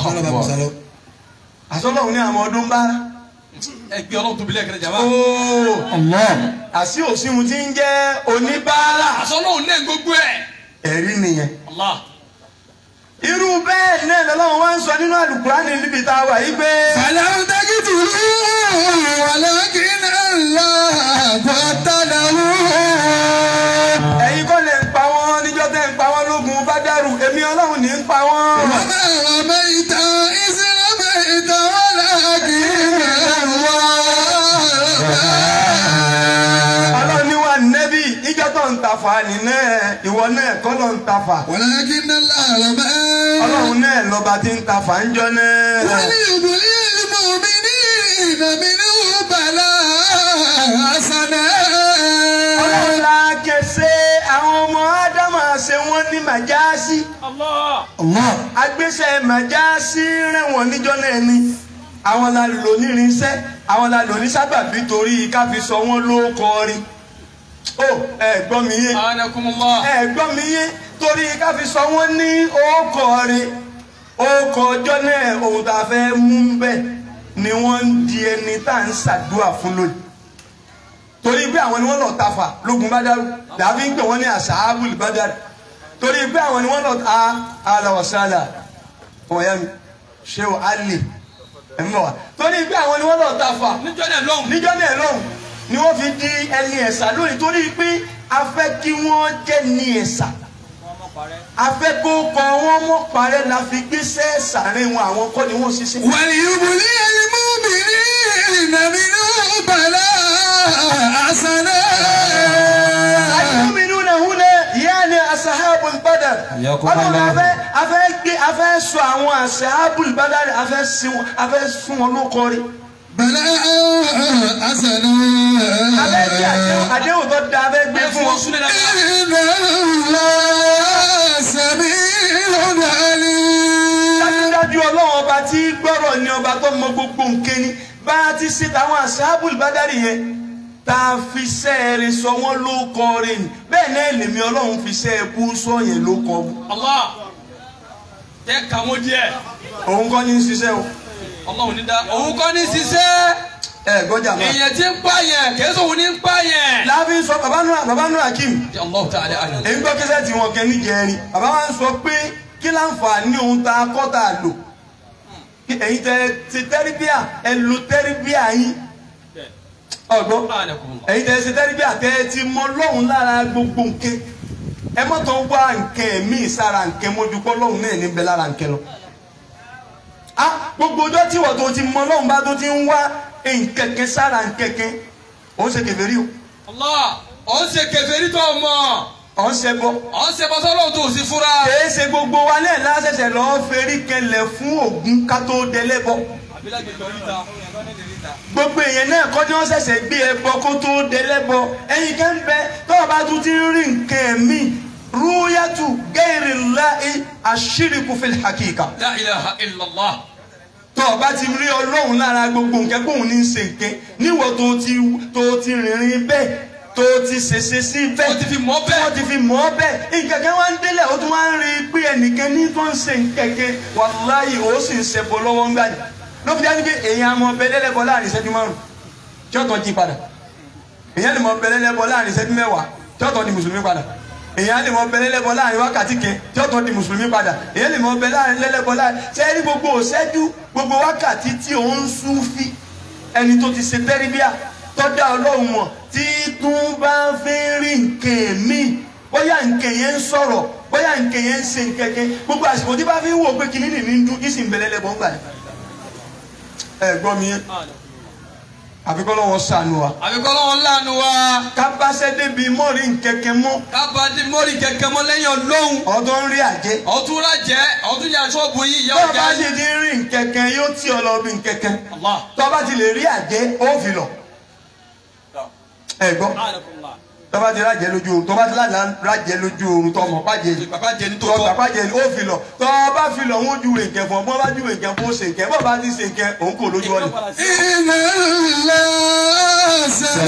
àsọlọ́run ní àwọn ọdún bára. Ẹgbẹ́ ọlọ́run tóbi lẹ́ẹ̀kẹ́rẹ́ jàmbá. ooo Allah. àṣì òsínmu ti ń jẹ́ oníbàárà. Àṣọ náà ní gbogbo ẹ̀. ẹ̀rí nìyẹn. Allah. irú bẹ́ẹ̀ náà lọ́lọ́run wá ń sọ nínú àlùkùránì níbi tá a wà yí pé. فلم تجدوا ولكن الله قتله ẹ̀yin kọ́ lè ń pa wọ́n níjọ́ tẹ́ ń pa wọ́n lógun Bádàrù èmi ọlọ́run ní ń pa wọ́n. وما رميت إذ رميت ولكن الله رمى ọlọ́run ní wà nẹ́bí níjọ́ tó ń tafà nínú ìwọ náà kọ́ ló ń tafà. ولكن الله رمى ọlọ́run náà lọ́ba tí ń tafà ń jọ náà. وليبلي المؤمنين منه بلاء حسنا ọlọ́run la kẹsẹ́ àwọn ọmọ ádámà ṣe wọ́n ní màjáàsì. Allah. Allah. agbésẹ̀ màjáàsì rẹ̀wọ̀n níjọ́ náà ni àwọn la lò nírinṣẹ́ àwọn la lò ní sábàbí torí ká fi sọ wọ́n ló kọrin. ó ẹ gbọ́ mi yé Anakumullah. ẹ gbọ́ mi yé torí ká fi sọ wọ́n ní ókọrin ókọ ọjọ́ náà ohun tá a fẹ́ mú bẹ́ẹ̀ ni wọ́n ń di ẹni tá à ń ṣàdúrà fún lónìí. torí pé àwọn ni wọ́n lọ tafa lógun bádàrú làbí ń pè wọ́n ní àṣàbùl bádàrú torí pé àwọn ni wọ́n lọ ta alawasala ọmọ ya mi ṣé o alè ẹ̀ ń bọ̀ wá torí pé àwọn ni wọ́n lọ tafa níjọ́ náà lọ́hùn. níjọ́ náà lọ́hùn ni wọ́n fi di ẹni ẹ̀sà lónìí torí pé a fẹ́ kí wọ́n jẹ́ ní ẹ̀sà a fẹ́ kó kọ wọ́n mọ́ parẹ́ la fi gbéṣẹ́ sàárín wọn àwọn kọ́ ni wọ́n ṣiṣẹ́. وليبلي المؤمنين منه بلاء حسنا المؤمنون هنا يعني أصحاب البدر حياكم ọlọ́run الله. afẹ́ afẹ́ gbé afẹ́ sọ àwọn أصحابul badr afẹ́ sún afẹ́ sún wọn ló kọrí بلاء حسنا afẹ́ gbé àdéhùn àdéhùn tó da afẹ́ gbé ẹ fún fún wọn wọn. súnlẹ̀ dáadáa. إن الله سميع عليم dájúdájú ọlọ́run ọba tí gbọ́rọ̀ ni ọba tó mọ gbogbo nǹkan ni bá a ti ṣe tàwọn أصحابul badr yẹn tá a fi sẹ́ẹ̀rẹ̀ sọ wọ́n ló kọrí ni bẹ́ẹ̀ náà lèmi ọlọ́run fi sẹ́ẹ̀kú sọ yẹn ló kọ mu Allah tẹ kàmú díẹ̀ òun kọ́ ní í ṣiṣẹ́ o Ọlọ́run ní dá òun kọ́ ní ṣiṣẹ́ ẹ gbọ́jà máa. èèyàn tí ń pààyàn kèésì òun ní ń pààyàn. láàfin sọ bàbá nù bàbá nù Hakim Allah ta'ala àná. èyí gbọ́ kíṣẹ́ tí wọ́n kẹ́ níjẹrin bàbá wa ń sọ pé kí láǹfààní ohun tá a kọ́ tá a lò kí ẹ̀yin tẹ ti tẹ́ríbíà ẹ lo tẹ́ríbíà yín ọ̀gbọ́n ẹ̀yin tẹ ti tẹ́ríbíà tẹ ẹ ti mọ lọ́hùn lára gbogbo nǹkan ẹ mọ́tò wá nǹkan míì sára nǹkan mójúkọ́ lọ́hùn náà níbẹ̀ lára nǹkan lọ. a gbogbo ọjọ́ tí wọ́n tó ti mọ lọ́hùn bá tó ti ń wá nkẹ̀kẹ́ sára nkẹ̀kẹ́ òun ṣe kèfèrí o Allah ọ̀ ń ṣe kèfèrí tó mọ̀ òun ṣe bọ́. ọ̀ ń ṣe bọ́sọ́lọ́ tó sì fura. kìí ṣe gbogbo wa náà lásẹ̀sẹ̀ lọ́ọ́ ferí kẹlẹ̀ fún Ògún ká tó dẹlẹ́bọ gbogbo èèyàn náà kọ́ tí wọ́n ṣẹ̀ṣẹ̀ gbé ẹbọ kó tó dẹlẹ́bọ ẹ̀yin kan bẹ tó o bá tún ti rí nǹkan mi rúyàtù gẹ́rì láì àṣírìkù fil hakika La ilaha illallah. tó o bá ti rí ọlọ́run lára gbogbo nǹkan kóun ní í ṣe nǹkan níwọ̀ tó ti tó ti rìnrìn bẹ́ẹ̀ tó ti ṣèṣe sí bẹ́ẹ̀ Ó ti fi mọ̀ bẹ́ẹ̀. wọ́n ti fi mọ̀ ọ́ bẹ́ẹ̀ nǹkan kan wá ń délẹ̀ ó tún wá ń rí i pé ẹnìkan ní tó ń ṣe nǹkan kan wàláyé ó sì ń ṣẹbọ lọ́wọ́ ń gbàdì ló fi dájú pé èèyàn àmọ́ ọbẹ̀ lẹ́lẹ́bọ láàrin ìṣẹ́jú márùn tí ọ̀tọ̀ jí padà èèyàn lè mọ ọbẹ̀ lẹ́lẹ́bọ láàrin ìṣẹ́jú mẹ́wàá tí ọ̀tọ̀ di mùsùlùmí padà èèyàn lè mọ ọbẹ̀ lẹ́lẹ́bọ láàrin wákàtí kan tí ọ̀tọ̀ di mùsùlùmí padà èèyàn lè mọ ọbẹ̀ láàrin lẹ́lẹ́bọ láàrin sẹ́ẹ̀rí gbogbo òṣẹ́jú gbogbo wákàtí tí òun súnfí ẹni tó ti ṣe tẹ́ríbíà tọ́jà ọlọ́run mọ̀ tí tún bá fi rí nǹkan míì bóyá nǹkan yẹn ń sọ̀rọ̀ bóyá nǹkan yẹn ń ṣe nǹkan kan gbogbo àsìkò tí bá fi ń wò pé kìnìún ní ń dún ìsìn bẹ̀rẹ̀ lẹ́bọ̀ ń gbà ní. ẹ gbọ́ mi yẹn àfikọ́ lọ́wọ́ sànù wa àbíkọ́ lọ́wọ́ láàánú wa ká bá ṣẹ́ débi mọ́rin nkẹ́kẹ́ mọ́ kábàdí mọ́rí kẹ̀kẹ́ mọ́ lẹ́yìn ọlọ́run ọ̀dọ́ ń rí àjẹ́ ọ̀tún rájẹ́ ọ̀tún yà sọ́ọ̀bù yìí ìyá tó ọjà bá sì yìí. ti rí nkẹ́kẹ́ yóò tí ọ lọ bí nkẹ́kẹ́ Allah. tó bá ti lè rí àjẹ́ ó fi lọ ẹ gbọ́ tó bá ti rájẹ́ lójú oorun tó bá ti rájẹ́ lójú oorun tó mọ̀ pàjẹ́ yìí bàbá jẹ ní tó tó tọ́. bàbá jẹ ó fi lọ tó bá fi lọ wọn ju èkẹ fún ọ bọ́n bá ju èkẹ fún ó ṣe nkẹ bọ́n bá ti ṣe nkẹ òun kò lójú ọ̀nà. إن الله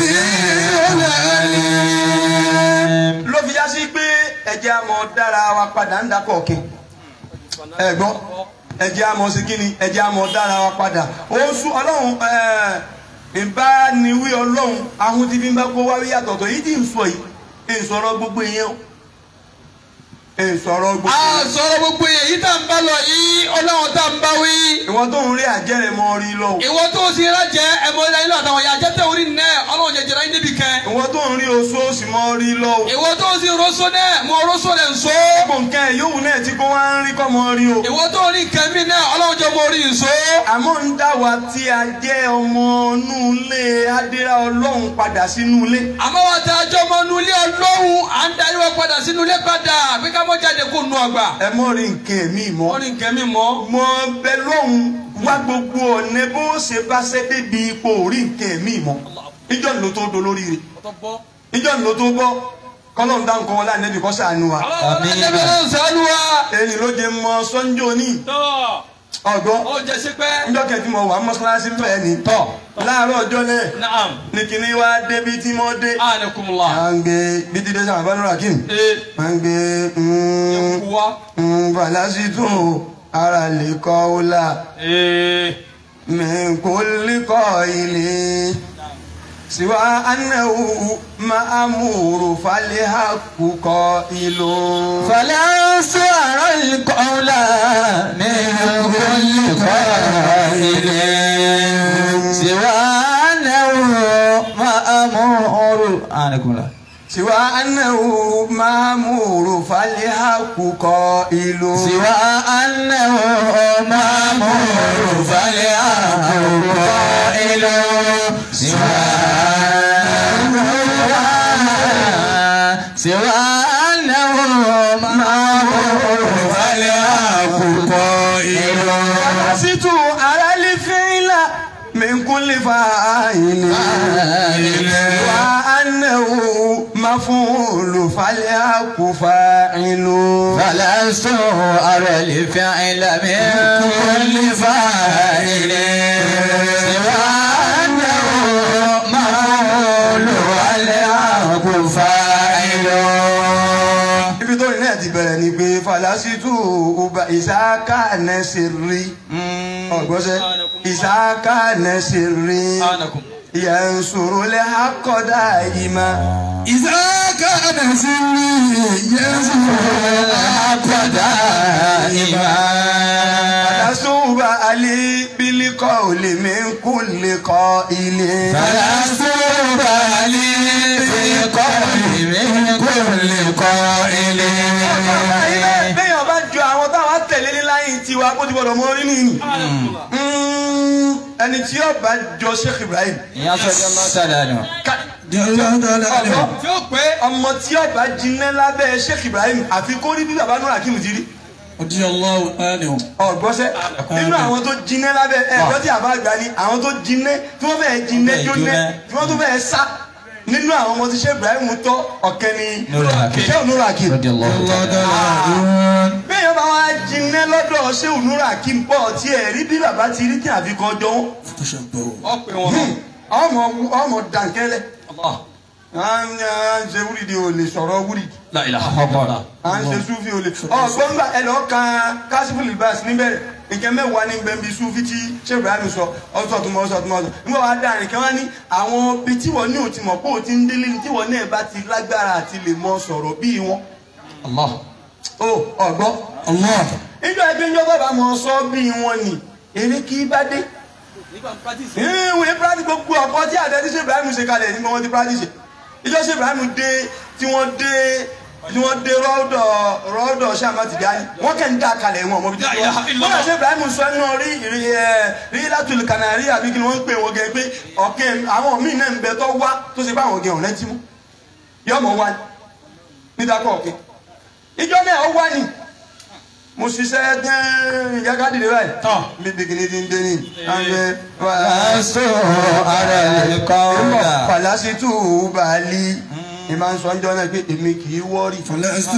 سميع عليم ló fi já sí pé ẹ̀jẹ̀ àmọ́ dára wa padà ń dakọ̀ ọ̀kẹ́ ẹ gbọ́ ẹ̀jẹ̀ àmọ́ sí kí ni ẹ̀jẹ̀ àmọ́ dára wa padà ó sún ọlọ́run ìbániwí ọlọ́run ahun tí bí n bá kó wáwí yàtọ̀tọ̀ yìí tí ń sọ yìí ń sọ̀rọ̀ gbogbo ìyẹn o ń sọ̀rọ̀ gbogbo a ìyẹn. sọ̀rọ̀ gbogbo yẹn yìí tá n bá lọ yìí ọlọ́run tá n bá wí. ìwọ tó ń rí àjẹrẹ mọ rí lọ o ìwọ tó sì rájẹ ẹ̀mọ́ ilẹ̀ nílò àtàwọn ìyá jẹ́tẹ̀ orí nẹ́ ọlọ́run jẹjẹrẹ ayé níbi kẹ́. ìwọ tó ń rí oṣù òsì mọ rí lọ o ìwọ tó sì rọ́ṣọ́ náà mọ rọ́ṣọ́ rẹ̀ nsọ́. gbogbo nǹkan ẹ̀ yóò náà tí kò wá ń rí kọ́ mọ rí o. ìwọ tó rí nǹkan mi náà ọlọ́run jọ mọ orí nsọ́. àmọ́ ń dá wa tí a jẹ́ ọmọ inú ilé adéra ọlọ́run padà sínú ilé. àmọ́ wa ta àjọ ọmọ inú ilé ọlọ́run à ń darí wa padà sínú ilé padà pé ká mọ́ jáde kó nu ọgbà. ẹ mọ̀ rí nǹkan ẹ̀mí mọ́. wọ́n ní nǹkan mi mọ́. mọ bẹ lọ́hùn wá gbogbo ọ̀nà bó ṣe bá ṣe débi ipò rí nǹkan ẹ̀mí mọ́. ìjọ ni ló tó dolórí rẹ̀ ìjọ ni ló tó bọ́ kọ́lọ́n dá nǹkan wọn láì nẹ́bí kọ́ sànù wa. àmín. ẹ̀mí sànú wa. èyí ló jẹ mọ sọ́njọ́ ní ọgbọ́n ó jẹ sí pẹ́. njọ́ kẹ́tì mọ wà mọ́ṣáláṣí bẹ́ẹ̀ ni tọ̀ láàárọ̀ ọjọ́ náà naam. ní kíní wá débi tí mo dé. anakumula. à ń gbé bí ti dé sábà bá nù rakim. ee à ń gbé mm, kuwa. mm, falasitu ara lè kọ́ ọ́ la ee min kulli qaili سوى أنه مأمور فالحق قائل فلا سعر القول من كل قائل سوى أنه مأمور عليكم الله سوى أنه مأمور فالحق قائل سوى أنه مأمور فالحق قائل سوى سوى أنه مأمور فالحق قائل ست على الفعل من كل فاعل وأنه مفعول فالحق فاعل فلست أرى الفعل من كل فاعل سوى أنه مفعول والحق فاعل ibi tó ní náà ti bẹ̀rẹ̀ ni pé falasitu uba ìsáká nẹ́sìrì ọ̀gbọ́sẹ̀ ìsáká nẹ́sìrì anakum yansuru lẹ́hàkọ́dá ìmá إذا كان سري يزور دائما falasuba ali bilikọ́ olè mi kú lè kọ́ ilé. فلست بالي في قول من كل قائل bẹ́ẹ̀ bá ju àwọn táwọn tẹ̀lé ní láyé tiwa kó ti gbọdọ̀ mọ orí nìyí. ẹni tí yóò bá jọ Sheikh Ibrahim. ìyá sọ́jà lọ́tàlá nù. جل جلاله tí ó pé ọmọ tí yóò bá jiná lábẹ́ Sheikh Ibrahim àfi kó rí bí bàbá Nura Hakim ti rí. رضي الله عنه ọ̀gbọ́sẹ̀ nínú àwọn tó jiná lábẹ́ ẹ̀gbọ́n tí àbá gbà ní àwọn tó jiná tí wọ́n fẹ́ẹ́ jiná Fẹ́ẹ́ jóná jóná. tí wọ́n tó fẹ́ẹ́ sá nínú àwọn ọmọ tí Sheikh Ibrahim tọ́ ọ̀kẹ́ ni Nura Hakim. Sheikh Nura Hakim. رضي الله تعالى bẹ́ẹ̀ yóò bá wá jiná lọ́dọ̀ Sheikh Nura Hakim pọ̀ tí ẹ̀ rí bí bàbá ti rí tí àfi kan jọ wọn. تشبهوا ọ pé wọn ọmọ ọmọ dankẹ́lẹ́ Allah à ń à ń ṣe wúrìdì ò lè sọ̀rọ̀ wúrìdì la ilaha illallah à ń ṣe súfì ò lè ọgbọ́n gbà ẹ lọ́ọ́ kan kásífù libas níbẹ̀rẹ̀ nǹkan mẹ́wàá ní bẹ́ẹ̀ bí súfì tí Sheikh Ibrahim sọ ọ̀sọ̀ tó mọ̀ ọ̀sọ̀ tó mọ̀ ọ̀sọ̀ nígbà wàá dáa nìkan wá ní àwọn ibi tí wọ́n ní òtí mọ̀ pé òtí ń délé ní tí wọ́n náà bá ti lágbára àti lè mọ sọ̀rọ̀ bíi wọn. Allah ó ọ̀gbọ́n الله níjọ́ ẹgbẹ́ ń jọ́gbọ́n bá mọ sọ bíi wọn ni èrè kí bá dé nígbà practice ìwé practice gbogbo ọ̀pọ̀ tí àtẹ́tí Sheikh Ibrahim ṣe kalẹ̀ nígbà wọn ti practice ìjọ Sheikh Ibrahim dé tí wọ́n dé tí wọ́n dé rọ́ọ̀dọ̀ rọ́ọ̀dọ̀ sàmà ti dání wọ́n kẹ́ ń dá kalẹ̀ wọn ọmọ bíi La ilaha tí illallah. wọ́n Sheikh Ibrahim sọ ẹnu rí rí ẹ rí látùlù kànárí àbí kí ni wọ́n ń pè wọ́n gẹ́ pé ọ̀kẹ́ àwọn míì náà ń bẹ tó wá tó ṣe bá àwọn gẹ̀ ọ̀rẹ́ tí mú yọmọ wá ní nídàkọ̀ ọ̀kẹ́ ìjọ náà ó wá ní mo ṣiṣẹ́ dẹ́n yàgádìrì báyìí Tán. mi bìkìnì ti ń dé ní àgbẹ̀ فلست أرى القول falasitu baali ìmọ̀ ń sọ ń jọ náà pé èmi kì í wọ́ọ̀rì فلست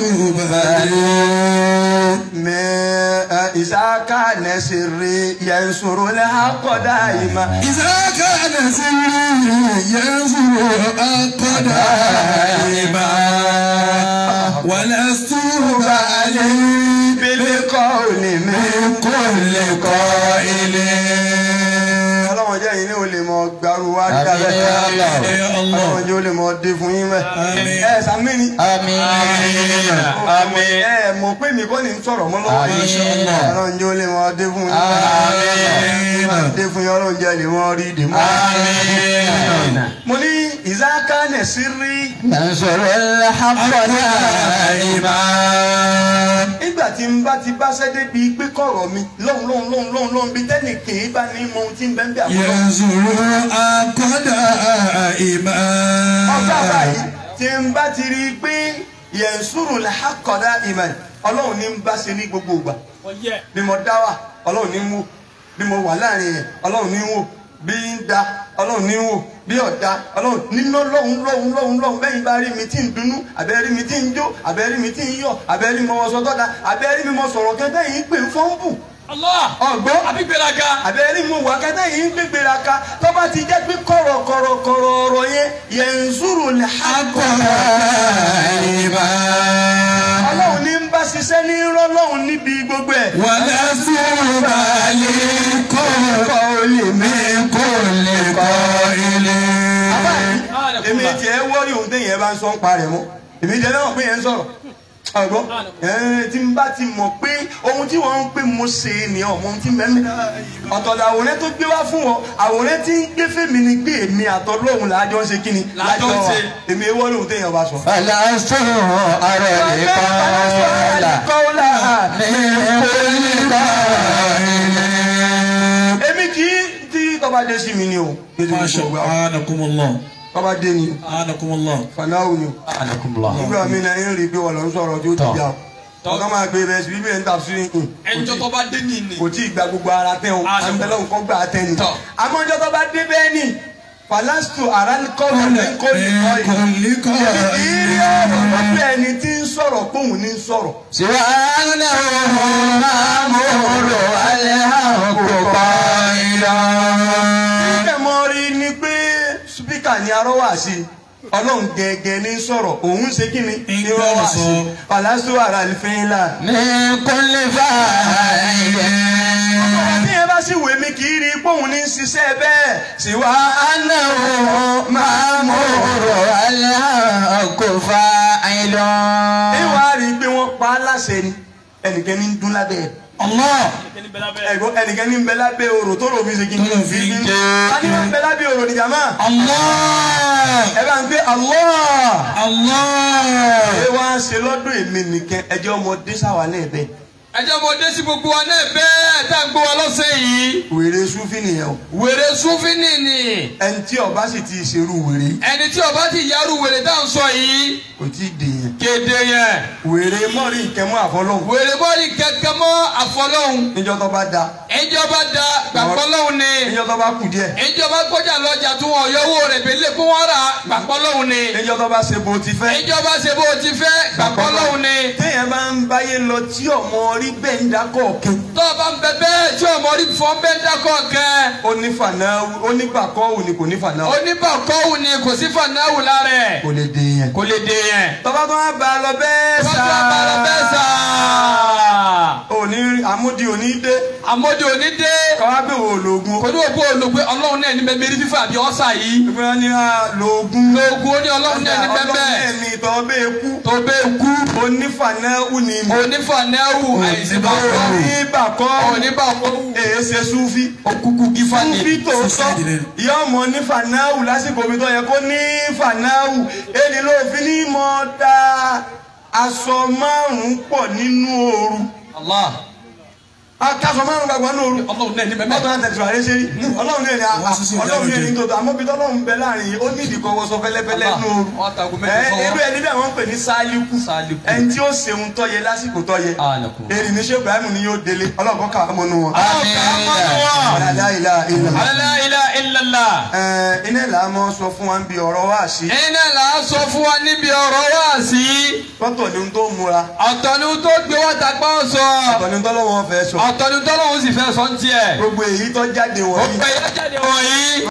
بالي mẹ ìsáká nẹ́sìrì yẹnsoro lẹ́hàkọ́dá ìmọ̀ إذا كان سري يزور القدائم ولست بالي bílíkọ́ òní mi. من كل قائل ọlọ́wọ́n jẹ́ yìí ní o lè mọ gbaru wá Àmín dábẹ́ ya Allah. يا الله ọlọ́wọ́n jẹ́ o lè mọ dé fún yín mẹ́. Àmín. ẹ sàmínì. آمين àmín. ẹ mọ̀ pé mi kọ́ ni ń sọ̀rọ̀ mọ́ lọ́wọ́ Àmín. ọlọ́wọ́n jẹ́ o lè mọ dé fún yín. Àmín. dé fún yín ọlọ́wọ́n jẹ́ lè mọ rí dè mọ́. آمين mo ní ìsáká nẹ́sìrì. ننصر الحق دائما nígbà tí n bá ti bá sẹ́dé bíi pé kọ̀rọ̀ mi lọ́hùn lọ́hùn lọ́hùn lọ́hùn lọ́hùn bíi tẹ́nì kì í bá ní mọ ohun tí ń bẹ́ẹ̀ bẹ́ẹ̀ àbúrò. يزور القدائم ọjọ́ àbáyé tí n bá ti rí i pé yẹ̀nsúrù làákọ̀dá ìmọ̀ ọlọ́run ní ń bá ṣe ní gbogbo ìgbà ọyẹ bí mo dá wà ọlọ́run ní ń wò bí mo wà láàrin yẹn ọlọ́run ní ń wò bí ń da ọlọ́run ní ń wò bí ọ̀dà ọlọ́run nínú lọ́hùn lọ́hùn lọ́hùn lọ́hùn bẹ́yìn bá rí mi tí ń dunnú àbẹ́ rí mi tí ń jó àbẹ́ rí mi tí ń yọ̀ àbẹ́ rí mi mọ sọ tọ́da àbẹ́ rí mi mọ sọ̀rọ̀ kẹ́tẹ́ yìí pé ń fọ́nbù Allah ọ̀gbọ́n abigberaga àbẹ́ rí mi wà kẹ́tẹ́ yìí ń gbégbéra ka tó bá ti jẹ́ pé kọ̀rọ̀ kọ̀rọ̀ kọ̀rọ̀ ọ̀rọ̀ yẹn yẹn ń zúrò lè ha قدائم ọlọ́run ní ń bá ṣiṣẹ́ ní rọ́lọ́run níbi gbogbo ẹ̀. ولست بالي كل قول من كل قائل èmi tiẹ̀ wọ́ọ̀rì òun téèyàn bá ń sọ ń pa rẹ̀ mọ́ èmi jẹ́ náà pé yẹn ń sọ̀rọ̀ ọgbọ́n ẹ̀ẹ́n tí n bá ti mọ̀ pé ohun tí wọ́n ń pè mo ṣe ni ọmọ ohun tí mẹ́mẹ́ ọ̀tọ̀ làwòrán tó gbé wá fún wọn àwòrán tí ń gbé fèmí ni pé èmi àtọ́lọ́hún làájọ́ ń ṣe kí ni Làájọ́ ń wà ṣe. èmi wọ́ọ̀rì òun téèyàn bá sọ. فلست أرى القول من كل قائل èmi kì í tí tọ́ba dé sí mi ni o. ما شاء الله أعانكم الله tọ́ba dé ni أعانكم الله fanáwù ni o. nígbà mi náà ń rí i pé wọ́n lọ ń sọ̀rọ̀ tí ó ti jà o. ọ̀gá máa gbé bẹ́ẹ̀ sí bíbí ẹ̀ ń tà sí nǹkan. ẹnjọ́ tó bá dé ní ní. kò tí ì gba gbogbo ara tẹ́ o Ah, no. àǹbẹ̀lẹ̀ nǹkan gbà á tẹ́ ni. Tọ́. àmọ́ ọjọ́ tó bá dé bẹ́ẹ̀ ni falastu aralikọ́ọ̀lù ní kò ní kọ́ yìí. كل قائل ìrírí ọ̀rọ̀ lọ́pẹ́ ẹni tí ń sọ̀rọ̀ póun ní ń sọ̀rọ̀. سوى أنه مأمور الحق قائلا kíkẹ́ mọ́ rí ni pé spíkà ni arọ́wà sí ọlọ́run gẹ́gẹ́ ní sọ̀rọ̀ òun ṣe kí ni Ń ìrọ̀wà sí gbọ́rọ̀ sọ. falastu aralikọ́ọ̀lù. من كل فاعل tí ẹ bá sì wèé mi kì í rí póun ní ń ṣiṣẹ́ bẹ́ẹ̀ síwá أنه مأمور الحق فاعل ìwà rí i pé wọ́n pa á láṣẹ ni ẹnìkan ní ń dún lábẹ́ ẹ̀. الله ẹ̀gbọ́n ẹnìkan ní ń bẹ lábẹ́ orò tó rò fi ṣe kí Tó rò fi ń ké. ta ni wọ́n ń bẹ lábẹ́ orò ní jàmá. الله ẹ bá ń pé Allah. الله ẹ wá ń ṣe lọ́dún èmi nìkan ẹjẹ́ ọmọdé sáwà náà bẹ́ẹ̀. ẹjọ́ mo dé sí gbogbo wa náà bẹ́ẹ̀ tá à ń gbọ́ wa lọ́sẹ̀ yìí. wèrè súfì nìyẹn o. wèrè súnfínì ni ẹni tí ọba sì ti ṣerú wèrè ẹni tí ọba ti yarú wèrè tá à ń sọ yìí kò tí ì dèèyàn. kéde yẹn wèrè mọ́rí ìkẹ́mọ́ àfọlọ́hún. wèrè bọ́ọ̀lì kẹ̀kẹ́ mọ́ àfọlọ́hún níjọ́ tó bá da ìjọba da gbàgbọ́lọ́hún ni níjọ́ tó bá kù díẹ̀ ìjọba gbọ́jà lọ́jà tí wọ́n yọwọ́ rẹ̀ bẹ́lẹ̀ kó wọ́n rà gbàgbọ́lọ́hún ni níjọ́ tó bá ṣe bó ti fẹ́. ìjọba ṣe bó ti fẹ́ gbàgbọ́lọ́hún ni téèyàn bá ń báyé lọ tí ọmọ rí bẹ́ẹ̀ ń dákọ̀ ọ̀kẹ́. tó o bá ń bẹ bẹ́ẹ̀ tí ọmọ rí fọ́n bẹ́ẹ̀ dákọ̀ kẹ́ ó ní fanáwù ó ní gbàkọ́wù ni kò ní fanáwù. oníbàkọ́wù ni kò sí fanáwù lára ẹ̀ kò lè dèèyàn. kò lè dè yẹn. tọ́ba tó wá bá a lọ bẹ́ẹ̀ Bọ́sọ̀ sá. àbálọ bẹ́ẹ̀ sà. òní àmúdi òní dé. àmọ́dé òní dé. káwá gbé wo lóògùn. kò ní òkú olùgbé ọlọ́run náà ní bẹ́ẹ̀ fífà àbí ọ̀sà yìí. ìgbà ni a lóògùn. lóògùn ó ní ọlọ́run náà ní ọlọ́run bẹ́ẹ̀ náà ní ìtọ́ bẹ́ẹ̀ kú. tó bẹ́ẹ̀ kú. onífanáwù ni mi. onífànẹ́wù àìsíbàkọ́. oníbàkọ́ oníbàkọ́wù. èé ṣe súfì. òkùnkùn gífà ni. súfì tòótọ́ Suicide rate. ìyá ọmọ ní fanáwù lásìkò mi tó yẹ kó ní fanáwù èdè ló fi ní mọ́ da aṣọ márùn-ún pọ̀ nínú ooru. Allah akaṣọ márùn-ún gbàgbọ́ nínú ooru. ọlọ́run náà ní bẹ́ẹ̀ ọlọ́run náà tẹ̀síwájú ṣe rí ọlọ́run náà ní a- Wọ́n sísè ọlọ́run náà ní ìdájọ́. tòótọ́ àmọ́ bí tọ́lọ́run bẹ láàrin yìí ó ní ìdíkọ̀ wọṣọ fẹ́lẹ́fẹ́lẹ́ nínú ooru. ọ̀tàgùn ẹ mẹ́jọ irú sọ́wọ́. ẹni bẹ́ẹ̀ wọ́n ń pè ní sáálíkù Sáálíkù. ẹni tí ó ṣeun tọ́yẹ lásìkò tọ́yẹ Àlàkùn. èrì ní ṣé Ibrahim ni yóò délé ọlọ́kọ̀ kà á mọ́nú wọn. آمين Alá ilá ilá. La ilaha illallah. Ẹ, iná ìlà mọ́ sọ fún wa ń bi ọ̀rọ̀ wá sí iná là á sọ fún wa níbi ọ̀rọ̀ wá sí. tọ́tọ̀ ni ohun tó múra ọ̀tọ̀ ni tó gbé wá tagbá sọ. ọ̀tọ̀ ni tọ́lọ́wọ́ fẹ́ sọ ọ̀tọ̀ ni tọ́lọ́hún sì fẹ́ sọ ń tiẹ̀. gbogbo èyí tó jáde wọ̀nyí gbogbo ẹ̀yà jáde wọ̀nyí.